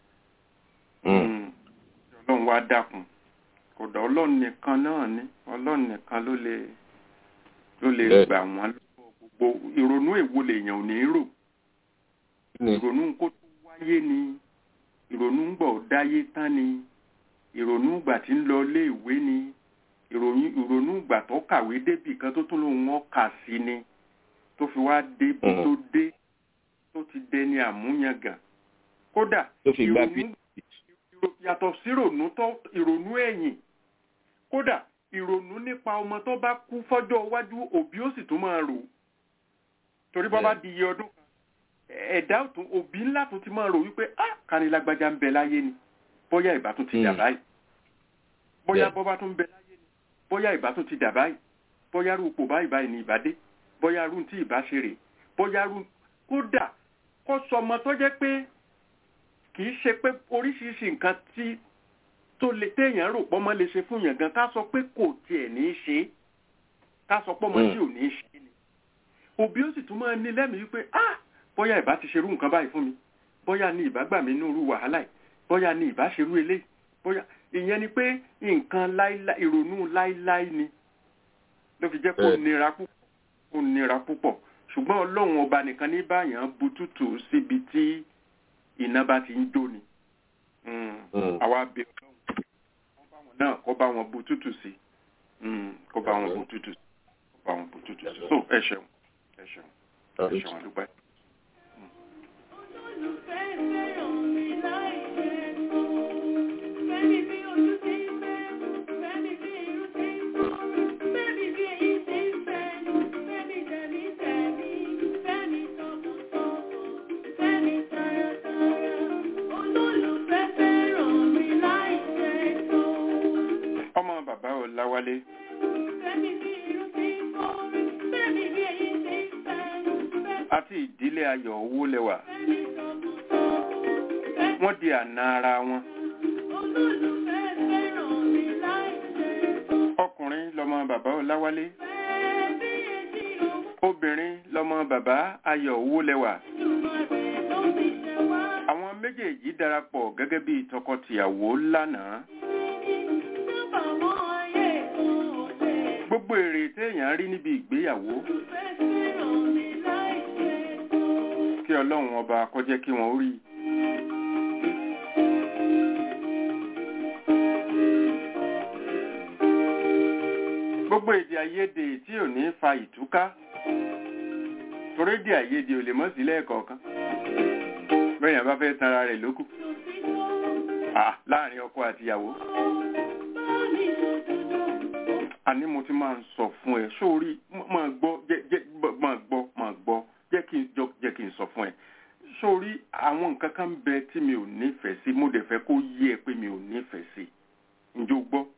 ọlọ́run wá dákun kódà ọlọ́run nìkan náà ni ọlọ́run nìkan ló lè ló lè gbà wọ́n lọ́wọ́ gbogbo ìrònú èwo lèèyàn ò ní rò ìrònú kó tó wáyé ni ìrònú ń gbọ̀ dáyé tán ni ìrònú ìgbà tí ń lọ ilé ìwé ni ìrònú ìgbà tó kàwé débì kan tó tún lòun wọn kà sí ni tó fi wá débi tó dé tó ti dẹni àmúyangàn kódà ìrònú yàtọ̀ sí ìrònú tó ìrònú ẹ̀yìn kódà ìrònú nípa ọmọ tó bá kú fọ́jọ́ iwájú òbí ó sì tún máa rò torí bọ́ bá di iye ọdún kan ẹ̀dá òtún òbí ńlá tún ti máa rò wípé ah kanilágbájá ń bẹ láyé ni bóyá ìbá tún ti dà báyìí bóyá bọ́ bá tún bẹ láyé ni bóyá ìbá tún ti dà báyìí bóyá rú ipò báyìí báyìí ni ìbá dé bóyá rú tí ìbá ṣe rè bóyá rú kódà kó sọmọ tó jẹ́ pé kì í ṣe pé oríṣiríṣi nǹkan tí tó lè téèyàn rò pọ́mọ lè ṣe fún yàn gan ká sọ pé kò tiẹ̀ ní í ṣe ká sọ pọ́mọ tí ò ní í ṣe ni òbí ó sì tún máa ní lẹ́mìí wípé ah bóyá ìbá ti ṣerú nǹkan báyìí fún mi bóyá ní ìbá gbà mí nínú wàhálà yìí bóyá ní ìbá ṣerú eléyìí bóyá ìyẹn ni pé nǹkan ìrònú láíláí ni ló fi jẹ́ kó nira púpọ̀ kó nira púpọ̀ ṣùgbọ́n ọlọ́run ọba nìkan ní báyàn butútù síbi tí iná bá ti ń jó ni àwa bẹ ọlọ́run náà kó bá wọn butútù sí kó bá wọn butútù sí kó bá wọn butútù sí so ẹ ṣeun ẹ ṣeun ẹ ṣeun àdúgbò ẹ. Olólùfẹ́ fẹ́ràn mi láì jẹ́ tó. Fẹ́mi bí ojú ti ń fẹ́, fẹ́mi bí irú ti ń fọ́, fẹ́mi bí èyí ti ń fẹ́, fẹ́mi tẹ̀mí tẹ̀mí, fẹ́mi tọkàntọkàn, fẹ́mi tayátayá. Olólùfẹ́ fẹ́ràn mi láì jẹ́ tó. bàbá ọláwálé Fẹ́mi bí irú ti ń fọ́, fẹ́mi bí èyí ti ń fẹ́, àti ìdílé ayọ̀ owó lẹ́wà fẹ́mi tọkùntọkùn, fẹ́ wọ́n di àna ara wọn olólùfẹ́ fẹ́ràn mi láìṣe. ọkùnrin lọmọ bàbá ọláwálé Fẹ́ bí etí owó obìnrin lọmọ bàbá ayọ̀ owó lẹ́wà Olódùmarè ló fi ṣe wá. àwọn méjèèjì darapọ̀ gẹ́gẹ́ bí tọkọtìyàwó lánàá Sábà wọ́n ayé kan ọ̀lẹ. gbogbo èrè téèyàn rí níbi ìgbéyàwó Olùfẹ́ fẹ́ràn mi láìṣe kan. kí ọlọ́run ọba kó jẹ́ kí wọ́n rí i. gbogbo èdè àìyedè tí ò ní fa ìtúká torí èdè àìyedè ò lè mọ́ sí lẹ́ẹ̀kọ̀ọ̀kan bẹ́ẹ̀yàn bá fẹ́ tanra rẹ̀ lókù Ah, láàrin ọkọ àtìyàwó àní mo ti máa ń sọ fún ẹ sórí m- máa gbọ́ jẹ́ jẹ́ gbọ́- máa gbọ́ máa gbọ́ jẹ́ kí n jọ- jẹ́ kí n sọ fún ẹ sórí àwọn nǹkan kan ń bẹ tí mi ò nífẹ̀ẹ́ sí mo dẹ̀ fẹ́ kó yé ẹ pé mi ò nífẹ̀ẹ́ sí ǹjẹ́ o gbọ́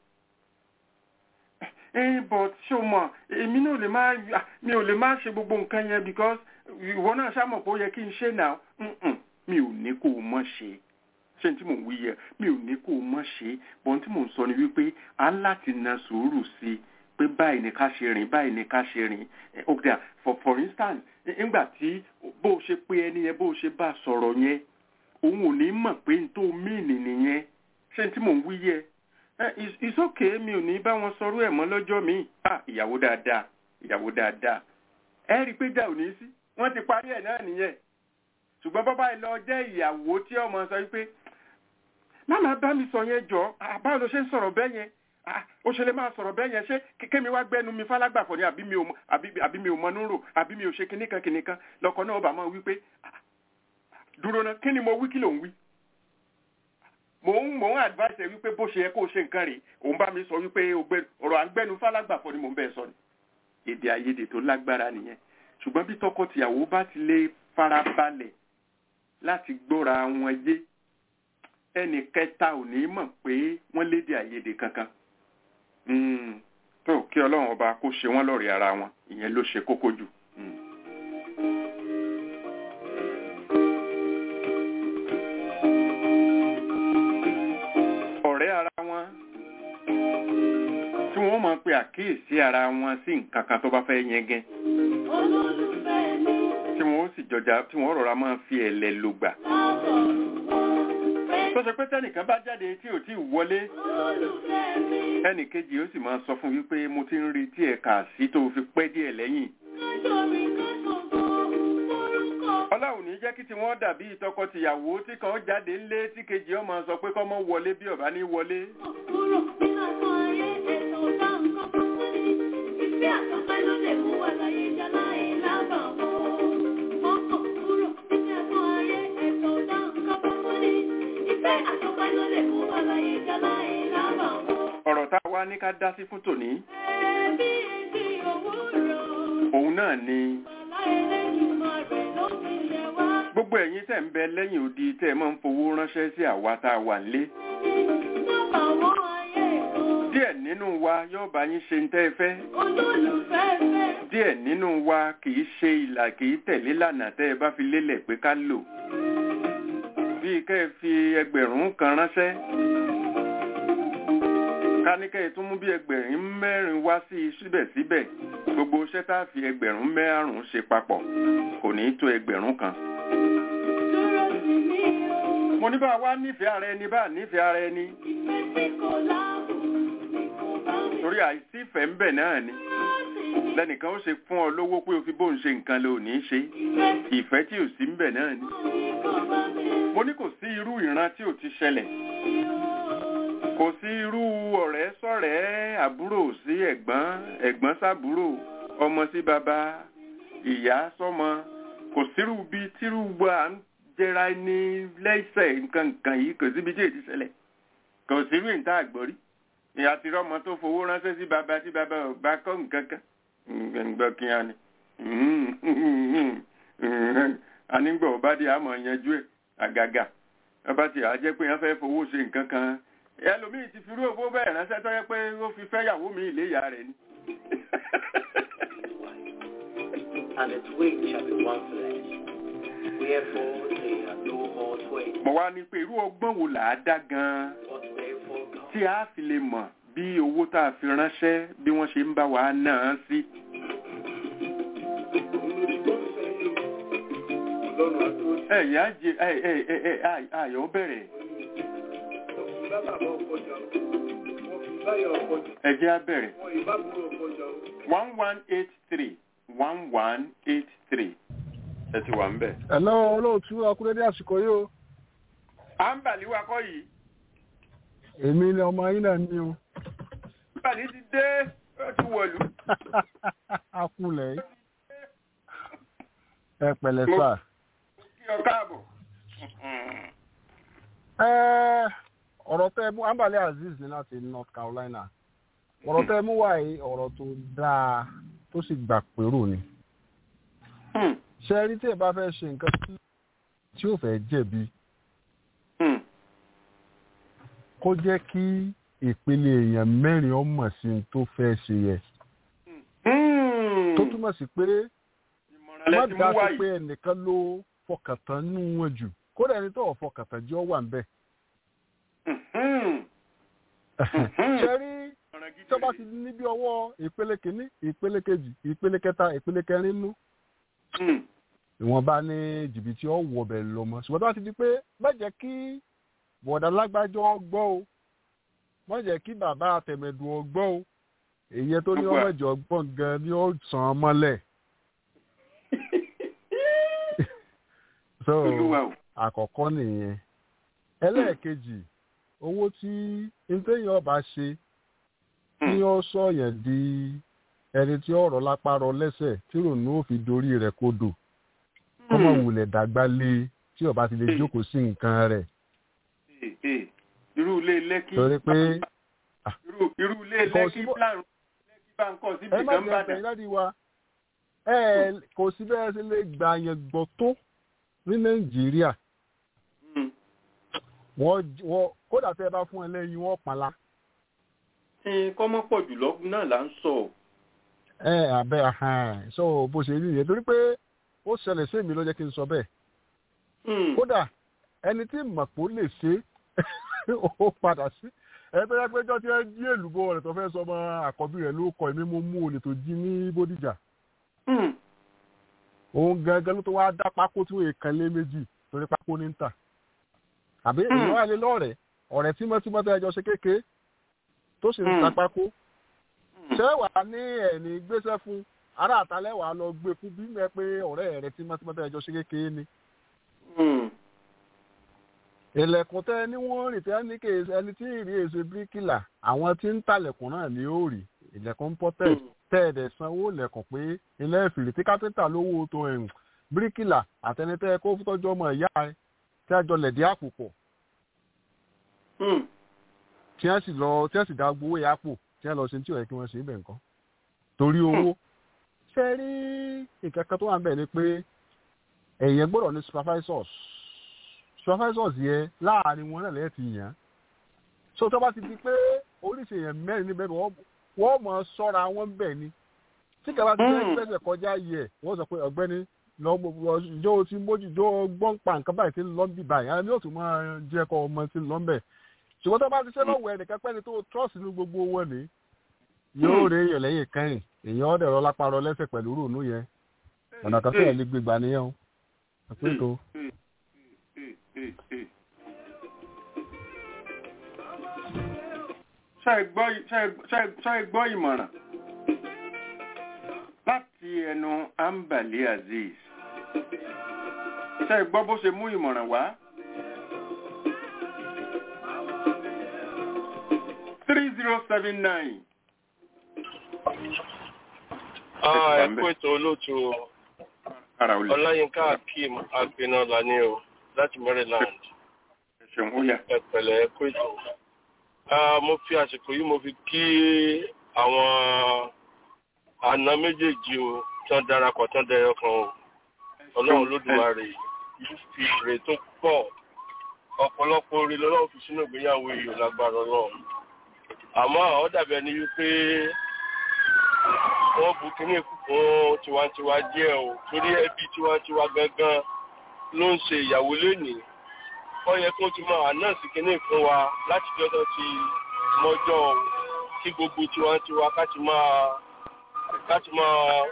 eh but ṣé o mọ̀ èmi náà lè má ah, mi ò lè má ṣe gbogbo nǹkan yẹn because ìwọ náà ṣàmọ̀ pé ó yẹ kí n ṣe náà Mm-mm, mi ò ní kó o mọ̀ ṣe ṣé n tí mò ń wí yẹ mi ò ní kó o mọ̀ ṣe bọ́n tí mò ń sọ ni wípé a ń láti na sùúrù sí i pé báyìí ni ká ṣe rìn báyìí ni ká ṣe rìn Eh, okay for for instance eh, nígbà tí bó o ṣe pé ẹni yẹn bó o ṣe bá a sọ̀rọ̀ yẹn òun ò ní mọ̀ pé n tó mìíní nìyẹn ṣé n tí mò ń wí yẹ Eh, it's- it's okay mi ò ní bá wọn sọrú ẹ̀ mọ́ lọ́jọ́ mi ah ìyàwó dáadáa ìyàwó dáadáa ẹ rí i pé jà ò ní sí wọ́n ti parí ẹ̀ náà nìyẹn ṣùgbọ́n bọ́bá ẹ lọ jẹ́ ìyàwó tí ọmọ sọ wípé máma bá mi sọ yẹn jọ ah, báwo ló ṣe ń sọ̀rọ̀ bẹ́ẹ̀ yẹn Ah, ó ṣe lè máa sọ̀rọ̀ bẹ́ẹ̀ yẹn ṣé kémi wá gbẹ́nu mi fálágbàfọ̀ ni àbí mi ò mọ- àbí- àbí mi ò mọnú rò àbí mi ò ṣe kinníkan kinníkan lọkọ náà ó bá máa wí pé ah, dúró ná kí ni mo wí kí ló ń wí mò ń mò ń advice ẹ wípé bó ṣe yẹ kó o ṣe nǹkan rè òun bá mi sọ wípé o gbé- ọ̀rọ̀ à ń gbẹ́nu fálágbàfọ̀ ni mò ń bẹ́ẹ̀ sọ ni èdè àìyedè tó lágbára nìyẹn ṣùgbọ́n bí tọkọtìyàwó bá ti lè farabalẹ̀ láti gbọ́ra wọn yé ẹnì kẹta ò ní mọ̀ pé wọ́n lédè àìyedè kankan Mm, tó kí ọlọ́run ọba kó ṣe wọ́n lọ́rẹ̀ẹ́ ara wọn ìyẹn ló ṣe kókó jù. Mm. ọ̀rẹ́ ara wọn tí wọ́n máa pe àkíyèsí ara wọn sí nǹkan kan tó bá fẹ́ yẹngẹ́ Olólùfẹ́ mi tí wọ́n ó sì jọjà tí wọ́n rọra máa fi ẹ̀lẹ̀ lògbà. lábọ̀ fẹ́ tó ṣe pé tẹ́nìkan bá jáde tí ò tí ì wọlé olólùfẹ́ mi ẹnì kejì ó sì máa sọ fún wípé mo ti ń retí ẹ̀ kà sí tó fi pẹ́ díẹ̀ lẹ́yìn. kájọ mi kásọ̀gbọ́ orúkọ ọlọ́run ní jẹ́ kí tí wọ́n dàbí tọkọ-tìyàwó tí kan jáde ńlé tí kejì ọmọ sọ pé kọ́mọ wọlé bí ọ̀bá ní wọlé. kúrò nínú àtọ́ ayé ẹ̀sọ̀ ọ̀dà nǹkan kan tó ní ìfẹ́ àtọ́pẹ́ ló lè mú wa láyé já láì lábàwọ̀ ọkọ̀ kúrò nínú àtọ́ ayé ẹ̀sọ̀ ọ̀dà nǹkan kan tó ní ìfẹ́ àtọ́pẹ́ ló lè mú wa láyé já láì lábàwọ̀ ọ̀rọ̀ tá a wá ní ká dá sí fún tòní ẹbí etí òwúrọ̀ òun náà ni bàbá Ẹlẹ́dùmarè ló fi ṣe wá gbogbo ẹ̀yin tẹ̀ ń bẹ lẹ́yìn odi tẹ́ ẹ máa ń fowó ránṣẹ́ sí àwa tá a wà nílé. lábàwọ̀ ayé kan díẹ̀ nínú wa yóò bá yín ṣe ń tẹ́ ẹ fẹ́. olólùfẹ́ fẹ́. díẹ̀ nínú wa kì í ṣe ìlà kì í tẹ̀lé lànà tẹ́ ẹ bá fi lélẹ̀ pé ká lò. bíi kẹ́ ẹ fi ẹgbẹ̀rún kan ránṣẹ́. ká ní kẹ́ ẹ tún mú bí ẹgbẹ̀rún mẹ́rin wá sí i síbẹ̀síbẹ̀ gbogbo iṣẹ́ tá a fi ẹgbẹ̀rún márùn-ún ṣe papọ̀ kò ní í tó ẹgbẹ̀rún kan. Dúró sí mi o, mo ní bá a wá nífẹ̀ẹ́ ara ẹni bá a nífẹ̀ẹ́ ara ẹni ìfẹ́ tí kò láàbù ni kò bá mi torí àìsí ìfẹ́ ń bẹ náà ni láti ní. lẹ́nìkan ó ṣe fún ọ lówó pé o fi bóun ṣe nǹkan lò ní í ṣe Ìfẹ́ tí ìfẹ́ tí ò sí ń bẹ náà ni. kò bá mi mo ní kò sí irú ìran tí ò ti ṣẹlẹ̀ kò sí irú ọ̀rẹ́ sọ̀rẹ́ àbúrò sí ẹ̀gbọ́n ẹ̀gbọ́n sábúrò ọmọ sí bàbá ìyá sọ́mọ kò sírú bíi tírú wa ń jẹra ní lẹ́sẹ̀ nǹkan nǹkan yìí kò síbi tí èdè ṣẹlẹ̀ kò sírú ìta àgbọ̀rí ìyá ti rọ́mọ tó fowó ránṣẹ́ sí bàbá tí bàbá ò bá kọ́ nǹkan kan gbọ́ kí á ní anígbọ̀ ọba dé àmọ̀ yanjú ẹ̀ àgàgà ọba tí a jẹ́ pé wọ́n fẹ́ fowó ṣe nǹkan kan ẹlòmíì ti fi irú owó bẹ́ẹ̀ ránṣẹ́ tó yẹ pé ó fi fẹ́ yàwó mi ìléyà rẹ̀ ni. and its weight shall be one flesh. Wherefore they are no more twain, mo wá ní pé irú ọgbọ́n wo là á dá gan-an but wherefore God. tí a fi lè mọ̀ bí owó tá a fi ránṣẹ́ bí wọ́n ṣe ń bá wa ná an sí. ẹ̀yà jẹ ẹ̀ ẹ̀ ẹ̀ ẹ̀ ẹ̀ ayọ̀ bẹ̀rẹ̀ ẹ jẹ́ á bẹ̀rẹ̀ one one eight three one one eight three ẹ ti wà ń bẹ̀. Hello olóòtú akúrédé àsìkò yìí o. à ń bàlí wa kọ́ yìí Èmi ni ọmọ yín náà ní o. bàlí ti dé ó ti wọ̀lú. Akulẹ̀ yìí. Ẹ pẹ̀lẹ́ sà. kí ọ káàbọ̀. Ẹ ọ̀rọ̀ tẹ́ mú Ambali Azeez ní láti North Carolina. Ọ̀rọ̀ tẹ́ mú wá yìí ọ̀rọ̀ tó dáa tó sì gbà pérò ni. Hmm, Ṣé rí tí ẹ bá fẹ́ ṣe nǹkan tí tí ò fẹ́ jẹ̀bi hmm, kó jẹ́ kí ìpele èèyàn mẹ́rin ọmọ sí ní tó fẹ́ ṣe yẹ. hmm. Tó túmọ̀ sí pé ìmọ̀ràn má lẹ ti mú dá sí wáyé. pé ẹnìkan ló fọkàntán nù wọn jù kódà ẹni tó fọkàntán jẹ́ ọ wà ń bẹ̀. Hmm, ṣe rí ìmọ̀ràn gidi tó bá rèé. ti ní bí ọwọ́ ìpele kìíní ìpele kejì ìpele kẹta ìpele kẹrin nú Hmm, ìwọ̀nba ní jìbìtì ọ̀wọ̀ bẹ̀ lọ mọ́ ṣùgbọ́n tó bá ti di pé má jẹ́ kí bọ̀dà lágbájọ́ gbọ́ o má jẹ́ kí bàbá àtẹ̀mẹ̀dùn ọgbọ́ o èyí tó ní Gbogbo ọmọ ẹ̀. ìjọ gbọ̀n gan ni ó sàn án mọ́lẹ̀ so olúwa o. àkọ́kọ́ nìyẹn ẹlẹ́ẹ̀kejì owó tí ntẹ́yìn ọba ṣe tí ó sọ̀yàn di ẹni tí ọ̀rọ̀ lápá rọ lẹ́sẹ̀ tí rònú ò fi dorí rẹ̀ kodò kọ́mọ wulẹ̀ dàgbà lé tí ọba ti lè jókòó sí nǹkan rẹ̀ Eh, eh, irú ilé lẹ́kí. torí pé irú irú ilé Kò lẹ́kí sí bó- plan lẹ́kí bá ń kọ́ síbi ẹ má kan jẹ́ bá ẹ̀tẹ̀yìn dà. láti wa ẹ kò sí bẹ́ẹ̀ sí lè gbà yẹn gbọ́ tó ní nàìjíríà Hmm. wọ́n wọ́n kódà tẹ́ ẹ bá fún ẹ lẹ́yìn wọ́n pàlà Eh, kọ́mọ́ pọ̀ jùlọ náà là ń sọ. ẹ abẹ ahàn so bó ṣe rí yẹn torí pé ó ṣẹlẹ̀ sí èmi ló jẹ́ kí n sọ bẹ́ẹ̀ Hmm, kódà ẹni tí mọ̀pó lè ṣe ó padà sí ẹ tó yẹ pé jọ́ tí ẹ jí èlùbọ́ rẹ̀ tó fẹ́ sọ ọmọ àkọ́bí rẹ̀ ló kọ èmi mo mú olè tó jí ní bódìjà hmm, òun gangan ló tó wá dá pákó tí wọ́n kan lé méjì torí pákó ní ń tà àbí Hmm. èèyàn wà lé lọ́rẹ̀ẹ́ ọ̀rẹ́ tímọ́tímọ́ tó ẹjọ́ ṣe kéke tó sì ń ta Hmm. pákó hmm. ṣé wà á ní ẹ̀ní gbéṣẹ́ fún ará àtàlẹ́ wà á lọ gbé fún bí mẹ́ pé ọ̀rẹ́ rẹ̀ tímọ́tímọ́ tó ẹjọ́ ṣe kéke ni Hmm, ilẹ̀kùn tẹ́ ní wọ́n rìn tẹ́ ní kí ẹni tí ì rí èso bíríkìlà àwọn tí ń talẹ̀kùn náà ni ó rí ilẹ̀kùn pọ́tẹ́ hmm. tẹ́ ẹ̀dẹ̀ sanwó lẹ̀kùn pé ilé ìfìrì tí kápẹ́ńtà lówó tó ẹ̀hún bíríkìlà àtẹnitẹ́ kó tọ́jú ọmọ ìyá ẹ tí a jọ lẹ̀dí àpò pọ̀ Hmm. tí wọ́n sì lọ tí wọ́n sì dá gbowó ìyá àpò tí wọ́n lọ sí tí ò yẹ kí wọ́n ṣe ibẹ̀ nǹkan torí owó ṣe rí nǹkan kan tó wà ń bẹ̀ ni pé ẹ̀yẹ gbọ́dọ̀ ní supervisors supervisors yẹ láàrin wọn náà lẹ́yìn ti yàn án so tó bá ti di pé oríṣi èèyàn mẹ́rin níbẹ̀ wọ́n wọ́n mọ̀ ọ́ sọ́ra wọn bẹ̀ ni tí kàbá ti fẹ́ Mm. fẹsẹ̀ kọjá yẹ wọ́n sọ pé ọ̀gbẹ́ni lọ́jọ́ tí mójú jọ gbọ́n pa nǹkan báyìí tí ń lọ́ bí báyìí àwọn yóò tún máa jẹ́ kọ́ ọmọ tí ń lọ́ bẹ̀ ṣùgbọ́n tó bá ti ṣe lọ́wọ́ ẹnìkan pẹ́ni tó trọ́ọ̀sì ní gbogbo wọn ni yóò rí èèyàn lẹ́yìn kẹ́yìn èèyàn ọ̀dẹ̀ rọ lápárọ lẹ́sẹ̀ pẹ̀lú ròónú yẹn ọ̀nà kan tó yẹ lè gbégbá nìyẹn o àpéjọ. Eh, eh, eh. ṣé ẹ gbọ́ ṣé ẹ- ṣé ẹ- ṣé ẹ gbọ́ ìmọ̀ràn láti ẹnu ambali azeez ṣé ẹ gbọ́ bó ṣe mú ìmọ̀ràn wá. three zero seven nine. Ah, ẹ kú ètò olóòtú o. ara ò lè Ọláyínká Akeem Agbenola ní o láti Maryland. ẹ ṣeun ó yà. Ẹ pẹ̀lẹ́ ẹ kú ètò. Ah, Mo fi àsìkò yìí mo fi kí àwọn àna méjèèjì o tí wọ́n darapọ̀ tí wọ́n dẹyọ kan o. Ọlọ́run Olódùmarè yìí fi èrè tó pọ̀ ọ̀pọ̀lọpọ̀ orí lọ́wọ́ fi sínú ìgbéyàwó èèyàn lágbára ọlọ́run àmọ́ ó dàbí ẹni wípé wọ́n bu kínní fún tiwantiwa díẹ̀ o torí ẹbí tiwantiwa gangan ló ń ṣe ìyàwó lénìí ó yẹ kó ti máa ànáàsì kínní fún wa láti jọ́dọ̀ ti mọ́jọ́ o kí gbogbo tiwantiwa ká ti máa ká ti máa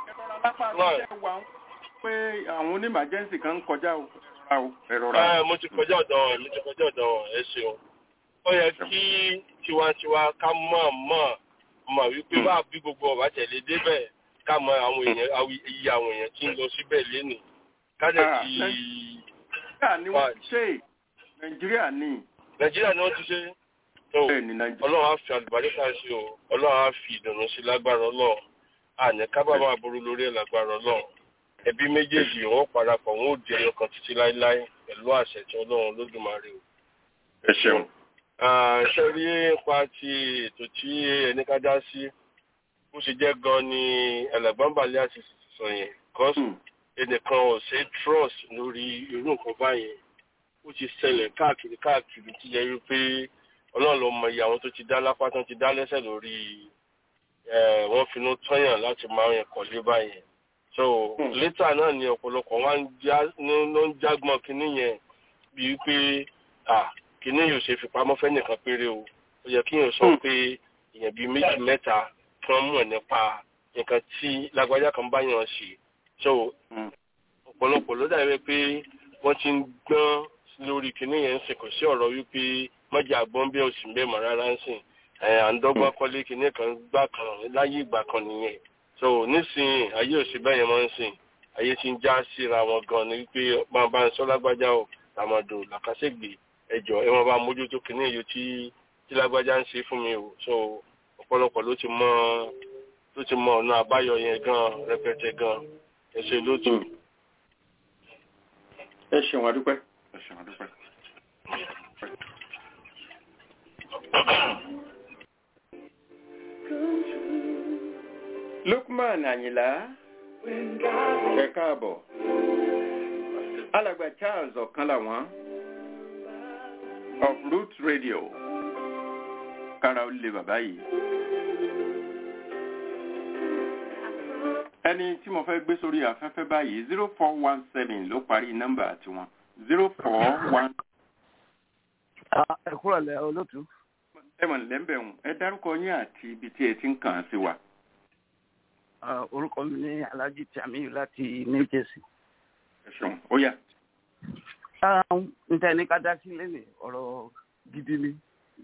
lápá ṣe wà ń pé àwọn onímàjẹ́ǹsì kan ń kọjá o ẹ̀rọra o ẹ̀rọra o. ẹ mo ti kọjá ọ̀dọ̀ wọn mo ti kọjá ọ̀dọ̀ wọn ẹ ṣeun ó yẹ kí tiwantiwa ká mọ̀ mọ̀ mọ̀ wípé bá bí gbogbo ọ̀bá tẹ̀lé débẹ̀ ká mọ àwọn èèyàn awi- iye àwọn èèyàn tí ń lọ síbẹ̀ lénìí ká dẹ̀ Ah, ti nàìjíríà ni wọ́n ti ṣe nàìjíríà ni nàìjíríà ni wọ́n ti ṣe tó bẹ́ẹ̀ ni nàìjíríà. ọlọ́run á fi àlùbáríkà sí o ọlọ́run á fi ìdùnnú sí lágbára ọlọ́run àní kábàámọ̀ aburú lórí ẹ̀ lágbára ọlọ́run ẹbí méjèèjì wọn ó parapọ̀ wọn ó di ẹyọ kan títí láéláé pẹ̀lú àṣẹ tí ọlọ́run lódùmarè o. ẹ ṣeun. ṣe rí nípa ti ètò tí ẹni ká dá sí bó ṣe jẹ́ gan ni ẹlẹ́gbọ́n balẹ̀ àti sọ yẹn cause ẹnìkan ò ṣe trust lórí irú nǹkan báyẹn ó ti ṣẹlẹ̀ káàkiri káàkiri tí yẹ wípé ọlọ́run ló mọ iye àwọn tó ti dá lápá tó ti dá lẹ́sẹ̀ lórí ẹ̀ wọ́n finú tọ́yàn láti máa ń kọ́lé báyẹn so létà náà ni ọ̀pọ̀lọpọ̀ wá ń já ló ń jágbọ́n kínní yẹn bíi pé à kínní yóò ṣe fipamọ́ fẹ́ nìkan péré o ó yẹ kí yóò sọ pé èèyàn bíi méjì mẹ́ta kí wọ́n mọ̀ nípa nǹkan tí lágbájá kan bá yàn ṣe so ọ̀pọ̀lọpọ̀ ló dàbí pé wọ́n ti ń gbọ́n lórí kínní yẹn ń sìn kò sí ọ̀rọ̀ wípé mọ́jà gbọ́n bí òsì ń bẹ́ẹ̀ mọ́ rárá ń sìn ẹ̀ à ń dọ́gbọ́n kọ́lé kínní kan gbà kan láyé ìgbà kan nìyẹn so nísìnyí ayé òsì bẹ́ẹ̀ yẹn máa ń sìn ayé ti ń já síra wọn gan ni wípé máa bá ń sọ lágbájá o làmàdò làkàṣègbè ẹjọ ẹ máa bá mójútó kínní èyí tí tí lágbájá ń ṣe fún mi o so ọ̀pọ̀lọpọ̀ ló ti mọ ló ti mọ ọ̀nà àbáyọ yẹn gan rẹpẹtẹ gan ẹsẹ lótú. ẹ ṣeun adúpẹ́ ẹ ṣeun adúpẹ́. Lukman Àyìnlá ẹ káàbọ̀ alàgbà Charles ọ̀kan làwọn of Root Radio kára ó lè bàbá yìí. ẹni tí mo fẹ́ gbé sórí afẹ́fẹ́ báyìí zero four one seven ló parí nọ́mbà tiwọn zero four one. ẹ kúrò lẹ olótú. ẹ mọ̀ lẹ́ńbẹ̀rún ẹ dárúkọ yín àti ibi tí ẹ ti ń kàn án sí wa. orúkọ mi ní alhaji tamiyu láti new jersey. ẹ ṣeun ó yá. n tẹ́ ní ká dá sí lẹ́nìí ọ̀rọ̀ gidi ni.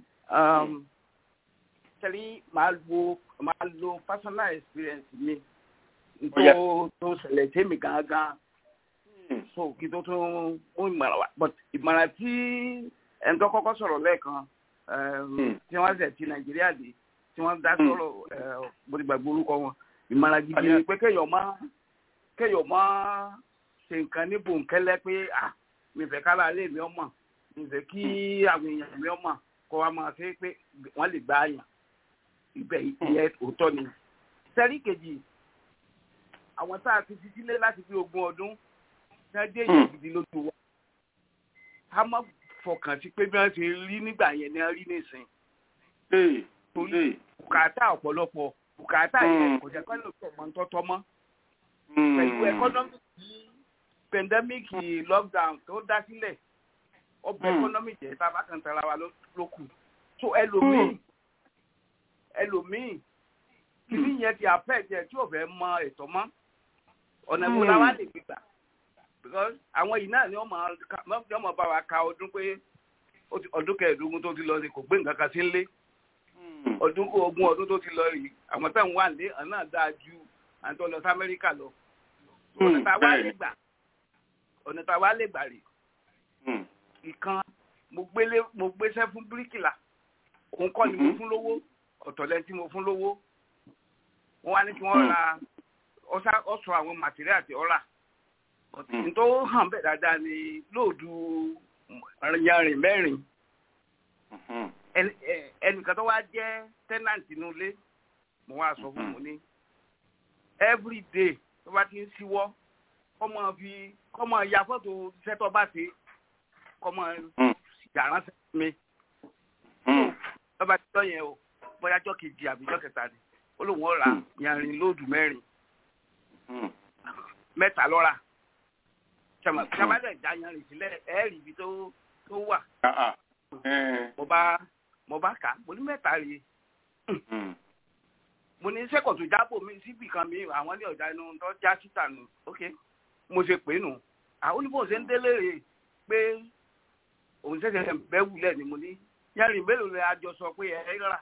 tẹ́lí máa lo máa lo personal experience mi tó tó ṣẹlẹ̀ sí mi gangan so kí tó tún mú ìmọ̀ràn wá but ìmọ̀ràn tí ẹni tó kọ́kọ́ sọ̀rọ̀ lẹ́ẹ̀kan tí wọ́n ṣẹ̀ ti nàìjíríà dé tí wọ́n dá sọ̀rọ̀ bódìgbàgbọ́ orúkọ wọn ìmọ̀ràn gidi ni pé kéèyàn má kéèyàn má ṣe nǹkan ní bòńkẹ́lẹ́ pé à mi fẹ́ kára alẹ́ mi ọmọ mi fẹ́ kí àwọn èèyàn mi ọmọ kó wa máa ṣe pé wọ́n lè gbá àyàn ibẹ̀ ìyẹn òótọ́ ni sẹ́rí kejì àwọn tá a ti fi sílé láti fi ogún ọdún ní ọdún èyí gidi lójú wa ká má fọkàn sí pé bí wọ́n ti rí nígbà yẹn ni wọ́n rí nísìn. torí bùkátà ọ̀pọ̀lọpọ̀ bùkátà yẹn kò jẹ́ kọ́lé òkè ọmọ tọ́tọ́ mọ́. pẹ̀lú ẹkọ́nọ́mìkì pẹ̀ndẹ́mìkì lockdown tó dá sílẹ̀ ọbẹ̀ ẹkọ́nọ́mìkì ẹ̀ sábà kan tara wa ló kù. so ẹlòmíì ẹlòmíì kìíní yẹn ti àfẹ́ jẹ tí ò fẹ́ mọ ètò mọ́ ọ̀nà ìbò la wá lè gbé gbà because àwọn yìí náà ni wọ́n máa bá wa ka ọdún pé ọdún kẹẹ̀ẹ́dógún tó ti lọ rí kò gbé nǹkan kan sí nlé ọdún ogún ọdún tó ti lọ rí àwọn táwọn wà ní ọ̀nà náà dáa ju àwọn tó lọ sí Amẹ́ríkà lọ ọ̀nà tá a wá lè gbà ọ̀nà tá a wá lè gbà rè ìkan mo gbéṣẹ́ fún bíríkìlà òun kọ́ ni mo fún lówó ọ̀tọ̀lẹ́ tí mo fún lówó wọ́n wá ní kí wọ́n ra ọ̀sọ̀ àwọn màtíríà tí ó rà n tó hàn bẹ́ẹ̀ dáadáa ni lóòdù yanrìn mẹ́rin ẹnìkan tó wá jẹ́ tẹ́nàntì inú ilé mo wá sọ fún mi ní every day tó bá ti ń síwọ́ kọ́mọ fi kọ́mọ ya fọ́tò iṣẹ́ tó bá ṣe kọ́mọ yàrá sẹ́yìn mi lọ́ba tí tọ́ yẹn o bóyá jọ́ kejì àbí jọ́ kẹta ni ó lóun ó ra yanrin lóòdù mẹ́rin mẹ́ta lọ́ra sàmàdà ìjà yanrin sílẹ̀ ẹ̀ẹ́rì ibi tó tó wà mo bá mo bá kà á mo ní mẹ́ta rèé mo ní sẹ́kọ̀ tó jábò mi síbì kan mi àwọn ní ọ̀dà inú tó já síta nù ok mo ṣe pé nù àwọn oníbò ṣe ń délé rè pé òun ṣẹ̀ṣẹ̀ bẹ́ wulẹ̀ ni mo ní yanrin mélòó lè àjọ sọ pé ẹ rà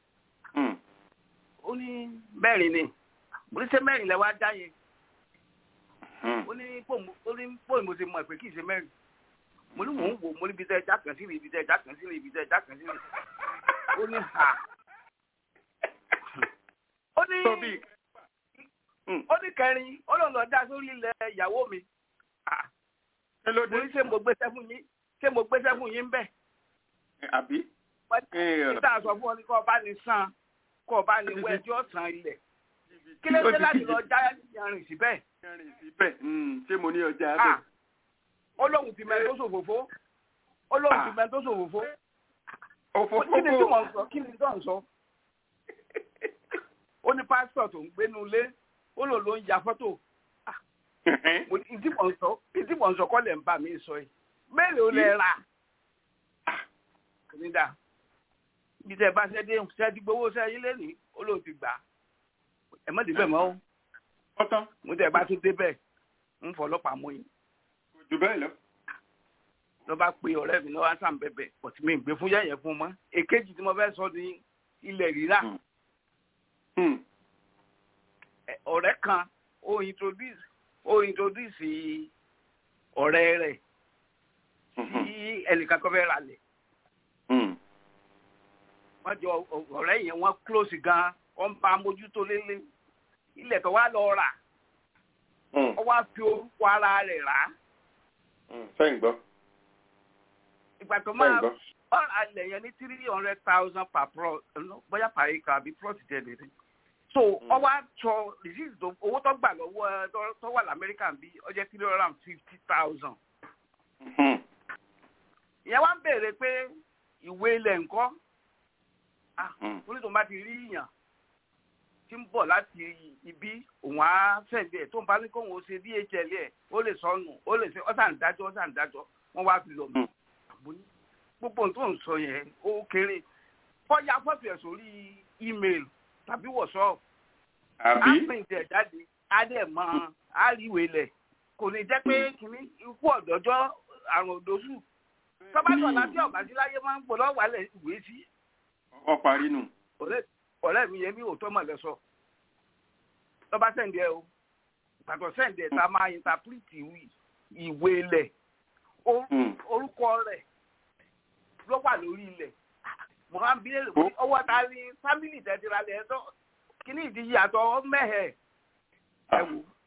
ó ní mẹ́rin ni mo ní ṣe mẹ́rin lẹ wá já yẹn ó ní pòun mo ṣe mọ̀ pé kì í ṣe mẹ́rin mo ní mò ń wò mo ní ibi tẹ́ ẹja kan sí rí ibi tẹ́ ẹja kan sí rí ibi tẹ́ ẹja kan sí rí ó ní ha ó ní ó ní kẹrin ó lọ lọ dá sórí ilẹ̀ ìyàwó mi mo ní ṣé mo gbéṣẹ́ fún yín ṣé mo gbéṣẹ́ fún yín bẹ́ẹ̀. àbí. títà sọ fún ọ ní kó o bá ní san kó o bá ní wọ ẹjọ́ san ilẹ̀ kí ló dé láti lọ já yanrìn síbẹ̀. yanrìn síbẹ̀ ṣé mo ní ọjà bẹ́ẹ̀. ó lóun ti mẹ́rin tó ṣòfófó ó lóun ti mẹ́rin tó ṣòfófó. òfófó kí ni tí mò ń sọ kí ni tí mò ń sọ ó ní pásítọ̀ tó ń gbénu ilé ó lò ló ń ya fọ́tò ìdí mọ̀ ń sọ ìdí mọ̀ ń sọ kọ́ lẹ̀ ń bà mí sọ yìí mélòó lẹ rà nídà ibi tẹ bá ṣe dé ṣe ti gbowó ṣe yín lẹ́nìí ó lóun ti gbà ẹ mọ̀ débẹ̀ mọ́ ó mo tẹ bá tún débẹ̀ ń fọ ọlọ́pàá mú yín. jù bẹ́ẹ̀ lọ. ló bá pe ọ̀rẹ́ mi lọ́wọ́ sàn bẹ̀bẹ̀ ọ̀tí mi ń gbé fún yẹ̀yẹ̀ fún mọ́ èkejì tí mo fẹ́ sọ ní ilẹ̀ rírà ọ̀rẹ́ kan ó introduce ó introduce ọ̀rẹ́ rẹ̀ sí ẹnìkan kan fẹ́ ra lẹ̀. wọ́n jọ ọ̀rẹ́ yẹn wọ́n close gan wọ́n bá mójútó lélẹ̀ ilẹ̀ tó wá lọ rà wọ́n wá fi orúkọ ara rẹ̀ rà. sẹ́yìn gbọ́. ìgbà tó máa ọ̀rọ̀ alẹ̀ yẹn ní three hundred thousand per plot bóyá per acre àbí plot tẹ̀lé rí so ọwọ́ àtọ receipt tó owó tó gbà lọ́wọ́ tó wà lamẹ́ríkà bí ó jẹ́ three hundred and fifty thousand. ìyẹn wá ń béèrè pé ìwé ilẹ̀ ńkọ́ orí tó ń bá ti rí yàn tí ń bọ̀ láti ibi òun á fẹ̀dẹ̀ tó ń bá ní kóun ó ṣe dhl ẹ̀ ó lè sọnù ó lè ṣe ọ̀sán dájọ́ ọ̀sán dájọ́ wọ́n wá fi lọ mọ́ gbogbo ohun tó ń sọ yẹn ó kéré kọ́ ya fọ́tò ẹ̀ sórí email tàbí wọ̀sọ́ọ̀pù. àbí. á pín ìtẹ̀ jáde á dẹ̀ mọ àríwé lẹ̀ kò ní jẹ́ pé kìíní ikú ọ̀dọ́jọ́ àrùn òdòṣù. tọ́bátọ̀ láti ọ̀gá sí láyé máa ń pò lọ́wọ́ alẹ̀ ìwé sí. ọ parí nù. ọ̀rẹ́ mi yẹn ní òótọ́ mọ̀ lẹ́sọ̀. lọ́ba sẹ́ǹdì ẹ o pàtó sẹ́ǹdì ẹ̀ tá a máa intapiriti ìwé lẹ̀ orúkọ rẹ̀ ló wà lórí ilẹ̀ mo máa ń bí lè ọwọ́ ta ni fámìlì tẹ̀síra lẹ̀ tó kíní ìdíyí àtọ̀ mẹ́hẹ̀ ẹ̀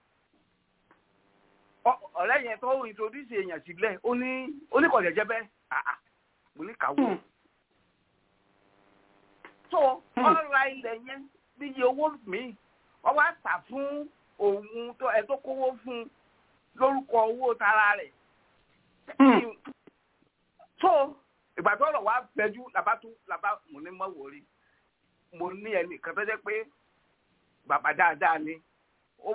wò. ọ̀rẹ́ yẹn tó introduce èèyàn sílẹ̀ ó ní oníkọ̀jẹ̀jẹ̀ bẹ́ẹ̀ mo ní kàwé. tó ọ̀ra ilẹ̀ yẹn níye owó mi wọ́n wá tà fún òun ẹ̀ tó kówó fún lórúkọ owó tara rẹ̀. tó ìgbà tó rọ̀ wá fẹjú làbá tún làbá mo ní mọ́ wòrí mo ní ẹnì kan tó jẹ́ pé bàbá dáadáa ni ó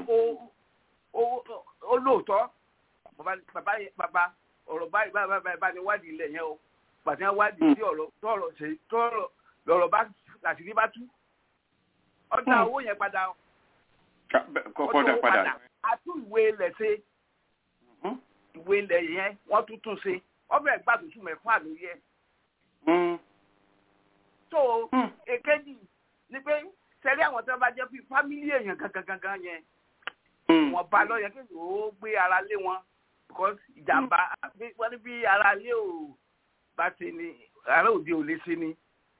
ó lóòótọ́ bàbá bàbá ọ̀rọ̀ báyìí báyìí báyìí bá ní wádìí ilẹ̀ yẹn o pàtẹ́ wádìí sí ọ̀rọ̀ tọ̀rọ̀ ṣe tọ̀rọ̀ lọ̀rọ̀ bá àṣírí bá tú ọjà owó yẹn padà kọ́kọ́ dà padà àtú ìwé ilẹ̀ ṣe ìwé ilẹ̀ yẹn wọ́n tún tún ṣe ọbẹ̀ gbàdúrà mẹ́fà lórí ẹ̀. so èkejì ni pé sẹ́rí àwọn tó bá jẹ́ bí fámílì èèyàn gangan gangan yẹn wọ́n bá lọ́yẹ kí ó gbé ara lé wọn because ìjàmbá wọ́n ní bí ara lé ò bá ti ní ara òde ò lè ṣe ni.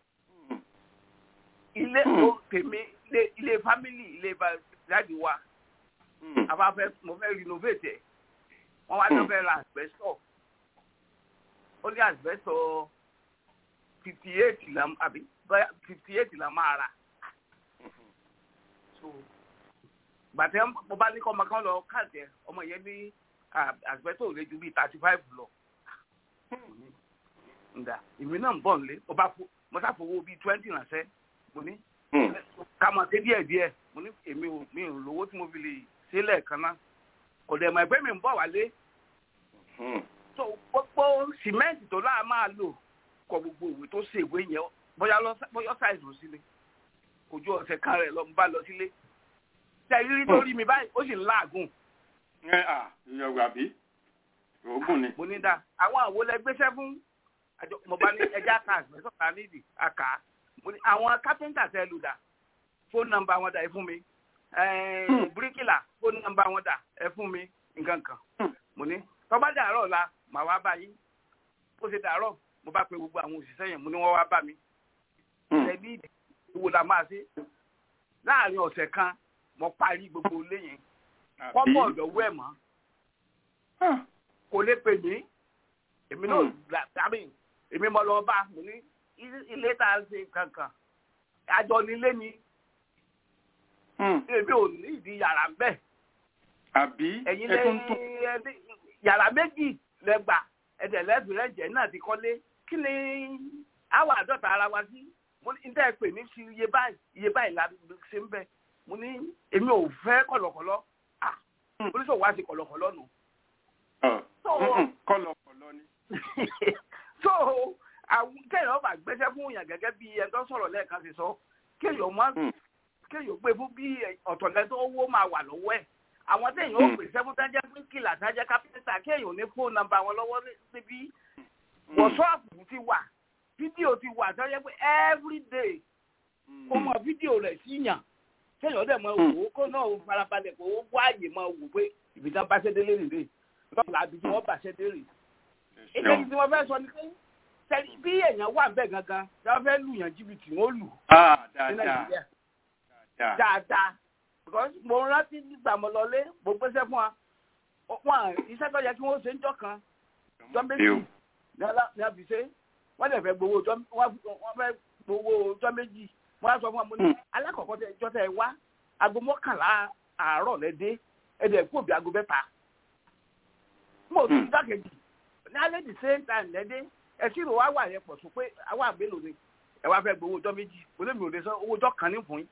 ilé tèmi ilé fámílì ilé jáde wa àbáfẹ́ mo fẹ́ renovate ẹ̀ wọ́n wá lọ fẹ́ ra asbestos ó ní asbestos fifty eight la àbí fifty eight la máa rà so gbàtẹ́ mo bá ní kọ́ ọmọ kan lọ káàtẹ́ ọmọ yẹn ní asbestos ò lè ju bíi thirty five lọ ǹda èmi náà ń bọ̀ nílé mo bá fo mo sá fowó bíi twenty ránṣẹ́ mo ní ká máa ṣe díẹ̀ díẹ̀ mo ní èmi ò mi ò lówó tí mo fi lè ṣe lẹ́ẹ̀kan náà kò dẹ̀ mọ̀ ẹgbẹ́ mi ń bọ̀ wálé so gbogbo sìmẹ́ǹtì tó láà máa lò kọ gbogbo ìwé tó ṣe ìwé yẹn bóyá lọ bóyá ṣàìsàn lọ sílé kò ju ọ̀sẹ̀ kan rẹ̀ lọ ń bá lọ sílé tẹ rírí lórí mi báyìí ó sì ń láàgùn. ẹ à ìyọ̀gbà bí oògùn ni. mo ní dá àwọn àwo lẹ gbéṣẹ́ fún àjọ mo bá ní ẹja ká àgbẹ̀sọ̀ ká nídìí àká mo ní àwọn kápẹ́ńtà tẹ lù dà fóònù nọ́mbà wọn dà ẹ fún mi bíríkìlà fóònù nọ́mbà wọn dà ẹ fún mi nǹkan kan mo ní tọ́ba dàárọ̀ la màá wá bá yín ó ṣe dàárọ̀ mo bá pe gbogbo àwọn òṣìṣẹ́ yẹn mo ní wọ́n wá bá mi ẹbí ìwò la máa ṣe láàrin ọ̀sẹ̀ kan mo parí gbogbo ilé yẹn kọ́mọ̀ ọ̀dọ̀wọ́ ẹ̀ mọ́ kò lè pè mí èmi náà dàbí èmi mo lọ bá mo ní ilé tá a ṣe kankan àjọ nílé ni èmi ò ní ìdí yàrá ń bẹ̀ àbí ẹ̀yin lẹ́yìn yàrá méjì lẹ́gbà ẹ̀dẹ̀ lẹ́sìn rẹ̀jẹ̀ náà ti kọ́lé kí ni àwọn àádọ́ta ara wa sí mo ní níta pè ní sí iye báyìí iye báyìí la ṣe ń bẹ mo ní èmi ò fẹ́ kọ̀lọ̀kọ̀lọ̀ ah oníṣòwò wa ti kọ̀lọ̀kọ̀lọ̀ nù. kọ̀lọ̀kọ̀lọ̀ ni. so àwọn kéèyàn bá gbéṣẹ́ fún yàn gẹ́gẹ́ bí ẹni tó sọ̀rọ̀ lẹ́ẹ̀kan ṣe sọ kéèyàn má kéèyàn gbé fún bí ọ̀tọ̀lẹ́ tó owó máa wà lọ́wọ́ ẹ̀ àwọn téèyàn ó pè sẹ́fún tájẹ́ bíríkìlà tájẹ́ kápẹ́ńtà kéèyàn ní fóònù nọ́mbà wọn lọ́wọ́ níbí wọ́ṣọ́ọ̀pù ti wà fídíò ti wà tó yẹ pé everyday kó mọ fídíò rẹ̀ sí yàn kéèyàn dẹ̀ mọ wò ó kó náà farabalẹ̀ kó wá àyè mọ wò pé ibi tí wọ́n bá ṣẹ́ délé rèé lọ́la àbí tí wọ́n bá ṣẹ́ dé rèé. ìkejì tí wọ́n fẹ́ sọ ni pé sẹ́ni bí èèyàn wà bẹ́ẹ̀ gangan tí wọ́n fẹ́ lù yàn jìbìtì wọ́n lù ní nàìjíríà dáadáa because mo rántí nígbà mo lọlé mo gbéṣẹ́ fún wa wọn iṣẹ́ tó yẹ kí wọ́n ṣe ń jọ kan jọ méjì ní àbíṣe wọ́n lè fẹ́ gbowó wọ́n fẹ́ gbowó ọjọ́ méjì wọ́n á sọ fún wa mo ní alákọ̀ọ́kọ́ tẹ ẹjọ́ tẹ wá aago mọ́kànlá àárọ̀ lẹ́dẹ́ ẹ̀dẹ̀ kú òbí aago mẹ́ta mo tún dákejì ní alẹ́ the same time lẹ́dẹ́ ẹ̀sìn ìrò wa wà yẹn pọ̀ sùn pé àwa àgbélò ni ẹ wá fẹ́ gbowó ọjọ́ méjì olómi òde sọ owó ọjọ́ kan ní fún yín.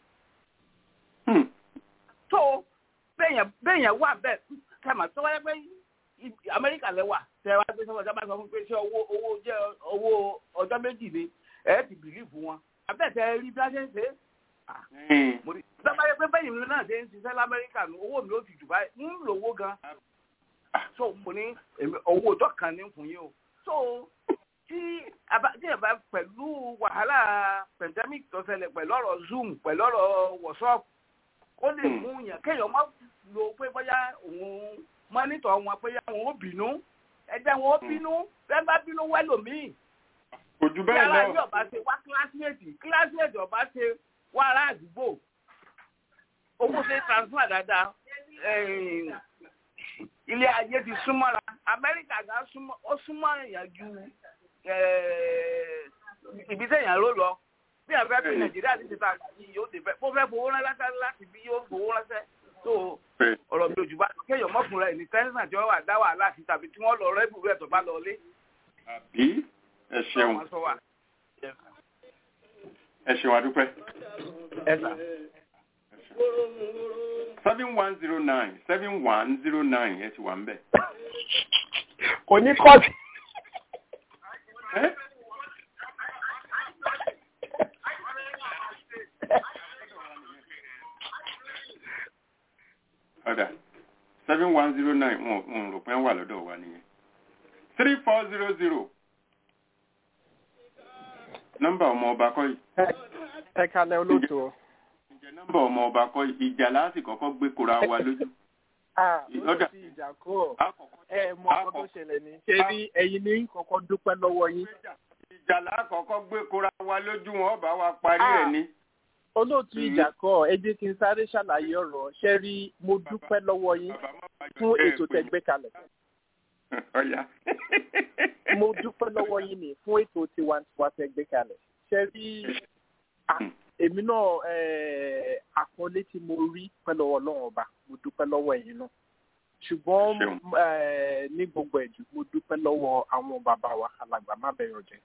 tó bẹ́ẹ̀yẹn wà bẹ́ẹ̀ kẹ́mà tó wáyé pé amẹ́ríkà lẹ́wà tẹ wá gbé sọ́wọ́ sábà sọ fún pé ṣé owó owó jẹ́ owó ọjọ́ méjì ni ẹ ti bìlíìfù wọn abẹ́tẹ̀ rí bí wọ́n ṣe ń ṣe é. sábà yẹ pé bẹ́yìn mi náà ṣe ń ṣiṣẹ́ lamẹ́ríkà ní owó mi ó ti jù báyìí ń lò owó gan. so mo ní owó ọjọ́ kan ní fún yín o. so tí ẹ bá pẹ̀lú wàhálà pandemic tó ṣẹlẹ̀ pẹ̀lú ọ̀rọ̀ zoom pẹ̀lú ọ̀rọ̀ whatsapp ó lè mú yàn kéèyàn má lo pé bóyá òun mọ́nítọ̀ wọn pé àwọn ò bínú ẹ̀jẹ̀ wọn ò bínú bẹ́ẹ̀ bá bínú wẹ́lòmíì. ojú bẹ́ẹ̀ lọ. yàrá yóò bá ṣe wá kílásímẹ̀tì kílásímẹ̀tì ọba ṣe wá ará àdúgbò owó ṣe transfer dáadáa ilé ayé ti súnmọ́ra amẹ́ríkà gan súnmọ́ ó súnmọ́ èèyàn ju ibi téèyàn ló lọ bí àfẹ́ bí nàìjíríà ti ṣe ta àgbàdì yóò dé fẹ́ bó fẹ́ fowó ránṣẹ́ láti bí yóò fowó ránṣẹ́ tó ọ̀rọ̀ mi ò jù bá kéèyàn mọ́kùnrin ẹ̀ ní tẹ́sán tí wọ́n wà dá wàhálà sí tàbí tí wọ́n lọ rẹ́bù rẹ̀ tó bá lọ lé. àbí ẹ ṣeun ẹ ṣeun adúpẹ́. ẹ sà. seven one zero nine seven one zero nine ẹ ti wà ń bẹ̀. kò ní kọ́ọ̀tù. ọ̀dà seven one zero nine wọn rò pé ń wà lọ́dọ̀ wa nìyẹn three four zero zero nọ́mbà ọmọ ọba kọ́ yìí. ẹ kalẹ̀ olóòtú o. ǹjẹ́ nọ́mbà ọmọ ọba kọ́ yìí ìjà láti kọ́kọ́ gbé kora wa lójú. ọ̀dà ìjà kọ́ ẹ mọ ọkọ tó ṣẹlẹ̀ ní. ṣé rí ẹ̀yin ní kọ́kọ́ dúpẹ́ lọ́wọ́ yín. ìjà lákọ̀ọ́kọ́ gbé kora wa lójú wọn bá wa parí ẹ̀ ní olóòtú ìjà kọ ẹ jẹ́ kí n sáré ṣàlàyé ọ̀rọ̀ ṣe rí mo dúpẹ́ lọ́wọ́ yín fún ètò tẹ́ gbé kalẹ̀. mo dúpẹ́ lọ́wọ́ yín ni fún ètò tiwantiwa tẹ́ gbé kalẹ̀ ṣe rí èmi náà àkọlé tí mo rí pẹ́ lọ́wọ́ ọlọ́run ọba mo dúpẹ́ lọ́wọ́ ẹ̀yin náà ṣùgbọ́n eh, ní gbogbo ẹ̀jú mo dúpẹ́ lọ́wọ́ àwọn bàbá wa alàgbà má bẹ̀rẹ̀ jẹ́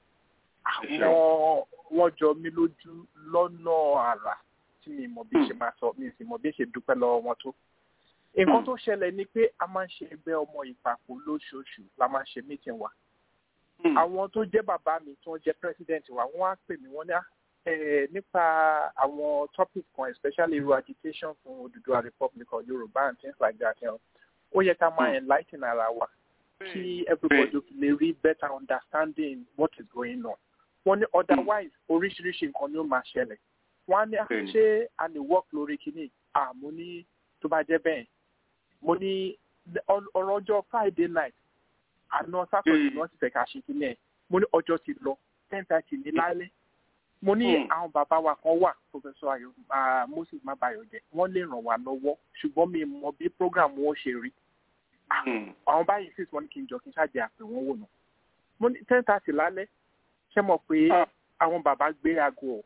àwọn wọ́n jọ mí lójú lọ́nà àrà tí mi mọ̀ bí ṣe máa sọ mi sì mọ̀ bí ṣe dúpẹ́ lọ́wọ́ wọn tó. nǹkan tó ṣẹlẹ̀ ni pé a máa ń ṣe ẹgbẹ́ ọmọ ìpapò lóṣooṣù la máa ń ṣe meeting wa. àwọn tó jẹ́ bàbá mi tó ń jẹ́ president wa wọ́n á pè mí wọ́n ní "Ah, eh, nípa àwọn topic kan especially irú agitation fún Odùduwà republic of Yorùbá and things like that you know, ó yẹ ká máa enlighten ara wa kí everybody lè rí better understanding what is going on wọ́n ní otherwise oríṣiríṣi nǹkan ni ó máa ṣẹlẹ̀ wọ́n á ní "Ah, Bẹ́ẹ̀ni. ṣé a lè work lórí kínní àmú ní tó bá jẹ́ bẹ́ẹ̀ mo ní ọ- ọ̀rọ̀ ọjọ́ friday night àná saturday ni wọ́n ti fẹ́ ká ṣe kínní ẹ̀ mo ní ọjọ́ ti lọ ten thirty ní lálẹ́ mo ní Hmm. àwọn bàbá wa kan wà professor ayo ah, moses mabayọjẹ wọ́n lè ràn wá lọ́wọ́ ṣùgbọ́n mi mọ bí program wọn ṣe rí àwọn báyìí sì wọ́n ní kí n jọ kí n ṣáàjẹ àpè wọn wò nà mo ní ten thirty lálẹ́ ṣé mọ̀ pé àwọn bàbá gbé aago ọ̀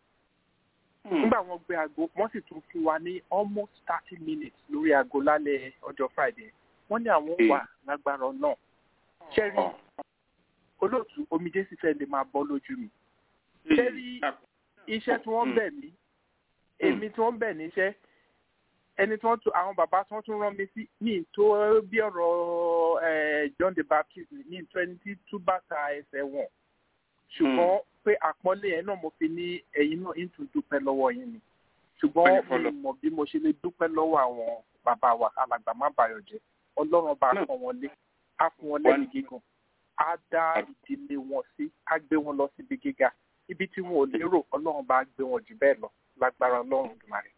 nígbà wọn gbé aago wọ́n sì tún fún wa ní almost thirty minutes lórí aago lálẹ́ ọjọ́ friday wọ́n ní àwọn wà lágbára náà ṣẹ́rí olóòtú omijé sì fẹ́ lè máa bọ́ lójú mi ṣẹ́rí iṣẹ́ tí wọ́n bẹ̀ mí èmi tí wọ́n bẹ̀ níṣẹ́ ẹni tí wọ́n tún àwọn bàbá tí wọ́n tún rán mi sí ní tó bí ọ̀rọ̀ eh, John the Baptist ní twenty two bàtà ẹsẹ̀ wọn ṣùgbọ́n pé àpọ́nlé yẹn náà mo fi ní ẹ̀yin náà ń tún dúpẹ́ lọ́wọ́ yín ni ṣùgbọ́n mi mọ̀ bí mo ṣe lè dúpẹ́ lọ́wọ́ àwọn bàbá wa alàgbà má bàyọ̀ jẹ́ ọlọ́run bá pọ́n wọn lé á fún wọn lẹ́yìn gígùn á dá ìdílé wọn sí á gbé wọn lọ síbi gíga ibi tí wọn ò lérò ọlọ́run bá gbé wọn jù bẹ́ẹ̀ lọ lágbára ọlọ́run dùmarè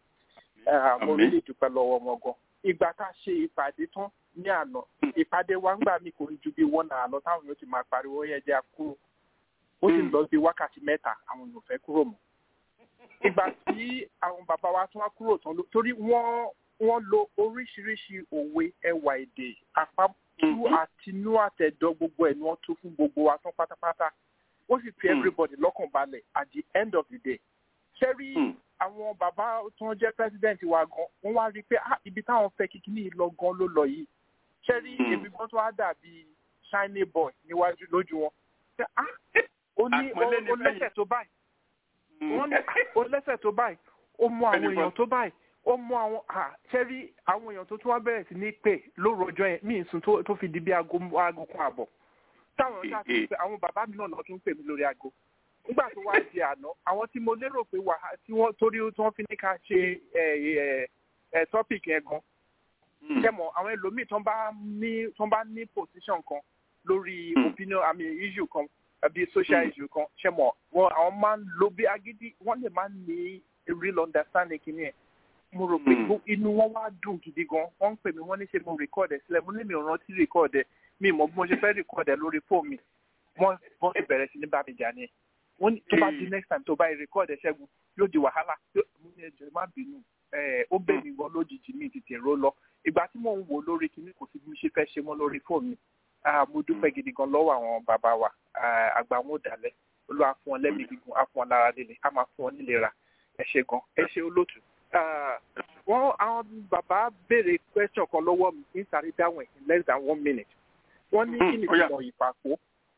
mo rí lè dúpẹ́ lọ́wọ́ wọn gan ìgbà tá a ṣe ìpàdé tán ní àná ìpàdé wa ń gbà mí kò rí ju bí wọ́n náà lọ táwọn yóò ti máa pariwo yẹn jẹ́ àkúrò ó sì lọ bí wákàtí mẹ́ta àwọn èèyàn fẹ́ kúrò mọ́ ìgbà tí àwọn bàbá wa tún wá kúrò tán ló- torí wọ́n wọ́n lo oríṣiríṣi òwe ẹwà èdè àpapọ̀ àtinú àtẹ̀dọ́ gbogbo ẹ̀ ni wọ́n tún fún gbogbo wa tán pátápátá ó sì fi everybody lọ́kàn balẹ̀ at the end of the day ṣé rí àwọn bàbá tí wọ́n jẹ́ president wa gan wọ́n wá rí i pé ah, ibi táwọn fẹ́ kíkiní yìí lọ gan ló lọ yìí ṣé rí èmi gan tó wá dàbí shiny boy níwájú lójú wọn Ṣé, ah, ó ní ó ó lẹ́sẹ̀ tó báyìí wọ́n ní ah, ó lẹ́sẹ̀ tó báyìí ó mú àwọn èèyàn tó báyìí ó mú àwọn ah, ṣé rí àwọn èèyàn tó tún wá bẹ̀rẹ̀ sí ní pè lóru ọjọ́ yẹn mí ìsùn tó tó fi di bí aago aago kan àbọ̀ táwọn ọjà tó ń pè àwọn bàbá mi náà lọ tún pè mí lórí aago nígbà tó wá di àná àwọn tí mo lérò pé wà tí wọ́n torí tí wọ́n fi ní ká ṣe ẹ ẹ ẹ topic yẹn gan kẹmọ àwọn ẹlòmíì tó ń bá ní tó ń bá ní position kan lórí opinion i mean issue kan àbí social issue kan ṣẹmọ wọn àwọn máa ń lo bí agídí wọn lè máa ń ní a real understanding kìíní ẹ mo rò pé gbó- inú wọn wá dùn gidi gan wọn ń pè mí wọn ní ṣe mo record ẹ sílẹ̀ mo ní mi ò rántí record ẹ mi mọ̀ bí mo ṣe fẹ́ record ẹ lórí fóònù mi wọn wọn ti bẹ̀rẹ̀ sí ní bá mi jà ní wọn ní tó bá di next time tó bá yẹ record ẹ ṣẹ́gun yóò di wàhálà Yóò- mo ní ẹjọ́ ẹ má bínú ẹ ó bẹ̀ mí gan lójijì mi ti tèrò lọ ìgbà tí mò ń wò lórí kinní kò sí bí mo ṣe fẹ́ ṣe mọ́ lórí fóònù mi Ah, mo dúpẹ́ gidi gan lọ́wọ́ àwọn bàbá wa Ah, àgbà wọn ò dálẹ̀ olúwa fún ọ lẹ́mìí gígùn á fún ọ lára líle á máa fún ọ nílera ẹ ṣe gan ẹ ṣe olóòtú. Ah, wọ́n àwọn bàbá béèrè question kan lọ́wọ́ mi kí n sáré dáhùn ẹ̀ in less than one minute. wọ́n ní kí ni ó yá. ìtumọ̀ ìpàkó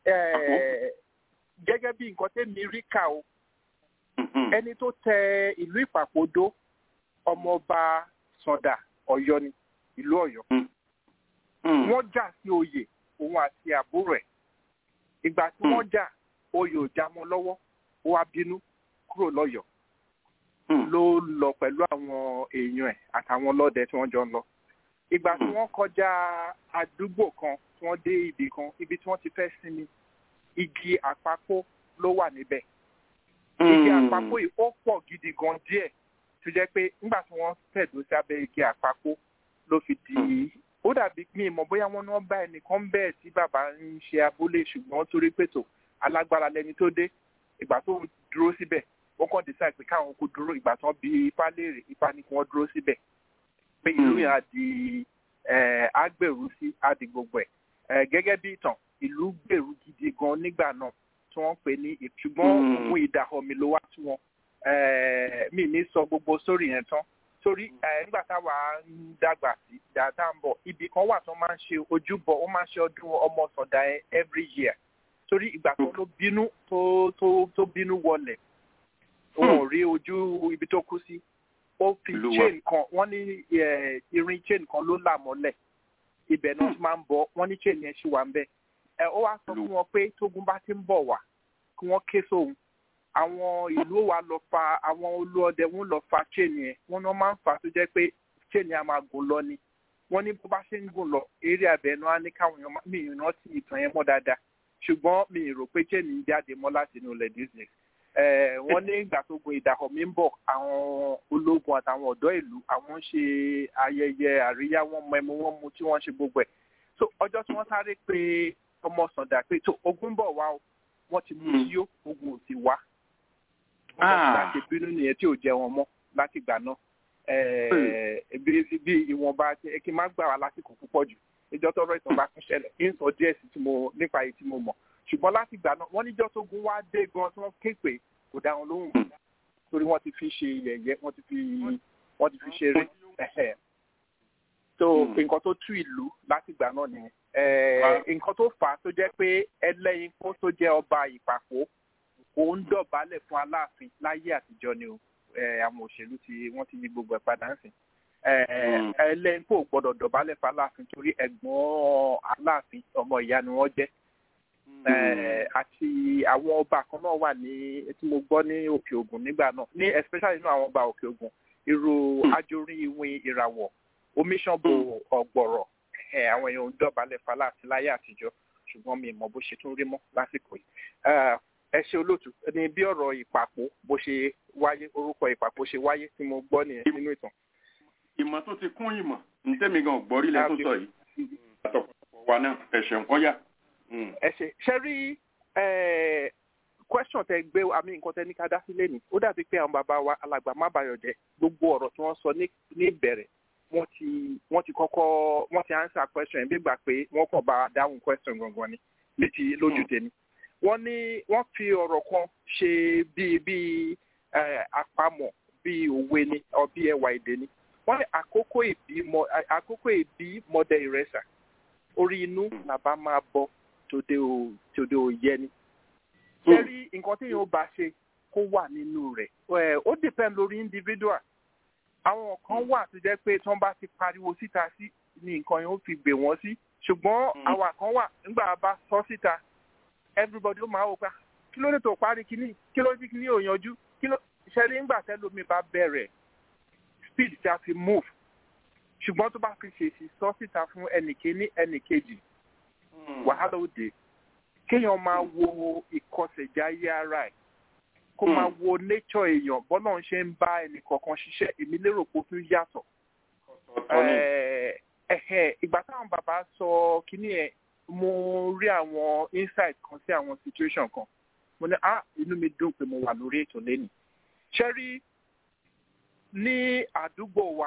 Eh, gẹ́gẹ́ bí nǹkan tẹ́mi rí kà o ẹni tó tẹ ìlú ìpàkódó ọmọọba sọdà ọ̀yọ́ ni ìlú ọ̀yọ́ wọ́n jà sí oyè òun àti àbúrò ẹ̀ ìgbà tí wọ́n jà oyè ò já mọ́ lọ́wọ́ ó wá bínú kúrò lọ́yọ̀ọ́ ló lọ pẹ̀lú àwọn èèyàn ẹ̀ àtàwọn ọlọ́dẹ tí wọ́n jọ ń lọ ìgbà tí wọ́n kọjá àdúgbò kan tí wọ́n dé ibì kan ibi tí wọ́n ti fẹ́ sinmi igi àpapọ̀ ló wà níbẹ̀ igi àpapọ̀ yìí ó pọ̀ gidi gan díẹ̀ tó jẹ́ pé nígbà tí wọ́n tẹ̀dó sí abẹ́ igi àpapọ̀ ló fi di ó dàbí mi mọ̀ bóyá wọ́n náà bá ẹnìkan bẹ́ẹ̀ tí bàbá ń ṣe abúlé ṣùgbọ́n torí pètò alágbára lẹni tó dé ìgbà tó dúró síbẹ̀ wọ́n kàn decide pé káwọn kó dúró ìgbà tán bí ipá léèrè ipá ní kí wọ́n dúró síbẹ̀ pé ìlú yẹn á di eh, á gbèrú sí á di gbogbo ẹ̀ Eh, gẹ́gẹ́ bí ìtàn ìlú gbèrú gidi gan nígbà náà tí wọ́n pè ní ì- ṣùgbọ́n òun ìdàhọ̀mì ló wá tí wọn mi ní sọ gbogbo sórí yẹn tán torí ẹ nígbà táwa ń dàgbà sí dáadáa ń bọ̀ ibì kan wà tó máa ń ṣe ojúbọ ó máa ń ṣe ọdún ọmọ sọ̀dà ẹ every year torí ìgbà tó ló bínú tó tó tó bínú wọlẹ̀ wọn ò rí ojú ibi tó kú sí ó fi Olúwa. chain kan wọ́n ní ẹ, irin chain kan ló là mọ́lẹ̀ ibẹ̀ náà máa ń bọ̀ wọ́n ní chain yẹn ṣì wà ń bẹ̀ ẹ ó wá sọ fún wọn pé tógun bá ti ń bọ̀ wá kí wọ́n ké sóhun àwọn ìlú wa lọ fa àwọn olóọdẹ wọn lọ fa chain yẹn wọn náà máa ń fà tó jẹ́ pé chain yẹn a máa gùn lọ ni wọ́n ní bó bá ṣe ń gùn lọ eré abẹ́nu á ní káwọn èèyàn máa- mi ì rántí ìtàn yẹn mọ́ dáadáa ṣùgbọ́n mi ì rò pé chain ń jáde mọ́ láti inú ilẹ̀ disney Eh, wọ́n ní ìgbà tó gun ìdàkọ̀ mi ń bọ̀ àwọn ológun àtàwọn ọ̀dọ́ ìlú àwọn ń ṣe ayẹyẹ àríyá wọn mọ ẹmu wọn mu tí wọ́n ṣe gbogbo ẹ̀ so ọjọ́ tí wọ́n sáré pé ọmọ sàndà pé tó ogun ń bọ̀ wá o wọ́n ti mú yíyó ogun ò ti wá Ah. láti bínú nìyẹn tí ò jẹ wọn mọ́ láti gbà náà Eh, bí bí ìwọ̀nba tí- kí n má gbà wá lásìkò púpọ̀ jù ìjọ tọrọ ìtàn bá tún ṣẹlẹ̀ kí n sọ díẹ̀ sí tí mo nípa èyí tí mo mọ̀ ṣùgbọ́n láti gbà náà wọ́n níjọ́ tógun wá dé gan tí wọ́n ké pé kò dá wọn lóhùn torí wọ́n ti fi ṣe yẹ̀yẹ́ wọ́n ti fi wọ́n ti fi ṣeré Ẹ̀hẹ̀. so nǹkan tó tú ìlú láti gbà náà nìyẹn Eh, nǹkan tó fà á tó jẹ́ pé ẹlẹ́yin kó tó jẹ́ ọba ìpàkó kò ń dọ̀bálẹ̀ fún aláàfin láyé àtijọ́ ni o Eh, àwọn òṣèlú tí wọ́n ti yí gbogbo ẹ̀ padà ń sìn ẹlẹ́yin kò gbọ́dọ̀ dọ̀bálẹ̀ fún aláàfin torí ẹ̀gbọ́n aláàfin ọmọ ìyá ni wọ́n jẹ́ Eh, àti àwọn ọba kan náà wà ní tí mo gbọ́ ní òkè ògùn nígbà náà ní especially nínú àwọn ọba òkè ògùn irú ajorí ìwìn ìràwọ̀ omiṣanbo ọ̀gbọ̀rọ̀ ẹ̀, àwọn èèyàn ń dọ̀bálẹ̀ fáláàfin láyé àtijọ́ ṣùgbọ́n mi ì mọ̀ bó ṣe tún rí mọ́ lásìkò yìí Eh, ẹ ṣe olóòtú ní bí ọ̀rọ̀ ìpàpọ̀ bó ṣe wáyé orúkọ ìpàpọ̀ ṣe wáyé tí mo gbọ́ nìyẹn nínú ìtàn. ìmọ̀ tó ti kún ìmọ̀ ntẹ́mi gan gbọ́rí lẹ́ tó sọ yìí àtọ̀pọ̀ wa náà ẹ̀ṣẹ̀ ń kọ́yà. ẹ ṣe ṣe rí eh, question tẹ gbé àmì nǹkan tẹ ní ká dá sílé ni ó dàbí pé àwọn bàbá wa alàgbà má bayọ̀ jẹ́ gbogbo ọ̀rọ̀ tí wọ́n sọ ní ní ìbẹ̀rẹ̀ wọ́n ti wọ́n ti kọ́kọ́ wọ́n ti answer question yẹn bí gbà pé wọ́n kàn bá dáhùn question gangan ni létí lójú tèmi wọ́n ní wọ́n fi ọ̀rọ̀ kan ṣe bíi bíi eh, àpamọ̀ bíi òwe ni ọ bíi ẹwà èdè ni wọ́n ní àkókò ìbí mọ àkókò ìbí mọdẹ ìrẹsà orí inú làbá máa bọ tòde ò tòde ò yẹ ni. sẹ́rí nǹkan tí yóò bá ṣe kó wà nínú rẹ̀ ẹ̀, ó depend lórí individual. àwọn kan wà tó jẹ́ pé tí wọ́n bá ti pariwo síta sí ni nǹkan yóò fi gbè wọ́n sí ṣùgbọ́n àwọn kan wà nígbà bá sọ síta everybody ó máa wò pé kí ló dé tó parí kíní kí ló dé kíní ò yanjú kí ló ṣẹ́rí ńgbà tẹ́lómi bá bẹ̀rẹ̀ speed tí a fi move ṣùgbọ́n tó bá fi ṣèṣì sọ síta fún ẹnìkéní ẹnìkejì wàhálà ó dé kéèyàn máa wo ìkọsẹ̀jáyé ara ẹ̀ kó máa wo nature èèyàn bọ́lá ń ṣe ń bá ẹnì kọ̀ọ̀kan ṣiṣẹ́ èmi lérò pé ó tún yàtọ̀. Eh, ẹ̀hẹ̀, ìgbà táwọn bàbá sọ kínní ẹ̀ mo rí àwọn insight kan sí àwọn situation kan mo ní ah inú mi dùn pé mo wà lórí ètò lẹ́nu ṣe rí ní àdúgbò wa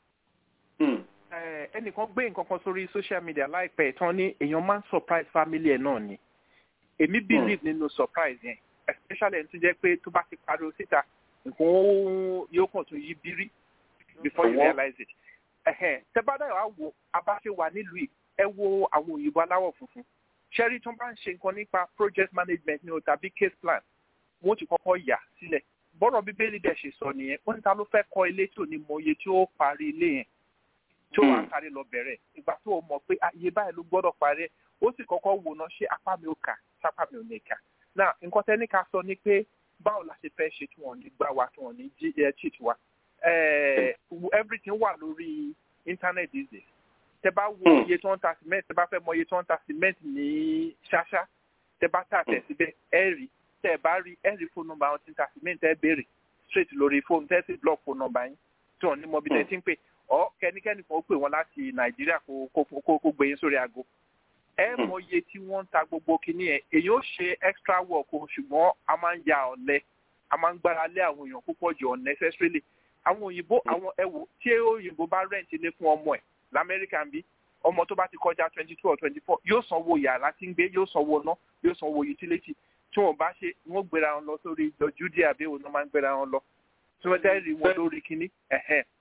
eh, ẹnìkan gbé nǹkan kan sórí social media láìpẹ́ tán ní èèyàn máa ń surprise family ẹ̀ náà ni èmi believe nínú surprise yẹn especially ẹni tó jẹ́ pé tó bá ti pariwo síta nǹkan ó- yóò kàn tún yí bírí before you Ọwọ́. realize it ẹ̀hẹ̀n tẹ́bádà wà wo abáṣe wà nílùú yìí ẹ wo àwọn òyìnbó aláwọ̀ funfun ṣẹ́rí tó bá ń ṣe nǹkan nípa project management ni o tàbí case plan wọ́n ti kọ́kọ́ yà sílẹ̀ bọ́rọ̀ bíbélì dẹ̀ ṣe sọ nìyẹn wọ́n ní ta ló fẹ́ kọ́ ilé tí ò ní mọ iye tí ó parí ilé yẹn tí ó wà sáré lọ bẹ̀rẹ̀ ìgbà tó o mọ̀ pé ah, iye báyìí ló gbọ́dọ̀ parí ẹ̀ ó sì kọ́kọ́ wò ná ṣé apá mi ò kà sápá mi ò ní kà náà nǹkan tẹ́ ní ká sọ ni pé báwo la ṣe fẹ́ ṣe tí wọ́n ní gbá wa tí wọ́n ní jí ẹ cheat wa Eh, everything wà lórí internet these days tẹ bá wo iye tí wọ́n ń ta cement tẹ bá fẹ́ mọ iye tí wọ́n ń ta cement ní ṣáṣá tẹ bá tà tẹ̀ síbẹ̀ ẹ rí tẹ bá rí ẹ rí fóònù nọ́mbà wọn ti ń ta cement ẹ béèrè straight lórí fóònù tẹ sì block fóònù nọ́mbà yín tí wọ́n ní mọ bí tẹ ti ń pè ọ kẹ́nikẹ́ni kan ó pè wọ́n láti nàìjíríà kó kó kó kó gbé yín sórí aago ẹ mọ iye tí wọ́n ń ta gbogbo kinní yẹn èyí ó ṣe extra work o ṣùgbọ́n a máa ń ya ọ̀lẹ a máa ń gbára lé àwọn èèyàn púpọ̀ jù unnecessarily àwọn òyìnbó àwọn ẹwò tí òyìnbó bá rent ilé fún ọmọ ẹ̀ lamẹ́ríkà ń bí ọmọ tó bá ti kọjá twenty two or twenty four yóò sanwó yàrá tí ń gbé yóò sanwó ná yóò sanwó utility tí wọn bá ṣe wọn gbéra wọn lọ sórí ìjọ judea bí òun náà máa ń gbéra wọn lọ tí wọn tẹ́ rí wọn lórí kínní ẹ̀hẹ́n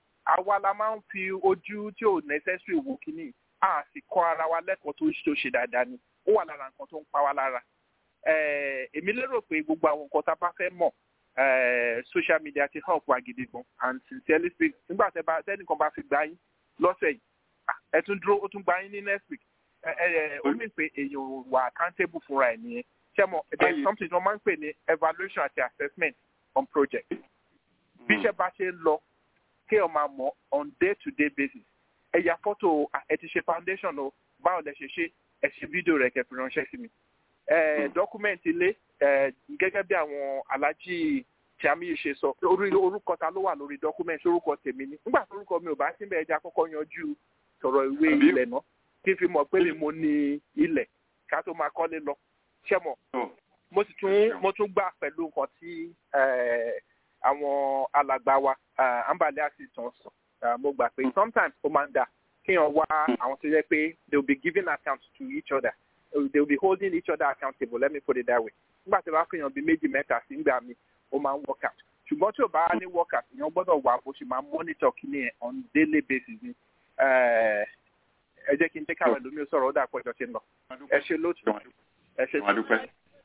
àwa la máa ń fi ojú tí ò necessary wò kíní a sì kọ́ ara wa lẹ́kọ̀ọ́ tó tó ṣe dáadáa ni ó wà lára nǹkan tó ń pa wá lára Eh, èmi lérò pé gbogbo àwọn nǹkan tá a bá fẹ́ mọ̀ eh, social media ti help wa gidi gan and sincerely speak nígbà tẹ́ bá tẹ́nìkan bá fi gbá yín lọ́sẹ̀ yìí ah, ẹ tún dúró ó tún gbá yín ní next week ẹ ẹ ó mì pé èèyàn wà accountable fúnra ẹ̀ nìyẹn ṣé mo there is something wọ́n máa ń pè ní evaluation àti assessment on project bí iṣẹ́ bá ṣe ń lọ kéèyàn máa mọ̀ on day to day basis ẹ ya fọ́tò ah, ẹ ti ṣe foundation o báwo lẹ ṣe ṣe ẹ ṣe fídíò rẹ̀ kẹ́ fi ránṣẹ́ sí mi ẹ document ilé ẹ gẹ́gẹ́ bí àwọn alájí tí a mi yìí ṣe sọ orí orúkọ ta ló wà lórí document orúkọ tèmi ni nígbà tó orúkọ mi ò bá síbẹ̀ ẹja kọ́kọ́ yanjú sọ̀rọ̀ ìwé ilẹ̀ náà kí n fi mọ̀ pé mi mo ní ilẹ̀ ká tó máa kọ́lé lọ ṣẹ́ mọ̀ mo sì tún mo tún gbà pẹ̀lú nǹkan tí eh, àwọn alàgbà wa eh, ambale assistant sọ Eh, mo gbà pé sometimes ó máa ń dà kéèyàn wá àwọn tó yẹ pé they will be giving account to each other they will be holding each other accountable let me put it that way nígbà tí wàá fihàn bíi méjì mẹ́ta sí nígbà mi ó máa ń work out ṣùgbọ́n tí ò bá ní work out èèyàn gbọ́dọ̀ wà bó ṣe máa monitor kíní ẹ̀ on daily basis ni Eh, ẹ jẹ́ kí n jẹ́ káwọn ẹlòmíì sọ̀rọ̀ ó dà pọ̀jọ́ ṣe ń lọ ẹ ṣe lóòtú ẹ ṣe Wọ́n dúpẹ́.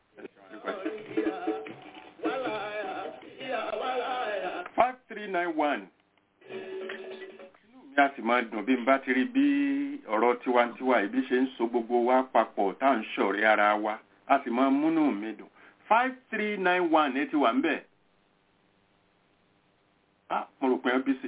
five three nine one. inú mi á sì máa dùn bí n bá ti rí bí ọ̀rọ̀ tiwantiwa ìbí ṣe ń so gbogbo wa papọ̀ tá à ń ṣọ̀rẹ́ ara wa a sì máa múnú mi dùn five three nine one ẹ ti wà ń bẹ̀. ah mo rò pé ẹ bí sí.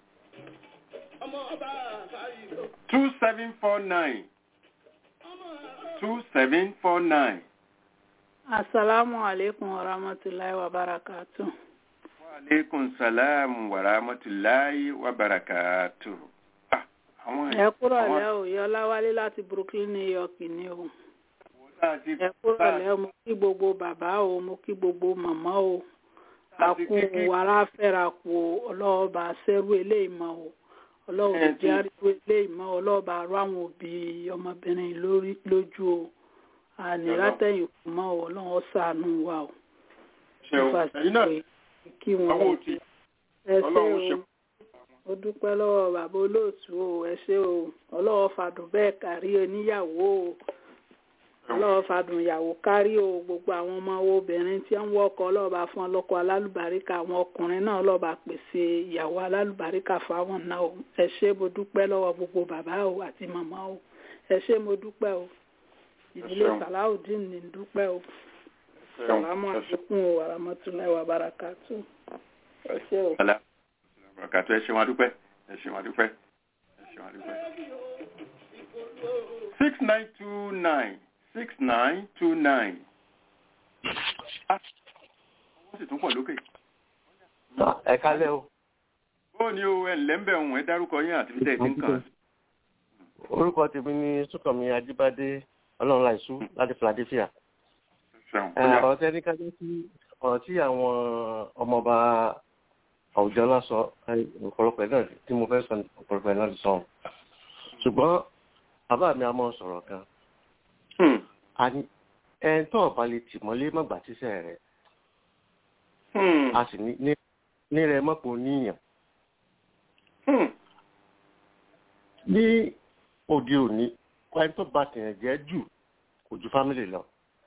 two seven four nine two seven four nine. Assalamu alaikum wa rahmatullahi wa barakatuh. aleykum salaam wa rahmatulahi wa barakatu. Ah, àwọn Ẹ kúrò àwọn- lẹ́ o, Yọlá wálé láti Brooklyn, New York ni o. láti- Ẹ kúrò lẹ́ o, mo kí gbogbo bàbá o, mo kí gbogbo màmá o. Àkú ara fẹ́ra kù o, ọlọ́ọ̀bà sẹ́rù eléyìí mọ́ o. Ọlọ́ọ̀bà jẹ́ àríwó eléyìí mọ́ ọlọ́ọ̀bà arú àwọn òbí ọmọbìnrin lórí lójú o. Àní látẹ̀yìn kù mọ́ o, ọlọ́run ṣàánú wa o. ṣe o ẹ̀yin náà Kí wọn àwọn o. òtí Ẹ ṣé ọlọ́run ṣe o ó dúpẹ́ lọ́wọ́ bàbá olóòtú o ẹ ṣé o ọlọ́wọ́ fàdùn bẹ́ẹ̀ kárí oníyàwó o ọlọ́wọ́ fàdùn ìyàwó kárí o gbogbo àwọn ọmọ obìnrin tí ń wọ́kọ̀ ọlọ́ọ̀bá fún ọlọ́kọ alálùbáríkà àwọn ọkùnrin náà ọlọ́ọ̀bá pèsè ìyàwó alálùbáríkà fáwọn náà o ẹ ṣé mo dúpẹ́ lọ́wọ́ gbogbo bàbá o àti màmá o ẹ ṣé mo dúpẹ́ o ìdílé ṣeun. sàláùdín ní dúpẹ́ o sàlámù àlékún o àràmọ́túnláì wà bàràkàtù ẹ ṣé o. Sàlá- barakatu ẹ ṣe wọn dúpẹ́ ẹ ṣe wọn dúpẹ́ ẹ ṣe wọn dúpẹ́. six nine two nine six nine two nine. Ah, wọ́n sì tún pọ̀ lókè. ẹ kálẹ́ o ó ní o ẹ ǹlẹ́ ń bẹ̀ ń ẹ dárúkọ yín àti bíi tẹ̀sí nǹkan. orúkọ tèmi ni súnkànmí ajíbádé ọlọ́run láìsú láti philadelphia ṣeun Ẹ, ọ̀rọ̀ tẹ́ ní kájọ́ sí ọ̀rọ̀ tí àwọn ọmọọba àwùjọ náà sọ ẹ, ọ̀pọ̀lọpọ̀ ẹ̀ náà tí mo fẹ́ sọ ní ọ̀pọ̀lọpọ̀ ẹ̀ náà ti sọ ṣùgbọ́n bàbá mi a máa sọ̀rọ̀ kan àní ẹ̀ tó ọ̀bá lè tì mọ́lé mọ́gbà tíṣẹ́ rẹ̀ a sì ní ní- ní rẹ̀ mọ́pọ̀ níyàn ní òde òní ẹni tó bá tìyàn jẹ́ jù kò ju fámìlì lọ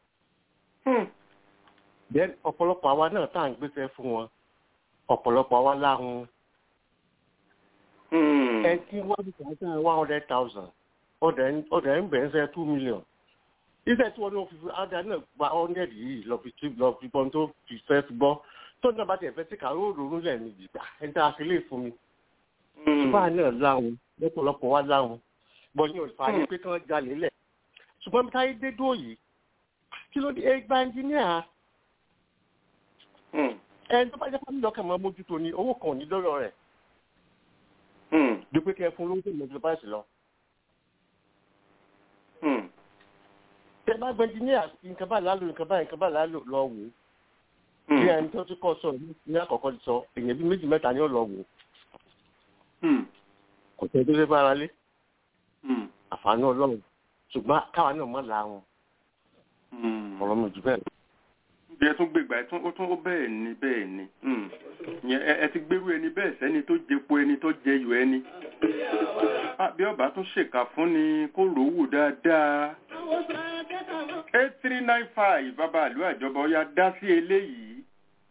then ọ̀pọ̀lọpọ̀ àwa náà tá à ń gbéṣẹ́ fún wọn ọ̀pọ̀lọpọ̀ àwa láhùn ẹ tí wọ́n ti tàn án one hundred thousand ọ̀dẹ̀ ń bẹ̀rẹ̀ sẹ́ two million iṣẹ́ tí wọ́n ní wọ́n fi ádá náà gba hundred yìí lọ fi tí lọ fi gbọ́n tó fi fẹ́ fi gbọ́ tó náà bá tiẹ̀ fẹ́ sí kàró òróró lẹ̀ ní ìgbà ẹni tá a fi lè fún mi ṣùgbọ́n àná láhùn lọ́pọ̀lọpọ̀ wá láhùn bọ́yìn òfà ní pé kí wọ́n jalè lẹ̀ ṣùgbọ́n bí táyé dé dúró yìí kí ló dé ẹgbà ẹnjìníà ẹni tó bá jẹ́ fámìlì ọkàn máa mójútó ni owó kan ò ní lọ́rọ̀ rẹ̀ dúpẹ́ kẹ́ fún lóúnjẹ mọ́tò báyìí lọ. tẹ bá gbẹ ẹnjìníà nǹkan bá lálò nǹkan bá nǹkan bá lálò lọ wò ó bí ẹni tó ti kọ́ sọ ní àkọ́kọ́ ti sọ èèyàn bíi méjì mẹ́ta ni ó lọ wò ó kò tẹ́ tó fẹ́ bára lé àǹfààní ọlọ́run ṣùgbọ́n káwa náà mọ̀ la wọn ọ̀rọ̀ mi jù bẹ́ẹ̀ lọ. ẹ tún gbégbá ẹ tún ó tún ó bẹ́ẹ̀ ni bẹ́ẹ̀ ni Hmm. Ìyẹn ẹ ẹ ti gbérú ẹni bẹ́ẹ̀ sẹ́ni tó jẹpo ẹni tó jẹyọ ẹni Ah, bí ọba tún ṣèkà fún ni kó rò ó wò dáadáa eight three nine five bàbá àlú àjọba ọya dá sí eléyìí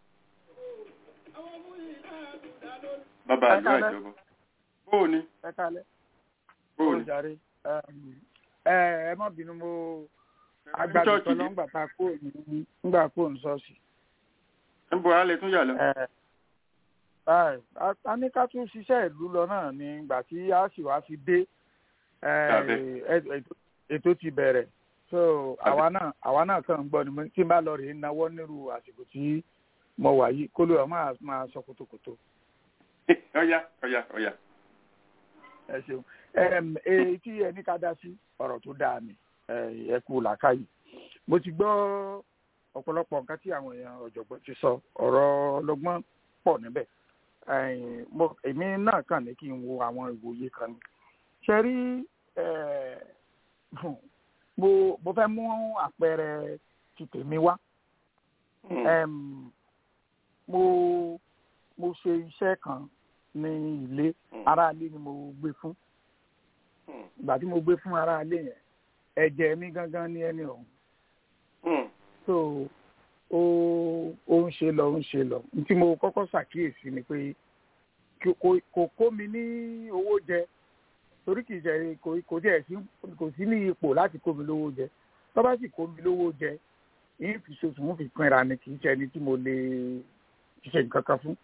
bàbá àlú Ẹ káalẹ́. àjọba bóò ni ẹ kálẹ̀ bóò ni jàre ẹ ẹ má bínú mo agbábí chọ́ọ̀chì tọ́lọ́ ni? ńgbà tá a kúrò ní ńgbà kúrò ní ṣọ́ọ̀ṣì. ń bọ̀ alẹ́ tún yà lọ. Ẹ, báyìí, a- a ní ká tún ṣiṣẹ́ ìlú lọ náà ní ìgbà tí a sì wá fi dé ẹ, Tàbí. ẹ- ètò- ètò ti bẹ̀rẹ̀ so àwa náà àwa náà kàn ń gbọ́ ni mo- tí n bá lọ rèé náwó nírú àsìkò tí mo wà yìí kó ló wà máa máa sọ kótókótó. ọya ọya ọya. ẹ ṣeun Em, èyí tí ẹni ká dá sí ọ̀rọ̀ tó dáa ni ẹ ẹ kú làákàyè mo ti gbọ́ ọ̀pọ̀lọpọ̀ nǹkan tí àwọn èèyàn ọ̀jọ̀gbọ́n ti sọ ọ̀rọ̀ ọlọ́gbọ́n pọ̀ níbẹ̀ Ẹ̀yìn, mo- èmi náà kàn ní kí n wo àwọn ìwòye kan ni ṣe rí eh, mo mo fẹ́ mú àpẹẹrẹ ti tèmi wá Em, mo mo ṣe iṣẹ́ kan ní ilé aráalé ni mo gbé fún ìgbà tí mo gbé fún aráalé yẹn ẹ̀jẹ̀ mi gangan ní ẹni ọ̀hún so ó ó ń ṣe lọ ó ń ṣe lọ ní tí mo kọ́kọ́ ṣàkíyèsí ni pé kò- kò- kò kó mi ní owó jẹ torí kì í ṣe kò kò tiẹ̀ sí kò sí ní ipò láti kó mi lówó jẹ tó bá sì kó mi lówó jẹ yín fi ṣoṣù ń fi pinra ni kì í ṣe ẹni tí mo lè ṣe nǹkan kan fún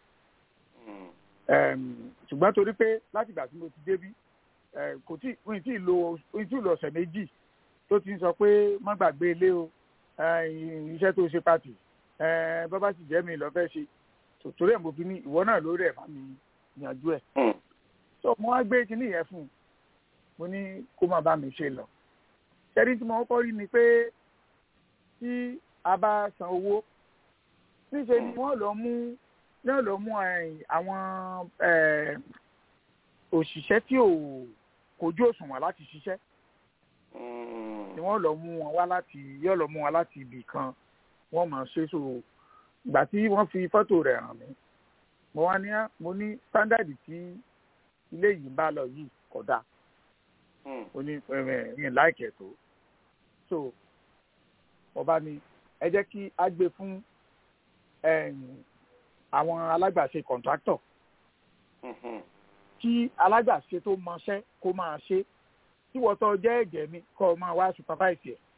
Em, ṣùgbọ́n torí pé láti ìgbà tí mo ti débí eh, kò tí mi tí ì lo mi tí ì lo ọ̀sẹ̀ méjì tó ti ń sọ pé má gbàgbé ilé o eh, iṣẹ́ tó ṣe pàtì eh, bàbá sì jẹ́ mi lọ fẹ́ ṣe So, torí ẹ̀ mo fi ní ìwọ náà lórí ẹ̀ bá mi yanjú ẹ̀ so mo wá gbé kinní yẹn fún un mo ní kó má bá mi ṣe lọ ṣẹ́rí tí mo kọ́kọ́ rí ni pé tí a bá san owó níṣe ni wọ́n lọ mú náà lọ mú eh, àwọn eh, òṣìṣẹ́ tí ò kojú òṣùwọ̀n láti ṣiṣẹ́ ni wọ́n lọ mú wọn wá láti yóò lọ mú wọn láti ibì kan wọ́n mọ̀ ṣe so ìgbà tí wọ́n fi fọ́tò rẹ̀ hàn mí mo wá ní mo ní sándàdì tí ilé yìí ń bá lọ yìí kò dáa ó ní ẹ̀rìn láìkẹ̀ tó so mo bá ní ẹ jẹ́ kí á gbé fún ẹ̀yìn àwọn alágbàṣe kọ̀ǹtráktọ̀ kí alágbàṣe tó mọṣẹ́ kó máa ṣe tí wọ́n tọ́ jẹ́ ẹ̀jẹ̀ mi kọ́ ọ máa wá supervise ẹ̀.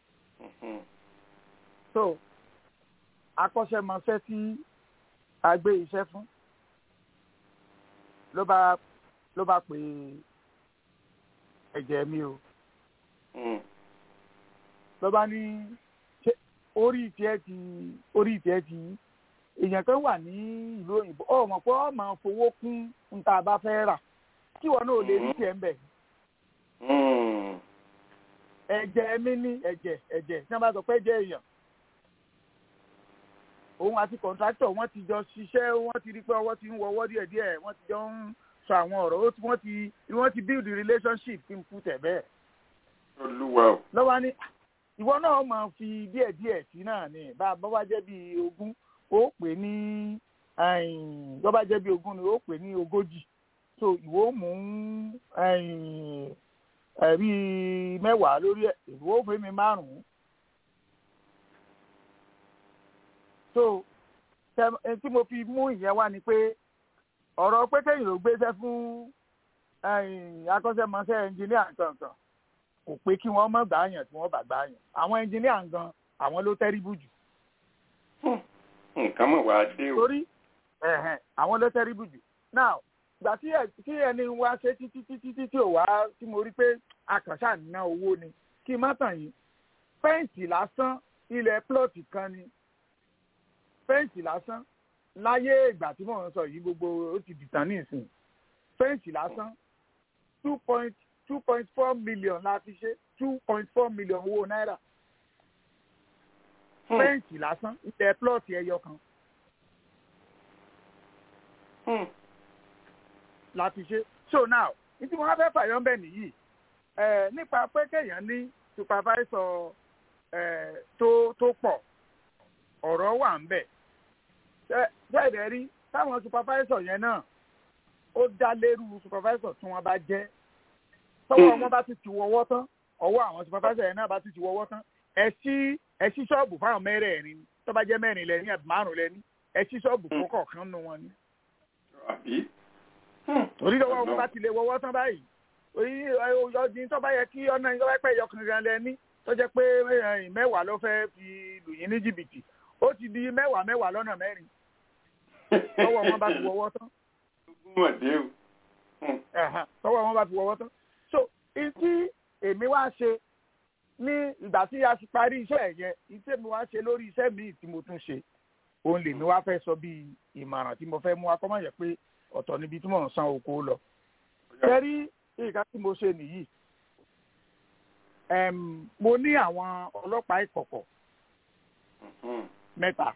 so akọ́ṣẹ́mọṣẹ́ tí a gbé iṣẹ́ fún ló bá ló bá pè ẹ̀jẹ̀ mi o ló bá ní ṣé orí tiẹ̀ ti orí tiẹ̀ ti yí èèyàn kan wà ní ìlú òyìnbó ọ mọ̀ pé ọ máa fowó kún n tá a bá fẹ́ rà kí wọn náà lè rí tiẹ̀ ń bẹ̀. ẹ̀jẹ̀ mi ní ẹ̀jẹ̀ ẹ̀jẹ̀ tí wọ́n bá sọ pé ẹ̀jẹ̀ èèyàn òun àti kọ̀ǹtráktọ̀ wọ́n ti jọ ṣiṣẹ́ wọ́n ti rí pé ọwọ́ ti ń wọwọ́ díẹ̀díẹ̀ wọ́n ti jọ ń sọ àwọn ọ̀rọ̀ ó ti- wọ́n ti wọ́n ti build relationship kí n kú tẹ̀ bẹ́ẹ̀. olúwa o. lọ́wọ́ ní ìwọ náà máa fi díẹ̀díẹ̀ sí náà ni bá a bá wá jẹ́ bíi ogún ó pè ní tó bá jẹ́ bí ogún ni ó pè ní ogójì so ìwọ mú ẹ̀rí mẹ́wàá lórí ẹ̀ ìwọ fún mi márùn-ún so tẹ- tí mo fi mú ìyẹn wá ni pé ọ̀rọ̀ pé kéyìn ló gbéṣẹ́ fún akọ́ṣẹ́mọṣẹ́ ẹnjìníà kankan kò pé kí wọ́n mọ̀ gbààyàn tí wọ́n bá gbààyàn àwọn ẹnjìníà gan àwọn ló tẹ́rìbù jù nǹkan mọ̀ wá dé o. torí ẹ̀hẹ̀n, àwọn ló tẹ́rìbù jù now ìgbà tí ẹ- tí ẹni wá ṣe títí títí títí tí ò wá tí mo rí pé akànṣà ná owó ni kí n má tàn yín fẹ́ǹsì lásán ilẹ̀ plọ̀tì kan ni fẹ́ǹsì lásán láyé ìgbà tí mò ń sọ yìí gbogbo ó ti dìtàn ní ìsìn fẹ́ǹsì lásán two point two point four million la fi ṣe two point four million owó náírà fẹ́ǹsì lásán ilẹ̀ plọ̀tì ẹyọ kan la fi ṣe so now ní tí mo wá fẹ́ fàyọ́ ń bẹ̀ nìyí ẹ̀ nípa pé kéèyàn ní supervisor ẹ̀ tó tó pọ̀ ọ̀rọ̀ wà ń bẹ̀ bẹ́ẹ̀ rí táwọn supervisor yẹn náà ó dá lérú supervisor tí wọ́n bá jẹ́ tọ́wọ́ wọn bá ti ti wọ́wọ́ tán ọwọ́ àwọn supervisor yẹn náà bá ti ti wọ́wọ́ tán ẹ sí ẹ sí ṣọ́ọ̀bù fáwọn mẹ́rẹ̀ẹ̀rin tó bá jẹ́ mẹ́rin lẹ́ni àbí márùn lẹ́ni ẹ sí ṣọ́ọ̀bù fún kọ̀ọ̀kan nù wọn ni. torí lọ́wọ́ wọn bá ti lè wọ́wọ́ tán báyìí ọdún tó bá yẹ kí ọ̀nà ìjọba pẹ́ yọkùnrin gan lẹ́ni tó jẹ́ pé mẹ́wàá ló fẹ́ fi lù yín ní jìbìtì ó ti di mẹ́wàá mẹ́wàá lọ́nà mẹ́rin tọ́wọ́ wọn bá ti wọ́wọ́ tán. tọ́wọ́ wọn bá ti wọ́wọ́ tán. so ìtí èmi wá ṣe ní ìgbà tí a ti parí iṣẹ́ yẹn ìtí èmi wá ṣe lórí iṣẹ́ míì tí mo tún ṣe òun lèmi wá fẹ́ sọ bíi ìmọ̀ràn tí mo fẹ́ mú akọ́mọ̀ yẹ pé ọ̀tọ̀ níbi tí mò ń san oko lọ. kẹ́rí nǹkan tí mo ṣe nìyí mo ní àwọn ọlọ́pàá ìkọ̀kọ̀ mẹ́ta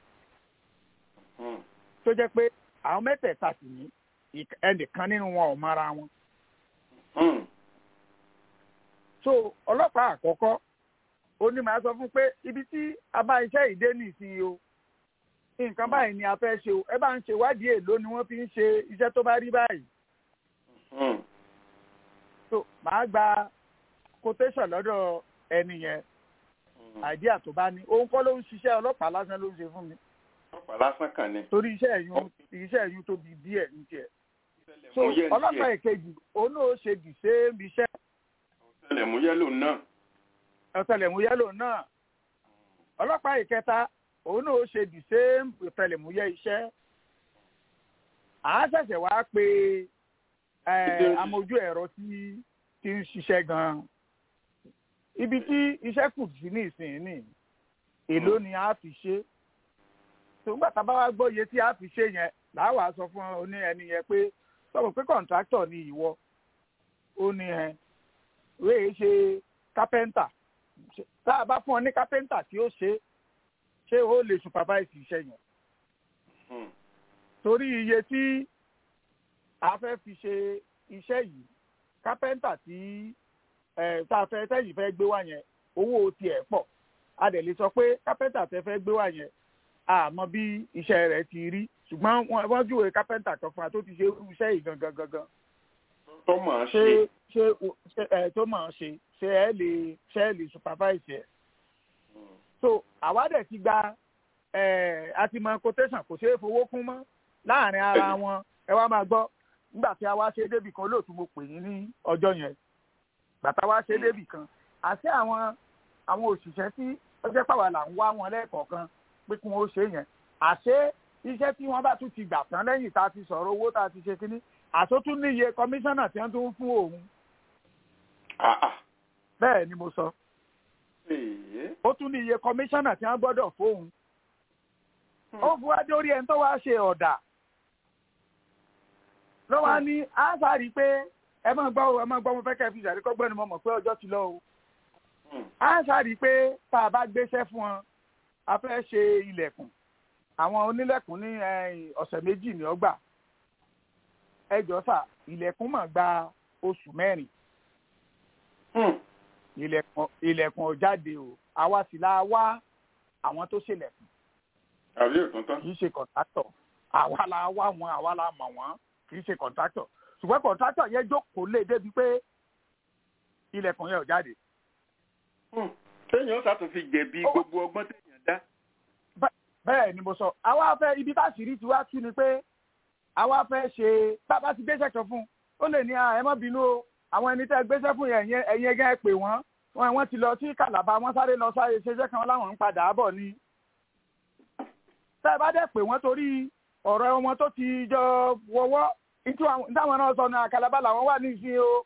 tó jẹ́ pé àwọn mẹ́tẹ̀ẹ̀ta sì ní ẹnìkan nínú wọn ò mara wọn. so ọlọ́pàá àkọ́kọ́ ó ní màá sọ fún pé ibi tí a bá iṣẹ́ ìdé nìsín o nǹkan báyìí ni a fẹ́ ṣe o ẹ bá ń ṣe ìwádìí èlò ni wọ́n fi ń ṣe iṣẹ́ tó bá rí báyìí. so màá gba quotation lọ́dọ̀ ẹni yẹn àìdíà tó bá ní òun kọ́ ló ń ṣiṣẹ́ ọlọ́pàá lásán ló ń ṣe fún mi. ọlọ́pàá lásán kan ni. torí iṣẹ́ ẹ̀yún iṣẹ́ ẹ̀yún tóbi díẹ̀ ní tiẹ̀. so ọlọ́pàá ìkejì òun náà ṣe the same iṣẹ́. ọ̀tẹlẹ̀múyẹ́ lòun náà. ọ̀tẹlẹ̀múyẹ́ lòun náà. ọlọ́pàá ìkẹta òun náà ṣe the same ọ̀tẹlẹ̀múyẹ́ iṣẹ́. à á ṣẹ̀ṣẹ̀ wá pé amójú ẹ̀rọ tí ti ń ṣiṣẹ́ gan-an ibi tí iṣẹ́ kù sí ní ìsinyìí èló ni a fi ṣe tòǹgbà tá a bá wá gbọ́ iye tí a fi ṣe yẹn làwa sọ fún oní ẹni yẹn pé sọ̀rọ̀ pé kọ̀ǹtráktọ̀ ni ìwọ ó ní ẹ wéé ṣe kápẹ́ńtà tá a bá fún ọ ní kápẹ́ńtà tí ó ṣe ṣé ó lè supervise iṣẹ́ yẹn torí iye tí a fẹ́ fi ṣe iṣẹ́ yìí kápẹ́ńtà tí tá a fẹ́ tẹ́yìn fẹ́ gbé wá yẹn owó tiẹ̀ pọ̀ a dẹ̀ lè sọ pé kápẹ́ńtà tẹ́ fẹ́ gbé wá yẹn àmọ́ bí iṣẹ́ rẹ̀ ti rí ṣùgbọ́n wọ́n júwe kápẹ́ńtà kan fún wa tó ti ṣe irú iṣẹ́ yìí gangan gangan. tó mọ̀ ọ́n ṣe. ṣé ṣé ẹ tó mọ̀ ọ́n ṣe ṣé ẹ lè ṣé ẹ lè supervise ẹ̀. so àwa dẹ̀ ti gba àti mọ quotation kò ṣeé fowó kún mọ́ láàrin ara wọn ẹ wá máa gbọ́ nígbà tí a wá ṣe débì kan lóòtú mo pè yín ní ọjọ́ yẹn bàtà wá ṣe débì kan àti àwọn àwọn òṣìṣẹ́ tí ọjọ́ pàwọ́ là ń wá wọn lẹ́ẹ̀kọ̀ọ̀kan pé kí wọ́n ṣe yẹn àṣé iṣẹ́ tí wọ́n bá tún ti gbà tán lẹ́yìn tá a ti sọ̀rọ̀ owó tá a ti ṣe kínní àtúntún níye kọmíṣánná tí wọ́n tún fún òun. bẹ́ẹ̀ ni mo sọ. ó tún níye kọmíṣánná tí wọ́n gbọ́dọ̀ fóun. ó fún wá dórí ẹni tó wá ṣe ọ̀dà. ló wá ní á sáré pé ẹ máa gbọ́ ẹ máa gbọ́ mo fẹ́ kẹ́ fi ìṣàríkọ́gbọ́n ni mo mọ̀ pé ọjọ́ ti lọ o. á sáré pé tá a bá gbéṣẹ́ fún wọn a fẹ́ ṣe ilẹ̀kùn àwọn onílẹ̀kùn ní ọ̀sẹ̀ méjì ní ọgbà ẹjọ́ sà ilẹ̀kùn mà gba oṣù mẹ́rin ilẹ̀kùn ọ̀jáde o àwa sì la wá àwọn tó ṣèlẹ̀kùn àbí òtúntọ́ kì í ṣe kọ̀ǹtátọ̀ àwa la wá wọn àwa la mọ̀ wọ́n kì í ṣe kọ̀ǹtátọ̀ ṣùgbọ́n kọ̀ǹtátọ̀ yẹn jókòó lé débi pé ilẹ̀kùn yẹn ò jáde. téèyàn sàtún fi jẹ̀bi gbogbo ọgbọ́n téèyàn dá. bẹ́ẹ̀ ni mo sọ àwa fẹ́ ibi tá a sì rí tiwa tú ni pé àwa fẹ́ ṣe bàbá ti gbéṣẹ́ kan fún un ó lè ní ẹ má bínú o àwọn ẹni tẹ́ gbéṣẹ́ fún yẹn ẹ̀yin ẹgẹ́ pè wọ́n wọn wọ́n ti lọ sí kàlàbà wọ́n sáré lọ sáré ṣeṣẹ́ kan láwọn ń padà bọ̀ ni. tẹ́ ẹ bá dẹ̀ pè wọ́n torí ọ̀rọ̀ wọn tó ti jọ wọ́wọ́ táwọn náà sọ ní àkàlàbà làwọn wà ní ìsìn o.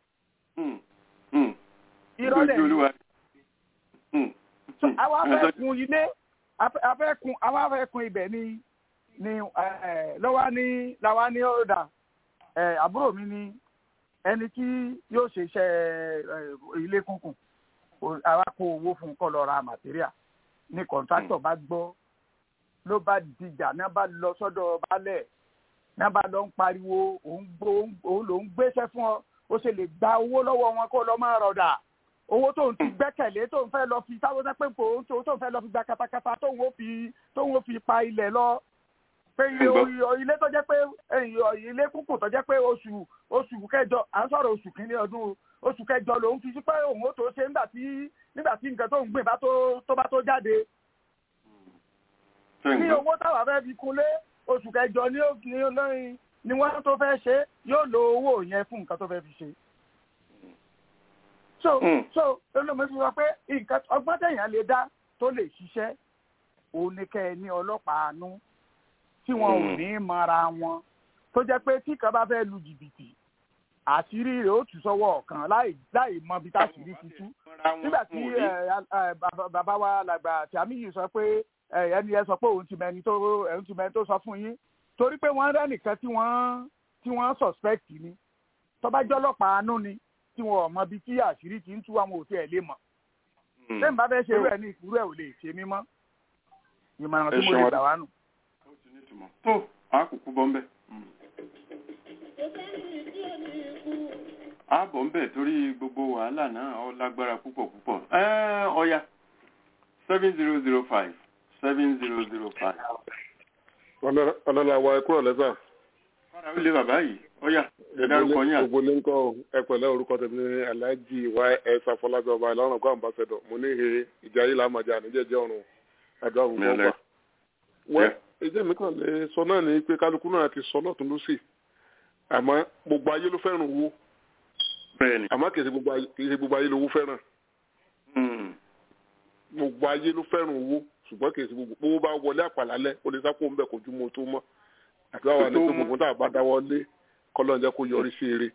ìrọ̀lẹ́ yìí àwa fẹ́ kun ilé afẹ́kun àwọn afẹ́kun ibẹ̀ ni ni lọ́wọ́ ní làwa ní ọ̀dà àbúrò mi ni ẹni tí yóò ṣe iṣẹ́ ilé kúnkùn àwa kó owó fún kọ́ lọ ra màtíríà ní kọ̀ǹtráktọ̀ bá gbọ́ ló bá dìjà náà bá lọ sọ́dọ̀ balẹ̀ náà bá lọ ń pariwo òun ló ń gbéṣẹ́ fún ọ ó ṣe lè gba owó lọ́wọ́ wọn kó lọ máa rọ̀dà owó tóun ti gbẹ́kẹ̀lé tóun fẹ́ lọ fi táwọn sẹ́ pé kò tóun fẹ́ lọ fi gba katakata tóun ó fi tóun ó fi pa ilẹ̀ lọ pé ilé tó jẹ́ pé ilé kúkú tó jẹ́ pé oṣù oṣù kẹjọ à ń sọ̀rọ̀ oṣù kínní ọdún oṣù kẹjọ lòun fi sí pé òun ó tó ṣe nígbà tí nígbà tí nǹkan tó ń gbìn bá tó tó bá tó jáde. ní owó táwa fẹ́ fi kunlé oṣù kẹjọ ní lóyún ni wọ́n tó fẹ́ ṣe yóò lo owó yẹn fún nǹkan tó fẹ́ fi ṣe. so so olóòmọ fi sọ pé nǹkan ọgbọ́n tẹ̀yàn lè dá tó lè ṣiṣẹ́ òun ni kẹ́ ẹ ní ọlọ́pàá àánú tí wọn ò ní mara wọn tó jẹ́ pé tí kan bá fẹ́ lu jìbìtì àṣírí rẹ̀ ó tù sọ́wọ́ ọ̀kan láì láì mọ bí táṣírí ti tú nígbà tí bàbá wa làgbà tìámíyì sọ pé ẹni ẹ sọ pé òun ti mẹni tó òun ti mẹni tó sọ fún yín torí pé wọ́n rẹ́ nìkan tí wọ́n tí wọ́n suspect ni tọ́bájọ́ ọlọ́pàá àánú ni tí wọn ò mọ bí tí àṣírí ti ń tú àwọn òtí ẹ̀ lè mọ̀ lẹ́yìn bá fẹ́ ṣe rẹ̀ ní ìkúrú ẹ̀ ò lè ṣe mímọ́ ìmọ̀ràn tí mo lè gbà wá nù tó àkùkù bọ́ mbẹ́. a bọ̀ mbẹ́ torí gbogbo wàhálà náà ọ lágbára púpọ̀ púpọ̀ ọ̀ya seven zero zero five seven zero zero five. ọlọ́lá wa ẹ kúrò lẹ́sà. fara ó lé bàbá yìí ọ̀ya ẹ dárúkọ yín àti. gbogbo ní nǹkan ẹ pẹ̀lẹ́ orúkọ tèmi ní aláàjì ys afọlábí ọba ìlọrin kó àmbásẹ́dọ̀ mo ní he ìjà yìí làmájà níjẹ́jẹ́ ọ̀run àdúrà gbogbo ọgbà. wẹ́ èdè mi kàn lè sọ náà ni pé kálukú náà ti sọ lọ́tún lọ́sì àmọ́ gbogbo ayé ló fẹ́ràn owó àmọ́ kì í ṣe gbogbo ayé lówó fẹ́ràn gbogbo ayé ló fẹ́ràn owó ṣùgbọ́n kì í ṣe gbogbo owó bá wọlé àpàlálẹ́ ó lè sápò ńbẹ kò ju mo tó mọ́ àti wàá wà ní pé gbogbo tá a bá dáwọ́ lé kọ́lọ́ jẹ́ kó yọrí sí eré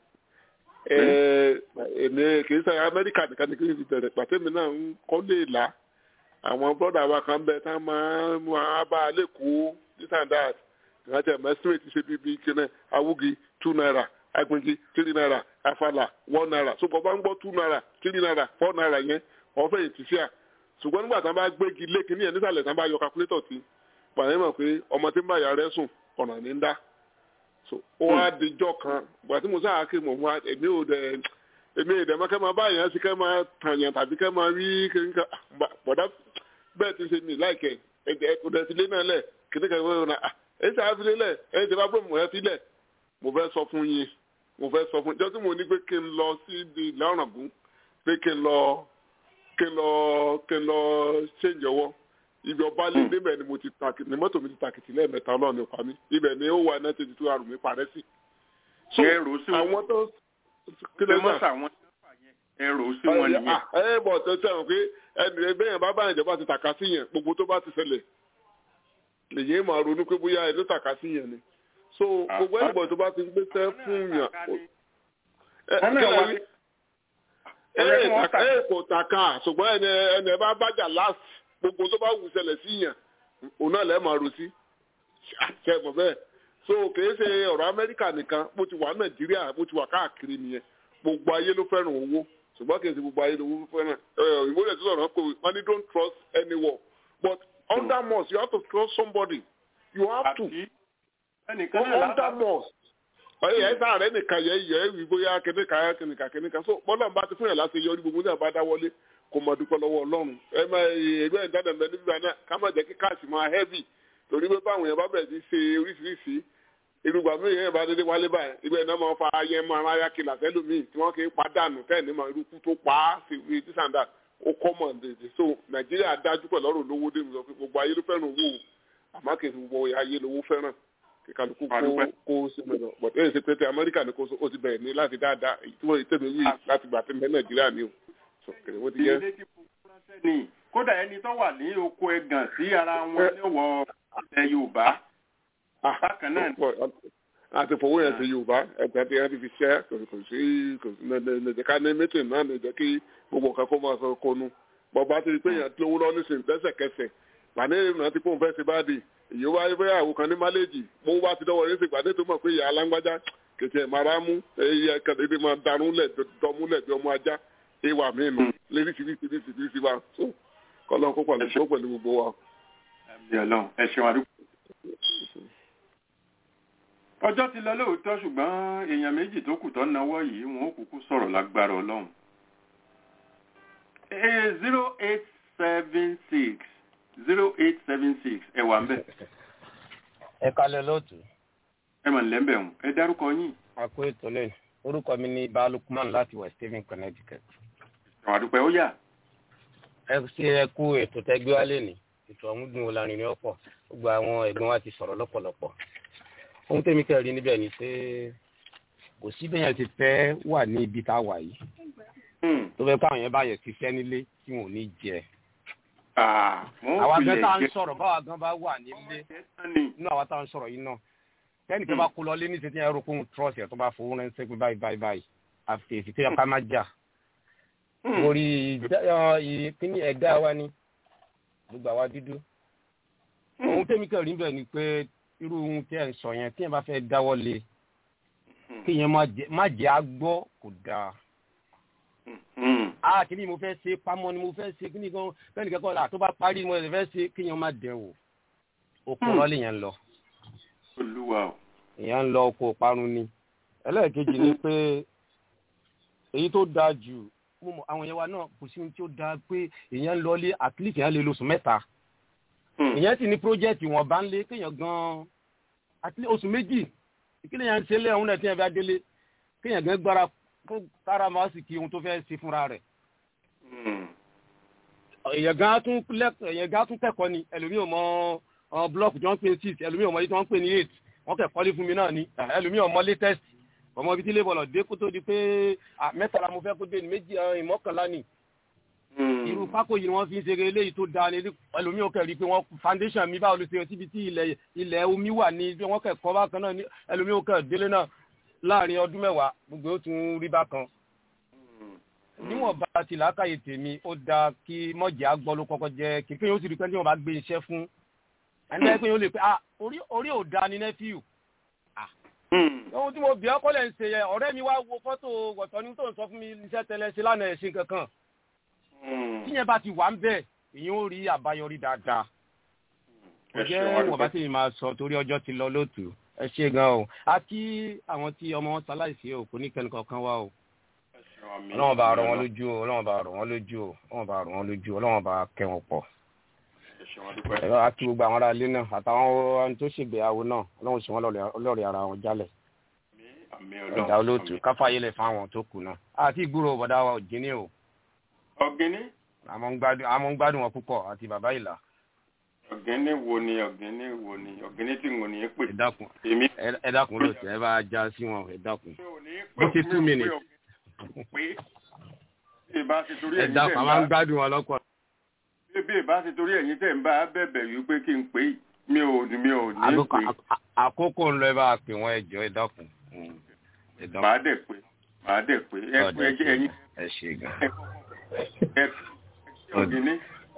èmi kì í ṣe amẹ́ríkà nìkan ni kì í fi bẹ̀rẹ̀ pàtẹ́mi náà ń kọ́ lè là àwọn bọ́dà wa kan bẹ tá máa máa bá a lè kó this and that ìrántí ẹ̀ mẹ́sìmẹ̀ ti ṣe bíbí kíní awúgi two naira agbègbè three naira afala one naira so bọ́ bá ń gbọ́ two naira three naira four naira yẹn wọ́n fẹ́ yìí ti ṣíà ṣùgbọ́n nígbà tí wọ́n bá gbégi lé kíní yẹn nísàlẹ̀ tí wọ́n bá yọ calculator sí pàdé mọ̀ pé ọmọ tí ń bá yàrá sùn ọ̀nà ní ń dá so ó wá dijọ́ kan gbà tí mo sáà kí mo wá èmi ò dẹ̀ èmi ò dẹ̀ mọ́ kẹ́ máa bá yẹn sí kẹ́ máa tàyàn tàbí kẹ́ máa rí kíníkà bọ̀dá bẹ́ẹ̀ ti ṣe mí láìkẹ́ ẹ̀jẹ̀ ọ̀dẹ̀ ti lé náà lẹ̀ kíníkà ìwé náà ẹ̀ ṣe àfilé lẹ̀ ẹ̀ ṣe bá bọ́ọ̀mù ẹ̀ fi lẹ̀ mo fẹ́ sọ fún yín mo fẹ́ sọ fún yín jọ́sí mo ní pé kí n lọ sí ibi ìlànàgún pé kí n lọ kí n lọ kí n lọ ṣèǹjẹ ọwọ́ ibi ọba lé níbẹ̀ ni mo ti takìtì ní mọ́tò mi ti takìtì lẹ́ẹ̀mẹ́ta ọlọ́run nípa mi ibẹ̀ ni ó wà náà tètè tó àrùn mi parẹ́ sí. ẹrù sí wọn àwọn tó kí ló mọ̀ sàwọn ẹrù sí wọn nìyẹn. ẹ bọ̀ tó tẹ̀ pé ẹnì bẹ́yẹn bá báyìí ìjọba ti tàka sí yẹn gbogbo tó bá ti ṣẹlẹ̀ lèyìn máa ronú pé bóyá ẹ ló tàka sí yẹn ni so gbogbo ẹnìbọ̀ tó bá ti gbé sẹ́ fún yàn ẹ kò tàka ṣùgbọ́n ẹni ẹni ẹ bá bájà last gbogbo tó bá wù ṣẹlẹ̀ sí yàn òun náà lẹ́ẹ̀ máa ro sí ṣe mọ̀ bẹ́ẹ̀ so kìí ṣe ọ̀rọ̀ amẹ́ríkà nìkan bó ti wà nàìjíríà bó ti wà káàkiri nìyẹn gbogbo ayé ló fẹ́ràn owó ṣùgbọ́n kìí ṣe gbogbo ayé ló fẹ́ràn ìwé tó sọ̀rọ̀ pé wọ́n ní don't trust anyone but under must you have to trust somebody you have to under must ọyẹ ẹ sáà rẹ nìkan yẹ yẹ ẹ wí bóyá kìnìkan kìnìkan kìnìkan so bọ́lá ń bá ti fún yàn láti yọrí gbogbo náà bá dá wọlé kò mọ̀ dúpẹ́ lọ́wọ́ ọlọ́run ẹ má ẹgbẹ́ ìdáná mẹ́ nígbà náà ká má jẹ́ kí káàsì máa heavy torí pé báwọn yẹn bá bẹ̀rẹ̀ sí ṣe oríṣiríṣi irúgbà míì yẹn bá dédé wálé báyìí ibẹ̀ náà máa fa ayé máa máa yá kìlà sẹ́lómìn tí wọ́n kì í padànù tẹ́ẹ̀ ní máa irúkú tó pa á sí ibi tí sàǹdà ó kọ́ mọ̀ dèdè so nàìjíríà dájú pẹ̀lú ọ̀rọ̀ lówó dé mi sọ pé gbogbo ayé ló fẹ́ràn owó àmọ́ kì í ṣe gbogbo ayé lówó fẹ́ràn kí kálukú kó kó sí mẹ́lọ but ẹ̀ ṣe pé tí amẹ́ríkà ní kó o ti bẹ̀rẹ̀ ní láti dáadáa tí wọ́n tẹ̀lé wí láti gbà tí mẹ́ nàìjíríà ni o so kèrè wọ́n ti yẹ. kódà ẹni tó wà ní oko ẹgàn sí ara wọn ní wọ ilẹ̀ yorùbá bákan náà. àti fowó yẹn sí yorùbá ẹgbẹ́ tí wọ́n ti fi ṣẹ́ kò sí kò sí lẹ́jẹ̀ ká ní mítìn náà lè jẹ́ kí gbogbo nǹkan kó máa sọ kónú bọ́ba ti rí pé èèyàn lówó lọ nísìnyí lẹ́sẹ̀kẹsẹ̀ pàdé ìrìnà tí kò ń fẹ́ ṣe bá dì èyí wá ibẹ̀ àwọn kan ní máléjì mo wá ti dọ́wọ́ yẹn pàdé tó mọ̀ pé ìyá alágbájá kètì ẹ̀ máa mú ẹyẹ kẹ̀lẹ́dẹ́ máa darú lẹ̀ dọ́múlẹ̀ bí ọmọ ajá ìwà mí nù léríṣiríṣiríṣiríṣi wa so kọ́lọ́ kó pàlẹ́ kó pẹ̀lú gbogbo wa. ẹ ṣeun àdúgbò. ọjọ́ ti lọ lóòótọ́ ṣùgbọ́n èèyàn méjì tó kù tó náwó yìí wọn ò kúkú sọ̀rọ̀ lágbára ọlọ́run. zero eight seven six zero eight seven six ẹ wà ń bẹ̀. ẹ kalẹ̀ lóòtú. ẹ mọ̀ nílẹ̀ ń bẹ̀ wọ́n ẹ dárúkọ yín. a kó ètò lẹ́nu orúkọ mi ní balùkùmán láti west haven connecticut. àwọn àdúpẹ́ ó yà. ẹ ṣe ẹ kú ètò tẹgbẹ́ wa lẹ́nu ètò ọ̀hún dùn ó lárin ní ọ̀pọ̀ gbogbo àwọn ẹ̀gbọ́n wa ti sọ̀rọ̀ lọ́pọ̀lọpọ̀. ohun tẹ́mi kẹ́rin níbẹ̀ ni pé kò sí bẹ́ẹ̀ yẹn ti fẹ́ wà ní ibi tá a wà yìí tó fẹ́ káwọn yẹn bá yẹn ti fẹ́ nílé tí wọn ò ní jẹ. àwa gan tá à ń sọ̀rọ̀ báwa gan bá wà nílé nínú àwa tá à ń sọ̀rọ̀ yìí náà kẹ́ni tó bá kó lọ lé ní tètè ẹ̀rọ kóhun trọ́ọ̀sì ẹ̀ tó bá fowó ránṣẹ́ pé báyìí báyìí báyìí àfi èsì tó yẹ ká má jà. orí ìpínlẹ̀ ẹ̀dá wa ni gbogbo àwa dúdú. ohun tẹ́mi kẹ́rin bẹ̀ ni pé irú ohun tí ẹ̀ ń sọ yẹn tí yẹn bá fẹ́ dáwọ́ lé kéèyàn má jẹ́ àgbọ́ kò dáa ah kí ni mo fẹ́ ṣe pamọ́ ni mo fẹ́ ṣe kí ni gan bẹ́ẹ̀ ni kẹ́kọ̀ọ́ la tó bá parí mo fẹ́ ṣe kéèyàn má dẹ̀ wò oko rọ́ọ̀lì yẹn ń lọ. olúwa o. èèyàn ń lọ oko parun ni ẹlẹ́ẹ̀kejì ni pé èyí tó dáa jù àwọn yẹn wa náà kò sí ohun tí ó dáa pé èèyàn ń lọlé at least èèyàn lè lóṣù mẹ́ta èèyàn sì ní pírójẹ́tì wọn bá ń lé kéèyàn gan at least oṣù méjì ìkíni yẹn ń ṣe lé ọ̀hún náà tí yẹn bá délé kéèyàn gan gbára fún kára máa sì kí ohun tó fẹ́ ṣe fúnra rẹ̀. èèyàn gan tún èèyàn gan tún kẹ́kọ̀ọ́ ni ẹlòmíì ò mọ blọọkù tí wọ́n ń pè ní six ẹlòmíì ò mọ èyí tí wọ́n ń pè ní eight wọ́n kẹ́kọ̀ọ́ lé fún mi náà ni ẹlòmíì ò mọ latest ọmọ ibi tí ilé bọ̀lọ̀ dé kó tó di pé mẹ́tàlá mo fẹ́ kó dé ní méjì ìmọ̀kànlá ni. irú pákó yìí ni wọ́n fi ń ṣe eléyìí tó dáa ní ẹlòmíì ò kẹ́ rí i pé wọ́n foundation mi báwo ló ṣe síbi tí ilẹ̀ ilẹ̀ omi wà ní wọ́n kẹ́kọ̀ọ́ bákan náà ẹlòmíì ò kẹ́ délé náà láàrin ọdún mẹ́wàá gbogbo ó tún rí bákan. níwọ̀n bá ti làákàyè tèmi ó dáa kí mọ̀jẹ̀ àgbọ̀ ló kọ́kọ́ jẹ́ kékeré yóò sì rí pé tí wọ́n bá gbé iṣẹ́ fún ẹni ẹgbẹ́ yóò lè pé ah orí orí ò da ni nẹ́fíù. ohun tí mo bì ọ́ kọ́lẹ̀ ń ṣe yẹ ọ̀rẹ́ mi wá wo fọ́tò wọ̀tọ́ ní tó ń sọ fún mi iṣẹ́ tẹ́lẹ̀ ṣe lánàá ẹ̀ ṣe kankan. tíyẹn bá ti wà ń bẹ̀ èyàn ó rí àbáyọrí dáadáa. kò jẹ́ wọ́n bá sì máa sọ torí ọjọ́ ti lọ lóòtú ẹ ṣe gan o a kí àwọn tí ọmọ wọn ṣaláìsí o kò ní kẹ́ni kankan wá o ọlọ́wọ́n bá rọ̀ wọ́n lójú o ọlọ́wọ́n bá rọ̀ wọ́n lójú o ọlọ́wọ́n bá rọ̀ wọ́n lójú o ọlọ́wọ́n bá kẹ́ wọn pọ̀ ẹ̀rọ a kí gbogbo àwọn ará ilé náà àtàwọn tó ṣègbéyàwó náà ọlọ́wọ́n sì wọ́n lọ́ọ̀rẹ́ ara wọn jálẹ̀ ẹ̀dá olóòtú káfáyélẹ̀ fáwọn tó kù náà àti ìgbúrò bọ̀dá wa òjìní o ọ̀gẹ́ni. àmọ́ ń gbádùn wọn púpọ̀ àti bàbá ìlà ọ̀gẹ́ni wo ni ọ̀gẹ́ni wo ni ọ̀gẹ́ni tí n ò ní pè. ẹ dákun ẹ dákun lóòótọ́ ẹ bá já sí wọn ẹ dákun bó ti two minutes. ẹ dákun a máa ń gbádùn wọn lọ́pọ̀. bí ìbá ti torí ẹ̀yin tẹ̀ ń bá bẹ̀bẹ̀ yìí pé kí n pè é mi ò ní mi ò ní pè. àkókò ń lọ ẹ bá pè wọn ẹ jọ ẹ dákun. màá dẹ̀ pé màá dẹ̀ pé ẹ pé ẹyin. ẹ ṣe gan. ẹ ọ̀gẹ́ni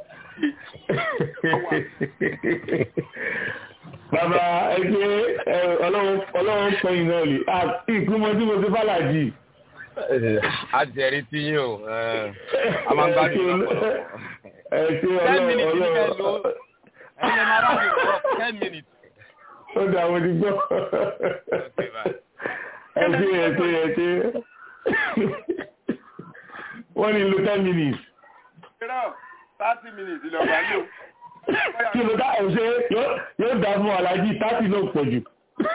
bàbá ẹgbẹ́ ọlọ́run pẹ̀yìn náà lè àti ìpínmọ́ tí mo ti fàlàjì. a jẹ̀rí tí yín o a máa ń gbádùn lọ́pọ̀lọpọ̀. ẹ ṣe ọlọ́run ẹni máa rà mí wọ ten minutes. ó dà mo ti gbọ́. ẹ ṣe ẹ ṣe ẹ ṣe wọ́n ní lo ten minutes thirty minutes lọ bá lò. kí ló dá ẹ̀ ṣe yóò dá fún alájí thirty náà pọ̀ jù.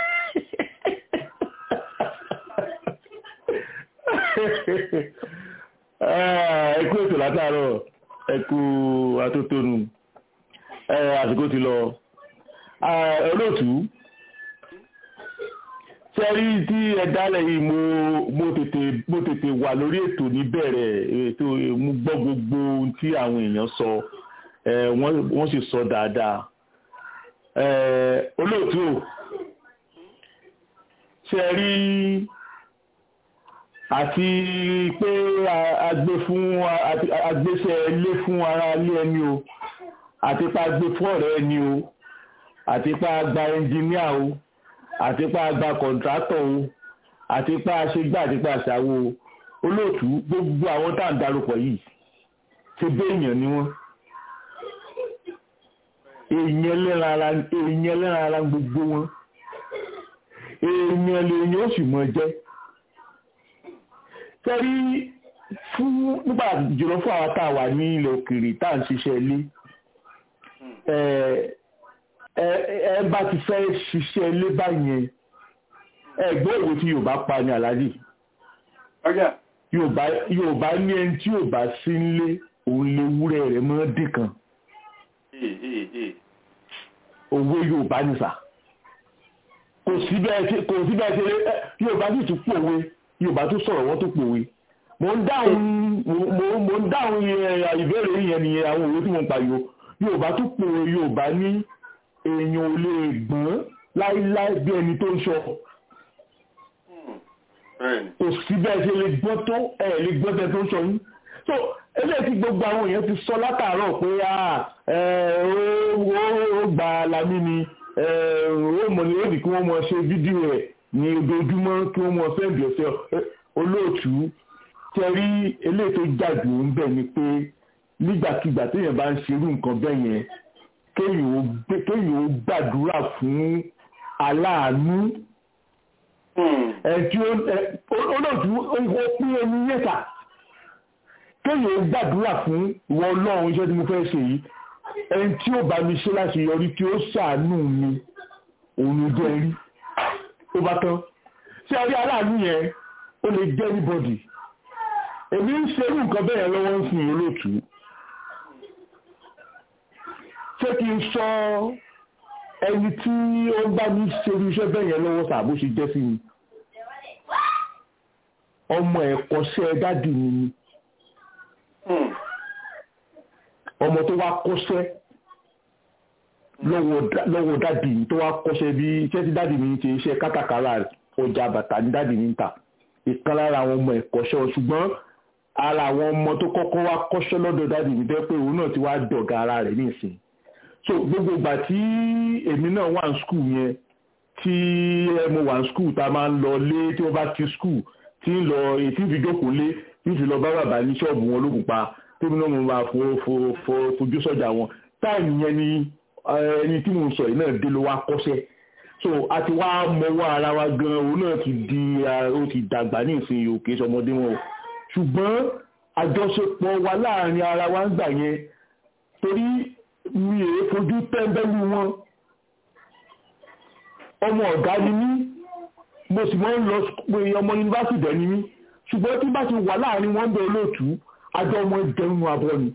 ẹ kú ètò látàárọ̀ ẹ kú atótónu àsìkò ti lọ olóòtú sẹ́rí tí ẹ dálẹ̀ yìí mo mo tètè mo tètè wà lórí ètò níbẹ̀rẹ̀ ètò mo gbọ́ gbogbo ohun tí àwọn èèyàn sọ wọ́n sì sọ dáadáa olóòtú o sẹ́rí àti pé agbé fún agbésẹ̀ ilé fún ara ilé ẹni o àti pé agbé fún ọ̀rẹ́ ẹni o àti pé agba ẹnjìníà o àti pa àgbà kọ̀ǹtrátọ̀ o àti pa àṣegbà àti pa àṣàwò olóòtú gbogbo àwọn tá à ń darúpọ̀ yìí ṣe bẹ́ èèyàn ni wọ́n èèyàn lẹ́ran ara gbogbo wọn èèyàn lèèyàn ó sì mọ̀ jẹ́ sẹ́rí fún nígbà jùlọ fún àwọn tá a wà ní ilẹ̀ òkèèrè tá à ń ṣiṣẹ́ ilé ẹ bá ti fẹ́ ṣiṣẹ́ ilé báyẹn ẹ gbọ́ òwe tí Yorùbá pa ní àládì Yorùbá ní ẹni tí Yorùbá sí nílé òun lè wúrẹ́ rẹ̀ mọ́ dìkan òwe Yorùbá ní sà kò sí bẹ́ẹ̀ kò sí bẹ́ẹ̀ ṣe Yorùbá sì tún pòwe Yorùbá tún sọ̀rọ̀ wọ́n tún pòwe mo ń dáhùn mo ń dáhùn ìbéèrè yẹn nìyẹn àwọn òwe tí mo ń pa yòó Yorùbá tún pòwe Yorùbá ní èèyàn ò lè gbọ́n láíláí bí ẹni tó ń sọ kò sí bẹ́ẹ̀ ṣe lè gbọ́n tó ẹ̀ lè gbọ́n tẹ́ tó ń sọ yín so eléyìí tí gbogbo àwọn èèyàn ti sọ látàárọ̀ pé ó gba lami ni ó mọ̀ ní òdì kí wọ́n mọ̀ ṣe fídíò ẹ̀ ní ojoojúmọ́ kí wọ́n mọ̀ sẹ́ǹdì ọ̀sẹ̀ olóòtú tẹ́rí eléyìí tó jàdù ń bẹ̀ ni pé nígbàkigbà téèyàn bá ń ṣerú nǹkan bẹ́ẹ̀ yẹn kéèyàn ó gbàdúrà fún aláàánú ẹ̀tí olóòtú ó pín ẹni yẹ́ta kéèyàn ó gbàdúrà fún ìwọ ọlọ́run iṣẹ́ tí mo fẹ́ ṣe yìí ẹni tí ó bá mi ṣe láti yọrí tí ó ṣàánú mi òun ló jẹ́ rí ó bá tán tí a rí aláàánú yẹn ó lè jẹ́ anybody èmi ń ṣerú nǹkan bẹ́ẹ̀ lọ́wọ́ ń sìn olóòtú ṣé kí n sọ ẹni tí ó ń bá mi ṣerú iṣẹ́ bẹ́ẹ̀ yẹn lọ́wọ́ sàbó ṣe jẹ́ sí mi ọmọ ẹ̀kọ́ṣẹ́ dádì mi ni ọmọ tó wá kọ́ṣẹ́ lọ́wọ́ dádì mi tó wá kọ́ṣẹ́ bí iṣẹ́ tí dádì mi ń ṣe iṣẹ́ kátàkárà ọjà bàtà ní dádì mi ń tà ìkan lára àwọn ọmọ ẹ̀kọ́ṣẹ́ ṣùgbọ́n ara àwọn ọmọ tó kọ́kọ́ wá kọ́ṣẹ́ lọ́dọ̀ dádì mi bẹ́ẹ̀ pé òun náà ti wá dọ̀gá ara rẹ̀ nísìnyí so gbogbo ìgbà tí èmi náà wà ní skul yẹn tí mo wà ní skul tá a máa ń lọ lé tí wọ́n bá ti skul tí ń lọ tí ń fi jókòó lé tí ń fi lọ bá bàbá ní ṣọ́ọ̀bù wọn lókun pa tèmi náà mo máa fojú sọ́jà wọn táìmù yẹn ni ẹni tí mo ń sọ yìí náà dé ló wá kọ́ṣẹ́ so a ti wá mọwọ́ ara wa gan òun náà ti di ó ti dàgbà ní ìsinyìí òkè sọmọdé wọn o ṣùgbọ́n àjọṣepọ̀ wa láàrin ara wa ń gbà yẹn torí mi èé fojú tẹ́ńbẹ́lú wọn ọmọ ọ̀gá ni mí mo sì máa ń lọ pé ọmọ yunifásitì dẹ̀ ni mí ṣùgbọ́n tí bá ti wà láàrin wọn bẹ olóòtú àjọ ọmọ ìjẹun abọ́ ni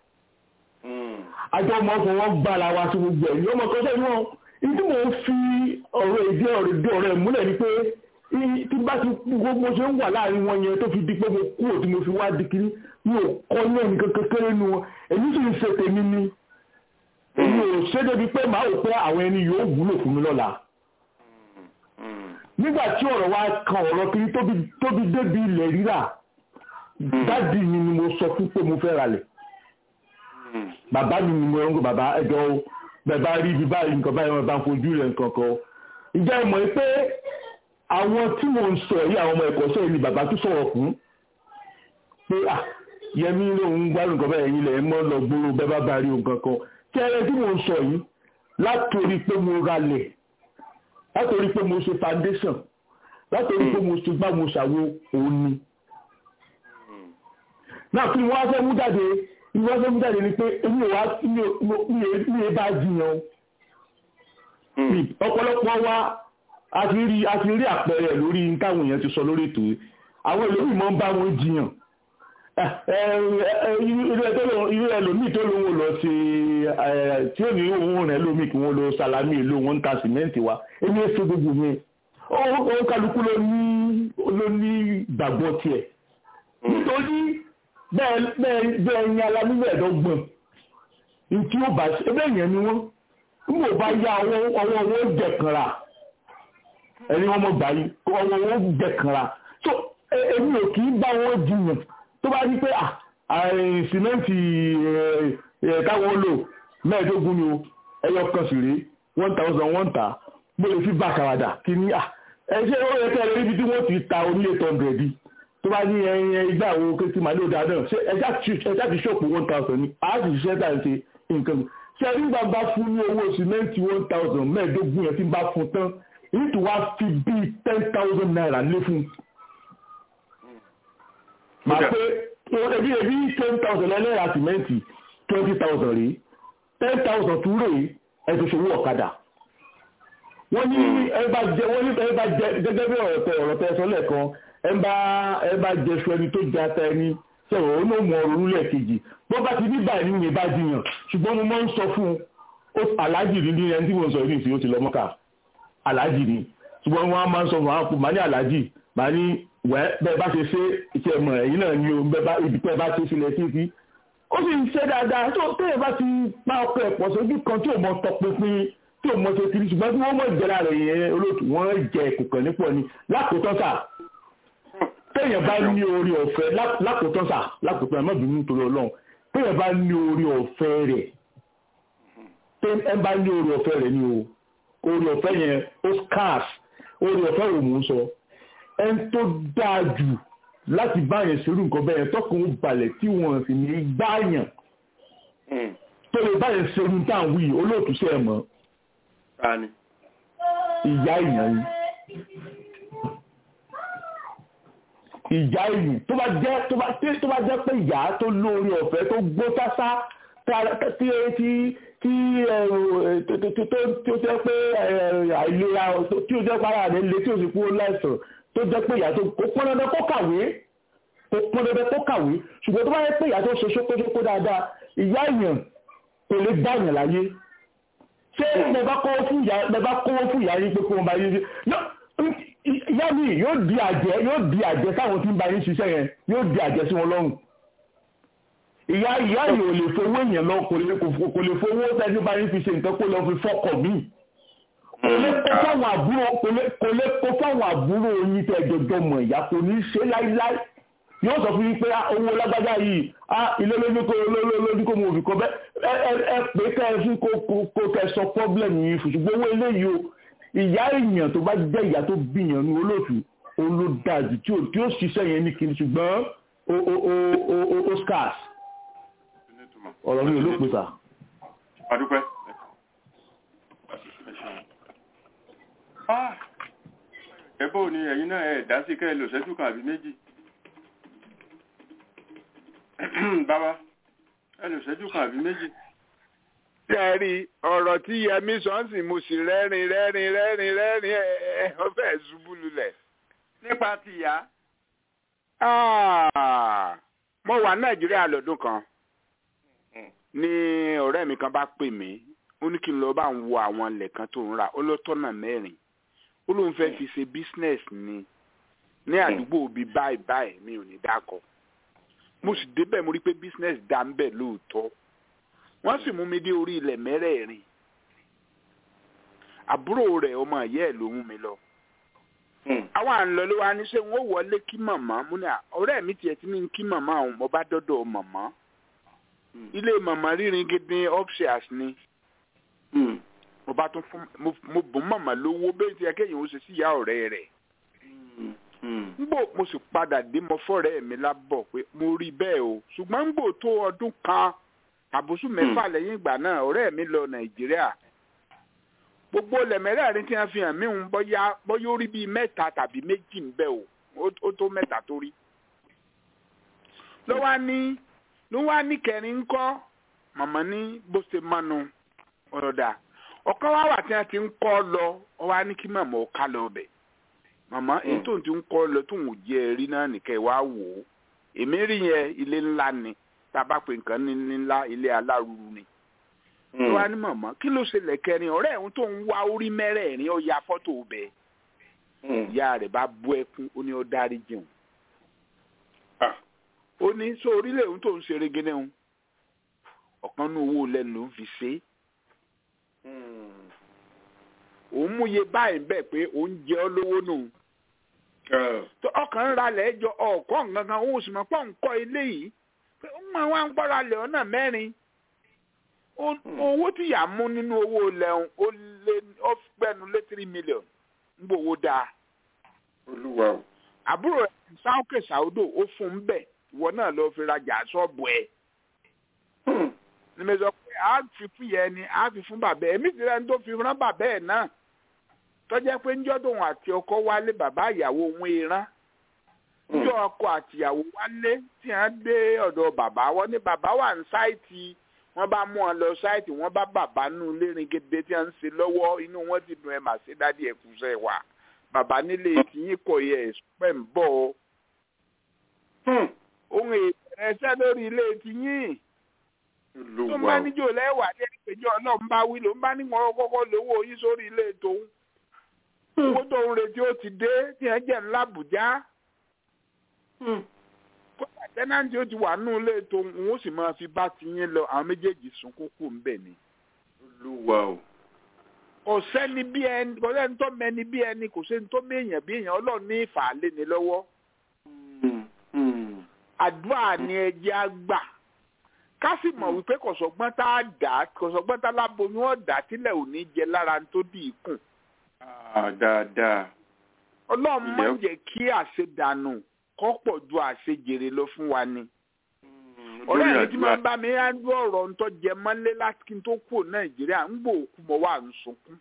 àjọ ọmọ ọkọ̀ wọn gbára wa sí gbogbo ẹ̀ ní ọmọ kan sẹ́yìn wọn ìdí mò ń fi ọ̀rọ̀ èdè ọ̀rọ̀ èdè ọ̀rọ̀ ẹ̀ múlẹ̀ ni pé tí bá ti gbogbo ṣe ń wà láàrin wọn yẹn tó fi di pé mo kúrò tí mo fi wá di kiri mi ò kọ́ ní ẹnì kékeré nu wọn èmi sì ń ṣe tèmi ni èmi ò ṣe débi pé màá rò pé àwọn ẹni yóò wúlò fún mi lọ́la nígbà tí ọ̀rọ̀ wa kan ọ̀rọ̀ kiri tóbi débi ilẹ̀ rírà dádì mi ni mo sọ fún pé mo fẹ́ ralẹ̀ bàbá mi ni mo ń gbọ́ bàbá ẹjọ́ o bàbá rí ibi báyìí nǹkan báyìí wọn bá ń fojú rẹ̀ nǹkan kan ìjà ìmọ̀ pé àwọn tí mo ń sọ yìí àwọn ọmọ ẹ̀kọ́ṣẹ́ ni bàbá tó sọ̀rọ̀ fún pé à yẹmi lòun gbádùn nǹkan báyìí yìí lẹ̀ mọ́ lọ gbòòrò bẹ́ẹ̀ bá bá rí nǹkan kan tí ẹrẹ tí mo ń sọ yìí látòrí pé mo ralẹ̀ látòrí pé mo ṣe foundation látòrí pé mo ṣe gbá mo ṣàwo òun ni náà kí wọ́n á fẹ́ mú jáde ní wọ́n fẹ́ mú jáde ni pé èmi ò wá mi ò bá jiyàn ọ̀pọ̀lọpọ̀ wa a ti rí a ti rí àpẹẹrẹ lórí táwọn èèyàn ti sọ lórí ètò yìí àwọn ẹlòmíì máa ń bá wọn jiyàn irú ẹlòmíì tó lóun lọ sí tí ó ní òun rẹ̀ lómi kí wọ́n lọ salami èlò wọn ń ta sìmẹ́ǹtì wa èmi èso gbogbo yẹn ó kálukú ló ní ló ní gbàgbọ́ tiẹ̀ nítorí bẹ́ẹ̀ ní alámúlẹ̀ ẹ̀dọ́gbọ̀n tí ó bá ẹgbẹ́ yẹn ni wọ́n ń bò bá yá ọwọ́ owó jẹ̀kanra ẹni wọ́n mọ̀ gbà yìí ọwọ́ owó jẹ̀kanra so èmi ò kì í bá wọn jiyàn tó bá rí pé sìmẹ́ǹtì táwọn lò mẹ́ẹ̀ẹ́dógún ni o ẹyọ kan sì rí one thousand one ta mo lè fi bá àkàràdà kí ní à ẹṣẹ́ ó yẹ kẹ́ ẹ níbi tí wọ́n ti ta oní eight hundred tó bá ní ẹyin igbá àwọn kékeré màálù dáa náà ṣé ẹja ti ṣòpò one thousand ni a sì ṣiṣẹ́ tà ń ṣe nǹkan ṣe ẹni gbà bá fún ní owó sìmẹ́ǹtì one thousand mẹ́ẹ̀ẹ́dógún yẹn tí bá fún tán èyí tó wá fi bíi ten thousand naira lé fún un màá pé ebi ebi ten thousand ẹlẹ́yà sìmẹ́ǹtì twenty thousand rèé ten thousand tún rèé ẹ ti ṣòwò ọ̀kadà wọ́n ní ẹ bá jẹ wọ́n ní ẹ bá jẹ gẹ́gẹ́ bí ọ̀rọ̀ tẹ ọ̀rọ̀ tẹ sọ lẹ́ẹ̀kan ẹ bá ẹ bá jẹ sọ ẹni tó jẹ ata ẹni sọ̀rọ̀ ó ló mọ ọ̀rọ̀ orílẹ̀ kejì bọ́ bá ti ní báyìí nínú ìbá jiyàn ṣùgbọ́n mo máa ń sọ fún un aláàjì ní ní ẹni tí mo sọ yìí nìsín ó ti lọ mọ́kà aláàjì ni ṣùgbọ́n wọn máa ń sọ fún àwọn màá ní aláàjì màá ní wẹ́ bẹ́ẹ̀ bá ṣe ṣe iṣẹ́ mọ̀ ẹ̀yìn náà ni o bẹ́ẹ̀ bá ibi tẹ́ bá ṣe sílẹ̀ títí ó sì ń ṣe dáadáa tó tẹ́yẹ̀ bá ti pa ọkọ̀ ẹ̀pọ̀ sójú kan tí ò mọ tọpinpin tí ò mọ ṣe kiri ṣùgbọ́n tí wọ́n mọ̀ ìjẹra rẹ̀ yẹn olóòtú wọ́n jẹ kòkàn nípọ̀ ni lákòótọ́ sà téèyàn bá ní orí ọ̀fẹ́ lákòótọ́ sà lákòótọ́ ẹ̀ má bínú nítorí ọlọ́run téèyàn bá ní orí ọ̀fẹ́ rẹ̀ ẹ bá ní orí ọ̀fẹ́ rẹ̀ ni o orí ọ̀fẹ́ yẹn ó scarce orí ọ̀fẹ́ rẹ̀ mò ń sọ ẹn tó dáa jù láti báyẹn ṣerú nǹkan bẹ́ẹ̀ tọkùn balẹ̀ tí wọ́n sì ní gbáyàn tó lè báyẹn ṣerú tá à ń wí olóòtú sí ẹ̀ mọ́ ìyá ìyàn yìí ìyá ìlú tó bá jẹ́ tó bá tó bá jẹ́ pé ìyá tó lórí ọ̀fẹ́ tó gbó sásá tí tí tí tó jẹ́ pé àìlera tí ó jẹ́ para rẹ̀ lé tí ó sì kú láìsàn tó jẹ́ pé ìyá tó kó pọ́n dandan kó kàwé kó pọ́n dandan kó kàwé ṣùgbọ́n tó bá yẹ pé ìyá tó ṣe ṣókóṣókó dáadáa ìyá èèyàn kò lè bá èèyàn láyé ṣé ẹ bá kọ́wọ́ fún ìyá ẹ bá kọ́wọ́ fún ìyá yín pé kó wọn bá yín ìyá mi yóò di àjẹ́ yóò di àjẹ́ sáwọn tí ń bá yín ṣiṣẹ́ yẹn yóò di àjẹ́ sí wọn lọ́rùn ìyá ìyá yìí ò lè fowó èèyàn lọ kò lè kò lè fowó tẹ́jú bá yín fi ṣe nǹkan kó lọ fi fọ́kọ̀ mí kò lè kó fáwọn àbúrò kò lè kó fáwọn àbúrò yín tẹ́ jọjọ mọ̀ ìyá kò ní ṣe láíláí yóò sọ fún yín pé owó lágbájá yìí ilé lójú kó lójú kó mo fi kọ bẹ́ẹ̀ ẹ ẹ pé kẹ́ ẹ fún kó kẹ́ sọ pọ́blẹ̀mù yìí fún ṣùgbọ́n owó eléyìí o ìyá èèyàn tó bá jẹ́ ìyá tó bíyàn ní olóòtú olódàjù tí ó ṣiṣẹ́ yẹn ní kiri ṣùgbọ́n ó scarce ọ̀rọ̀ mi ò ló pèsà. adúpẹ́. ẹbọ́ ni ẹ̀yin náà ẹ̀ dá sí kẹ́ ẹ lò ṣẹ́jú kan àbí méjì. bàbá ẹ lò ṣẹ́jú kan àbí méjì. ṣé ẹ rí ọ̀rọ̀ tí yẹmi sọ́nsìn mo sì rẹ́rìn rẹ́rìn rẹ́rìn rẹ́rìn ẹ̀ ọ fẹ́ ṣubú lulẹ̀. nípa tìyá. mo wà nàìjíríà lọ́dún kan ní ọ̀rẹ́ mi kan bá pè mí ó ní kí n lọ bá ń wo àwọn ilẹ̀ kan tó ń ra ó ló tọ́nà mẹ́rin ó lóun fẹ́ fi ṣe business ni ní àdúgbò bíi báyìí báyìí mi ò ní dákọ̀ mo sì débẹ̀ mo rí pé business dá ń bẹ̀ lóòótọ́ wọ́n sì mú mi dé orí ilẹ̀ mẹ́rẹ̀ẹ̀rin àbúrò rẹ̀ ọmọ ìyá ẹ̀ ló mú mi lọ àwọn à ń lọ ló wá ní ṣé wọ́n wọlé kí màmá mo ní ọ̀rẹ́ mi tiẹ̀ ti ní kí màmá òun mo bá dọ́dọ̀ màmá ilé màmá rírin gidi upstairs ni mo bá tún fún mo bùn màmá lówó bẹ́ẹ̀ tí akẹ́yìn ó ṣe sí ìyá ọ̀rẹ́ rẹ̀ ngbò mo sì padà dé mo fọ́rẹ́ mi lábọ̀ pé mo rí bẹ́ẹ̀ o ṣùgbọ́n ngbò tó ọdún kan àbùsù mẹ́fà lẹ́yìn ìgbà náà ọ̀rẹ́ mi lọ nàìjíríà gbogbo lẹ̀mẹ́rẹ́rin tí wọ́n fi hàn mí ń bọ́yá bọ́yá ó rí bíi mẹ́ta tàbí méjì ń bẹ o ó tó mẹ́ta tó rí ló wá ní ló wá ní kẹrin ńkọ́ màmá ní bó ṣe mánu ọ̀rọ̀dà ọ̀kan wá wà tí wọ́n ti ń kọ́ lọ ọ wá ní kí màmá ó ká lọ bẹ̀ màmá èyí tó ń ti ń kọ́ lọ tó ń jẹ́ rí náà nìkẹ́ wá wò ó èmi rí yẹn ilé ńlá ni tá a bá pè nǹkan ní ńlá ilé alárùrù ni ló wá ní màmá kí ló ṣẹlẹ̀ kẹrin ọ̀rẹ́ ẹ̀hún tó ń wá orí mẹ́rẹ̀ẹ̀rin ó ya fọ́tò bẹ́ẹ̀ ìyá rẹ̀ bá bú ẹkún ó ní ó dárí jẹun ó ní sọ orílẹ̀ òun tó ń ṣe regene òun ọ̀kan ní owó lẹ́nu ló ń fi ṣe é òun mú iye báyìí bẹ́ẹ̀ pé òun jẹ ọ́ lówó nù ọkàn ń ralẹ̀ ẹjọ́ ọ̀kọ́ nǹkan òun sì mọ̀ pọ̀ ń kọ́ ilé yìí pé ó máa wá ń gbọ́ra lẹ̀ ọ̀nà mẹ́rin owó tí yà mú nínú owó lẹ́hún ó lé ó gbẹ́nu lé three million ń gbowó dáa. olúwa o. àbúrò sáwọ́kè sáwọ́dò ó fún un bẹ́ẹ̀ ìwọ náà lọ fi rajà ṣọ́ọ̀bù ẹ̀. ní mi sọ pé a fi fún yẹn ni a fi fún bàbá ẹ̀ èmi ti rẹ̀ ń tó fi rán bàbá ẹ̀ náà tọ́jà pé ń jọ́dún àti ọkọ wálé bàbá ìyàwó òun ìran níjọ́ ọkọ àtìyàwó wálé tí wọ́n dé ọ̀dọ̀ bàbá wọn ní bàbá wà ní sáìtì wọ́n bá mú wọn lọ sáìtì wọ́n bá bàbá nù lérin gèdè tí wọ́n ń ṣe lọ́wọ́ inú wọn ti dùn ẹ̀ mà ṣe dádì ẹ̀kúṣẹ́ wa bàbá nílé tìyín kọ yẹ ẹ̀sùpẹ̀ ń bọ̀ ọ́ ohun ìrẹsẹ̀ lórí ilé tìyín tó ń bá níjò lẹ́wà ní ẹgbẹ̀jọ́ ọlọ́run bá wí ló ń bá níwọ̀n kọ́kọ́ lówó yín sórí ilé tòun owó tó ń retí ó ti dé tí ẹ jẹ́ ńlá bùjá kódà tẹ́nàntì ó ti wà nù ilé tòun òun ó sì máa fi bá ti yín lọ àwọn méjèèjì sunkún kù ń bẹ̀ ni. olúwa o. kò sẹ́ni bí ẹni kò sẹ́ni tó mẹ́ni bí ẹni kò sẹ́ni tó méèyàn bí èèyàn ọlọ́run ní ìfàlẹ́ ni lọ́wọ́. àdúrà ni ẹjẹ́ á gbà ká sì mọ̀ wípé kọ̀sọ̀gbọ́n tá a dà kọ̀sọ̀gbọ́n tá a láboyún ọ̀dà tílẹ̀ ò ní jẹ lára tó dì í kùn. dáadáa. ọlọ́run máa ń jẹ́ kí àṣedànù kọ́ pọ̀ ju àṣejèrè lọ fún wa ni. ọ̀rẹ́ mi tí máa ń bá mi ń dún ọ̀rọ̀ ń tọ́ jẹ mọ́lé láti kí n tó kúrò nàìjíríà ń gbò òkú mọ́ wà ń sunkún.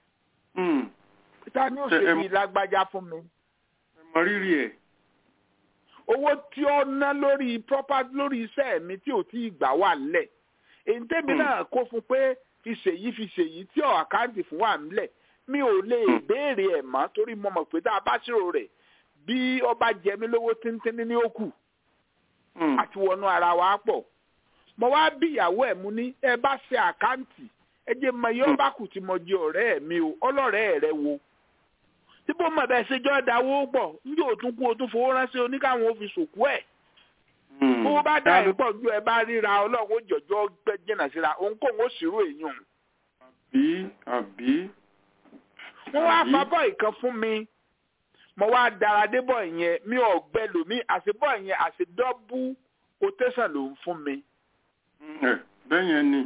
ta ni ó ṣe bí lágbájá fún mi. ẹ mọ rírì ẹ. owó tí ó ná lórí property lórí iṣẹ́ mi tí ò tí ì gbà wà lẹ̀ èyí tẹ́mi náà kó fún pé fi ṣèyí fi ṣèyí tí ọ̀ àkáǹtì fún wà nílẹ̀ mi ò lè béèrè ẹ̀ mọ́ torí mo mọ̀ pé tá a bá ṣírò rẹ̀ bí ọba jẹ mí lówó tíntínní ní òkú àti wọnú ara wa pọ̀ mo wá bí ìyàwó ẹ̀ mú ní ẹ bá ṣe àkáǹtì ẹ jẹ́ mọ iye ọba kù tí mo jẹ ọ̀rẹ́ mi o ọlọ́rẹ́ rẹ wo tí bó mọ̀ bẹ́ẹ̀ ṣe jọ́ dáwó pọ̀ níbi òtún kú òtún fowó ránṣẹ́ oníkàwọn ò fi sòkú ẹ̀ bó bá dá ẹ̀ pọ̀ ju ẹ bá ríra ọlọ́run ó jọjọ́ gbẹ́ jìnnà síra òǹkóhun ó ṣírò èèyàn. àbí àbí. wọ́n wá fábọ̀ ìkan fún mi mo wá dára débọ̀ yẹn mi ò gbẹ lómi àṣebọ̀ yẹn àṣedọ́bù quotation ló ń fún mi. bẹ́ẹ̀ yẹn ni.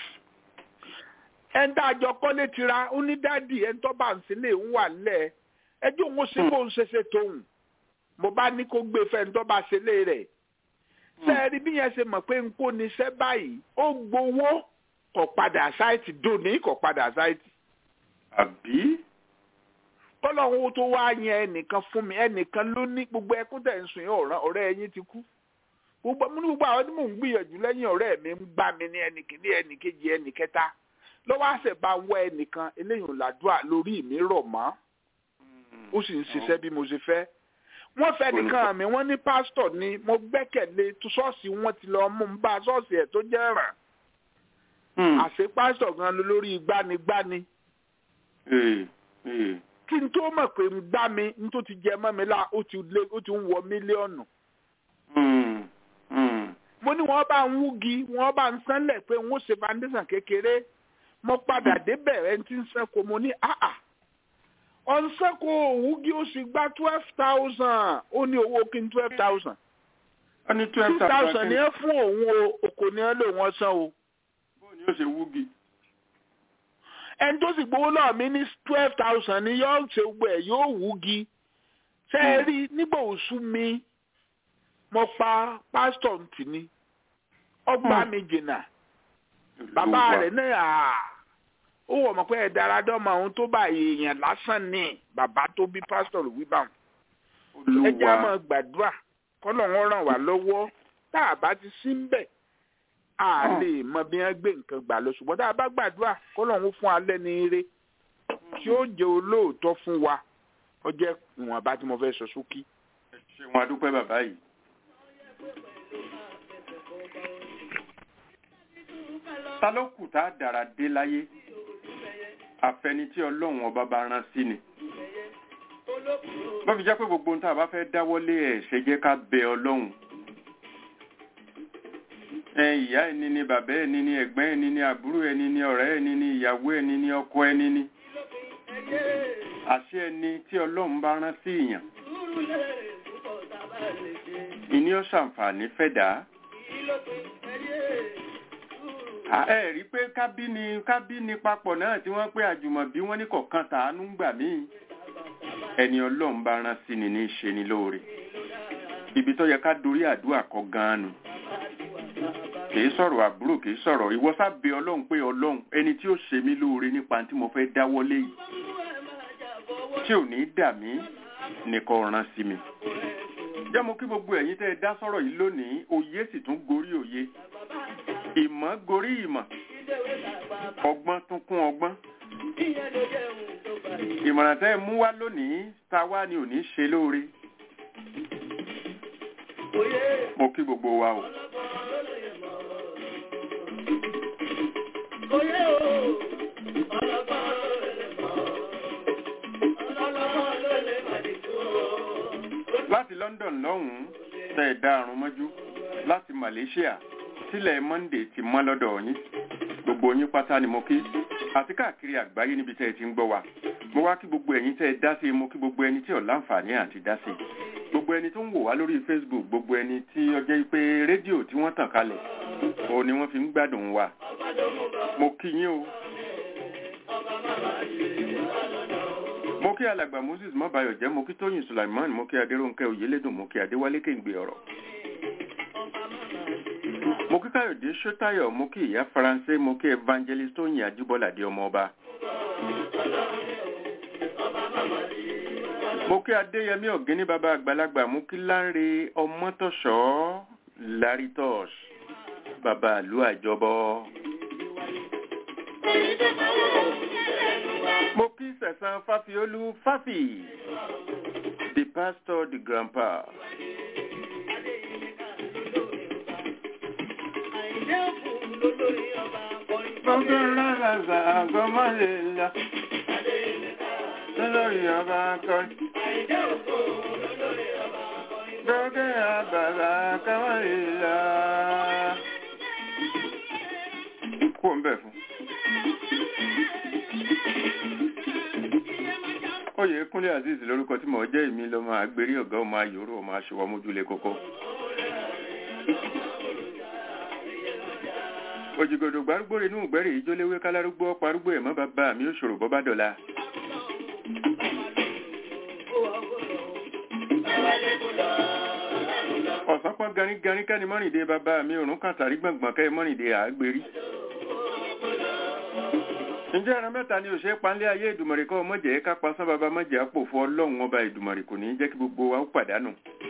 ẹn tá a jọ kọ́lé tira ó ní dádì ẹn tó bá ń sílé ń wà lẹ̀ ẹjọ́ òun ṣe kó ń ṣeṣe tóun mo bá ní kó gbé fẹ́ ń tó bá ṣe lé rẹ̀ sẹ́ẹ̀rí bí yẹn ṣe mọ̀ pé ń kó ní iṣẹ́ báyìí ó gbowó kò padà sáìtì dòní kò padà sáìtì. àbí kọ́lọ́hún tó wá yẹn ẹnìkan fún mi ẹnìkan ló ní gbogbo ẹkún tẹ̀ ń sùn yẹn ọ̀ràn ọ̀rẹ́ ẹyin ti kú gbogbo mo ní gbogbo àwọn tí mò ń gbìyànjú lẹ́yìn ọ̀rẹ́ mi ń gbá mi ní ẹnìkíní ẹnìkejì ẹnìkẹta lọ́wọ́ àṣẹ bá wọ ẹnìkan eléyìí ò làdúrà lórí mi rọ̀ mọ́ ó sì ń ṣiṣẹ́ bí mo ṣe fẹ́ wọ́n fẹ́ nìkan mi wọ́n ní pásítọ̀ ni mo gbẹ́kẹ̀lé ṣọ́ọ̀ṣì wọn ti lọ mú un bá ṣọ́ọ̀ṣì ẹ̀ tó jẹ́ ràn àṣẹ pásítọ̀ gan lórí gbanigbani kí n tó mọ̀ pé ń gbá mi n tó ti jẹ mọ́ mi lá ó ti lé ó ti ń wọ mílíọ̀nù. mo ní wọ́n bá ń wúgi wọ́n bá ń sánlẹ̀ pé wọ́n ṣe foundation kékeré mo padà débẹ̀ ẹ̀ ti ń sẹ́kọ̀ mo ní àà ọ̀nsẹ́kọ̀ òwúgi ó sì gba twelve thousand ó ní owó kí n twelve thousand. ó ní twelve two thousand ní ẹ fún òun o òkò ní ẹ lò wọ́n san o. bóun ni ó ṣe wúgi ẹni tó sì gbowó lọ́ọ̀ mi ní twelve thousand ni yóò ṣe gbogbo ẹ̀ yóò wúgi ṣe é rí nígbà òṣù mi mo pa pásítọ̀ ntì ni ọgbà mi jìnnà bàbá rẹ̀ náà ó wọ̀ mọ̀ pé ẹ̀ dára dọ́mọ ohun tó bá èèyàn lásán ní bàbá tó bí pásítọ̀ ló wí báwọn ẹ jẹ́ àmọ́ gbàdúrà kọ́lọ̀ wọn ràn wá lọ́wọ́ tá a bá ti sí ń bẹ̀ a lè mọ bí wọn gbé nǹkan gbà lọ ṣùgbọ́n tá a bá gbàdúrà kó lọ́run fún alẹ́ ní ire tí ó jẹ́ olóòótọ́ fún wa ó jẹ́ ìwọ̀nba tí mo fẹ́ sọ sókí. ṣé wọn adúpẹ́ bàbá yìí. ta ló kù tá a dára dé láyé àfẹni tí ọlọ́run ọba bá rán sí ni. bó fi jẹ́ pé gbogbo ohun tá a bá fẹ́ dáwọ́lé ẹ̀ ṣe jẹ́ ká bẹ ọlọ́run ìyá ẹni ni bàbá ẹni ni ẹ̀gbọ́n ẹni ni àbúrò ẹni ni ọ̀rẹ́ ẹni ni ìyàwó ẹni ni ọkọ ẹni ni àṣẹ ẹni tí ọlọ́run bá rán sí ìyàn ìní ó ṣàǹfààní fẹ̀dá ẹ rí pé kábíni kábíni papọ̀ náà tí wọ́n pé àjùmọ̀bí wọ́n ní kọ̀ọ̀kan tàánú gbà míì ẹni ọlọ́run bá rán sí ni ní í ṣe ni lóore ibi tó yẹ ká dorí àdúrà kọ gan-an nù kìí sọ̀rọ̀ àbúrò kìí sọ̀rọ̀ ìwọ sábẹ́ ọlọ́run pé ọlọ́run ẹni tí ó ṣe mí lóore nípa tí mo fẹ́ dáwọ́lé yìí tí ò ní dà mí nìkan ràn sí mi jẹ́ mo kí gbogbo ẹ̀yin tẹ́ ẹ dá sọ̀rọ̀ yìí lónìí òye sì tún gorí òye ìmọ̀ gorí ìmọ̀ ọgbọ́n tún kún ọgbọ́n ìmọ̀ràn tẹ́ ẹ mú wá lónìí ta wá ni ò ní ṣe lóore mo kí gbogbo wa o. láti London lọ́hùn-ún tẹ́ ẹ dá àrùn mọ́jú láti Malaysia sílẹ̀ Monday ti mọ́ lọ́dọ̀ yín gbogbo yín pátá ni mo kí àti káàkiri àgbáyé níbi tẹ́ ẹ ti ń gbọ́ wa mo wá kí gbogbo ẹ̀yin tẹ́ ẹ dá sí mo kí gbogbo ẹni tí ò láǹfààní àti dá sí gbogbo ẹni tó ń wò wá lórí Facebook gbogbo ẹni tí ó jẹ́ pé rédíò tí wọ́n tàn kalẹ̀ òun ni wọ́n fi ń gbádùn wa mo kí yín o mo kí alàgbà Moses mọ́bayọ̀ jẹ́ mo kí Tóyìn Sulaiman mo kí Adéròǹkẹ́ Oyèlédùn mo kí Adéwálé Kéǹgbé ọ̀rọ̀ mo kí Káyọ̀dé Ṣótáyọ̀ mo kí ìyá Faransé mo kí Evangelist Tóyìn Ajíbọ́ládé ọmọ ọba mo kí Adéyẹmí Ọ̀gẹ́ní bàbá àgbàlagbà mo kí Lánre Ọmọ́tọ̀ṣọ́ Lárítọ́ṣ bàbá àlú àjọbọ. mo kí sẹ̀sán fáfiolú fáfì the pastor the grandpa. Gbogbo rárá àgọ́mọ́ lè la lórí ọba akọrin. Gbogbo àbàbà káwọn lè la. Kú ń bẹ̀ fún. Oyè Kúnlé Azeez lórúkọ tí mò ń jẹ́ èmi lọ́mọ àgbérí ọ̀gá ọmọ ayòrò ọmọ aṣọwọ́ mójúlé kókó. òjìgòdò gbárùgbò inú ìgbẹ́rì ìjóléwé kálárúgbó ọ̀pọ̀ arúgbó ẹ̀mọ́ bàbá mi ó ṣòro bọ́ bá dọ̀la. ọ̀sán pọ́n garígarí kẹ́ni mọ́rìndé bàbá mi òrùn kàtàrí gbọ̀ngbọ̀n kẹ́ mọ́rìndé àgbèrí. ǹjẹ́ ẹran mẹ́ta ni òṣèré panlé ayé ìdùmọ̀rì kọ́ mọ̀jẹ̀ ká pasán bàbá mọ̀jẹ̀ àpò fún ọlọ́run ọba ìdùmọ̀rì kò ní jẹ́ kí gbogbo wa ó pàdánù.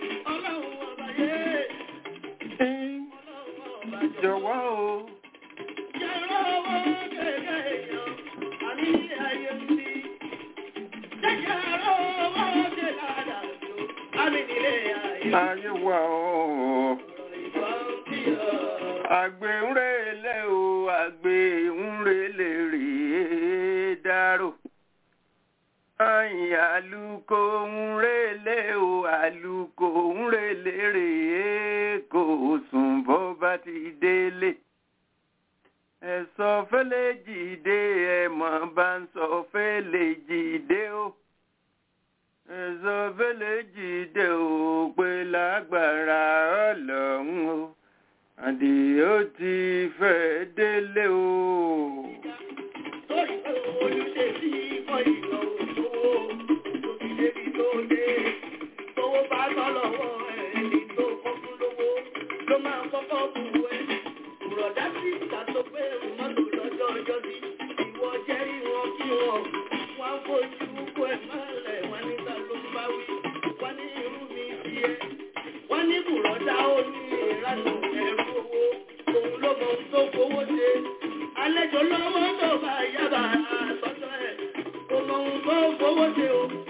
jọ̀wọ́ o. ayé wa o. àgbẹ̀ ń relé o àgbẹ̀ ń relé rèé dárò. Ayin àlùkò ń relé o àlùkò ń relé rèé kò sùn bó bá ti délé. Ẹ̀sọ́ fẹ́lẹ́ jìde ẹ̀mọ́ bá ń sọ fẹ́lẹ́ jìde o. Ẹ̀sọ́ fẹ́lẹ́ jìde o pé lágbára ọlọ́run o. Àdìó ti fẹ́ délé o. Sórí olùṣe sí ikọ̀ ìlọ òṣòwò tó fi débi tó dé. Tówó bá tọ́ lọ́wọ́ ẹni tó kọ́kún lówó ló máa kọ́kọ́ bù ẹ́. Bùrọ̀dá sí ìta tó pé mọ́tò lọ́jọ́ ọjọ́ sí. Ìwọ jẹ́rí wọn kí wọn. Wọ́n fojú kó ẹ̀ mọ́lẹ̀ wọ́n níta ló ń bá wí. Wọ́n ní irú mi sí ẹ. Wọ́n ní bùrọ̀dá ó ní ìranù ẹ̀rú owó. Òun ló mọ ohun tó fowó ṣe. Àlejò lọ́wọ́ tó bá yábà àtọ́jọ́ ẹ̀. Kò mọ ohun tó fowó ṣe o.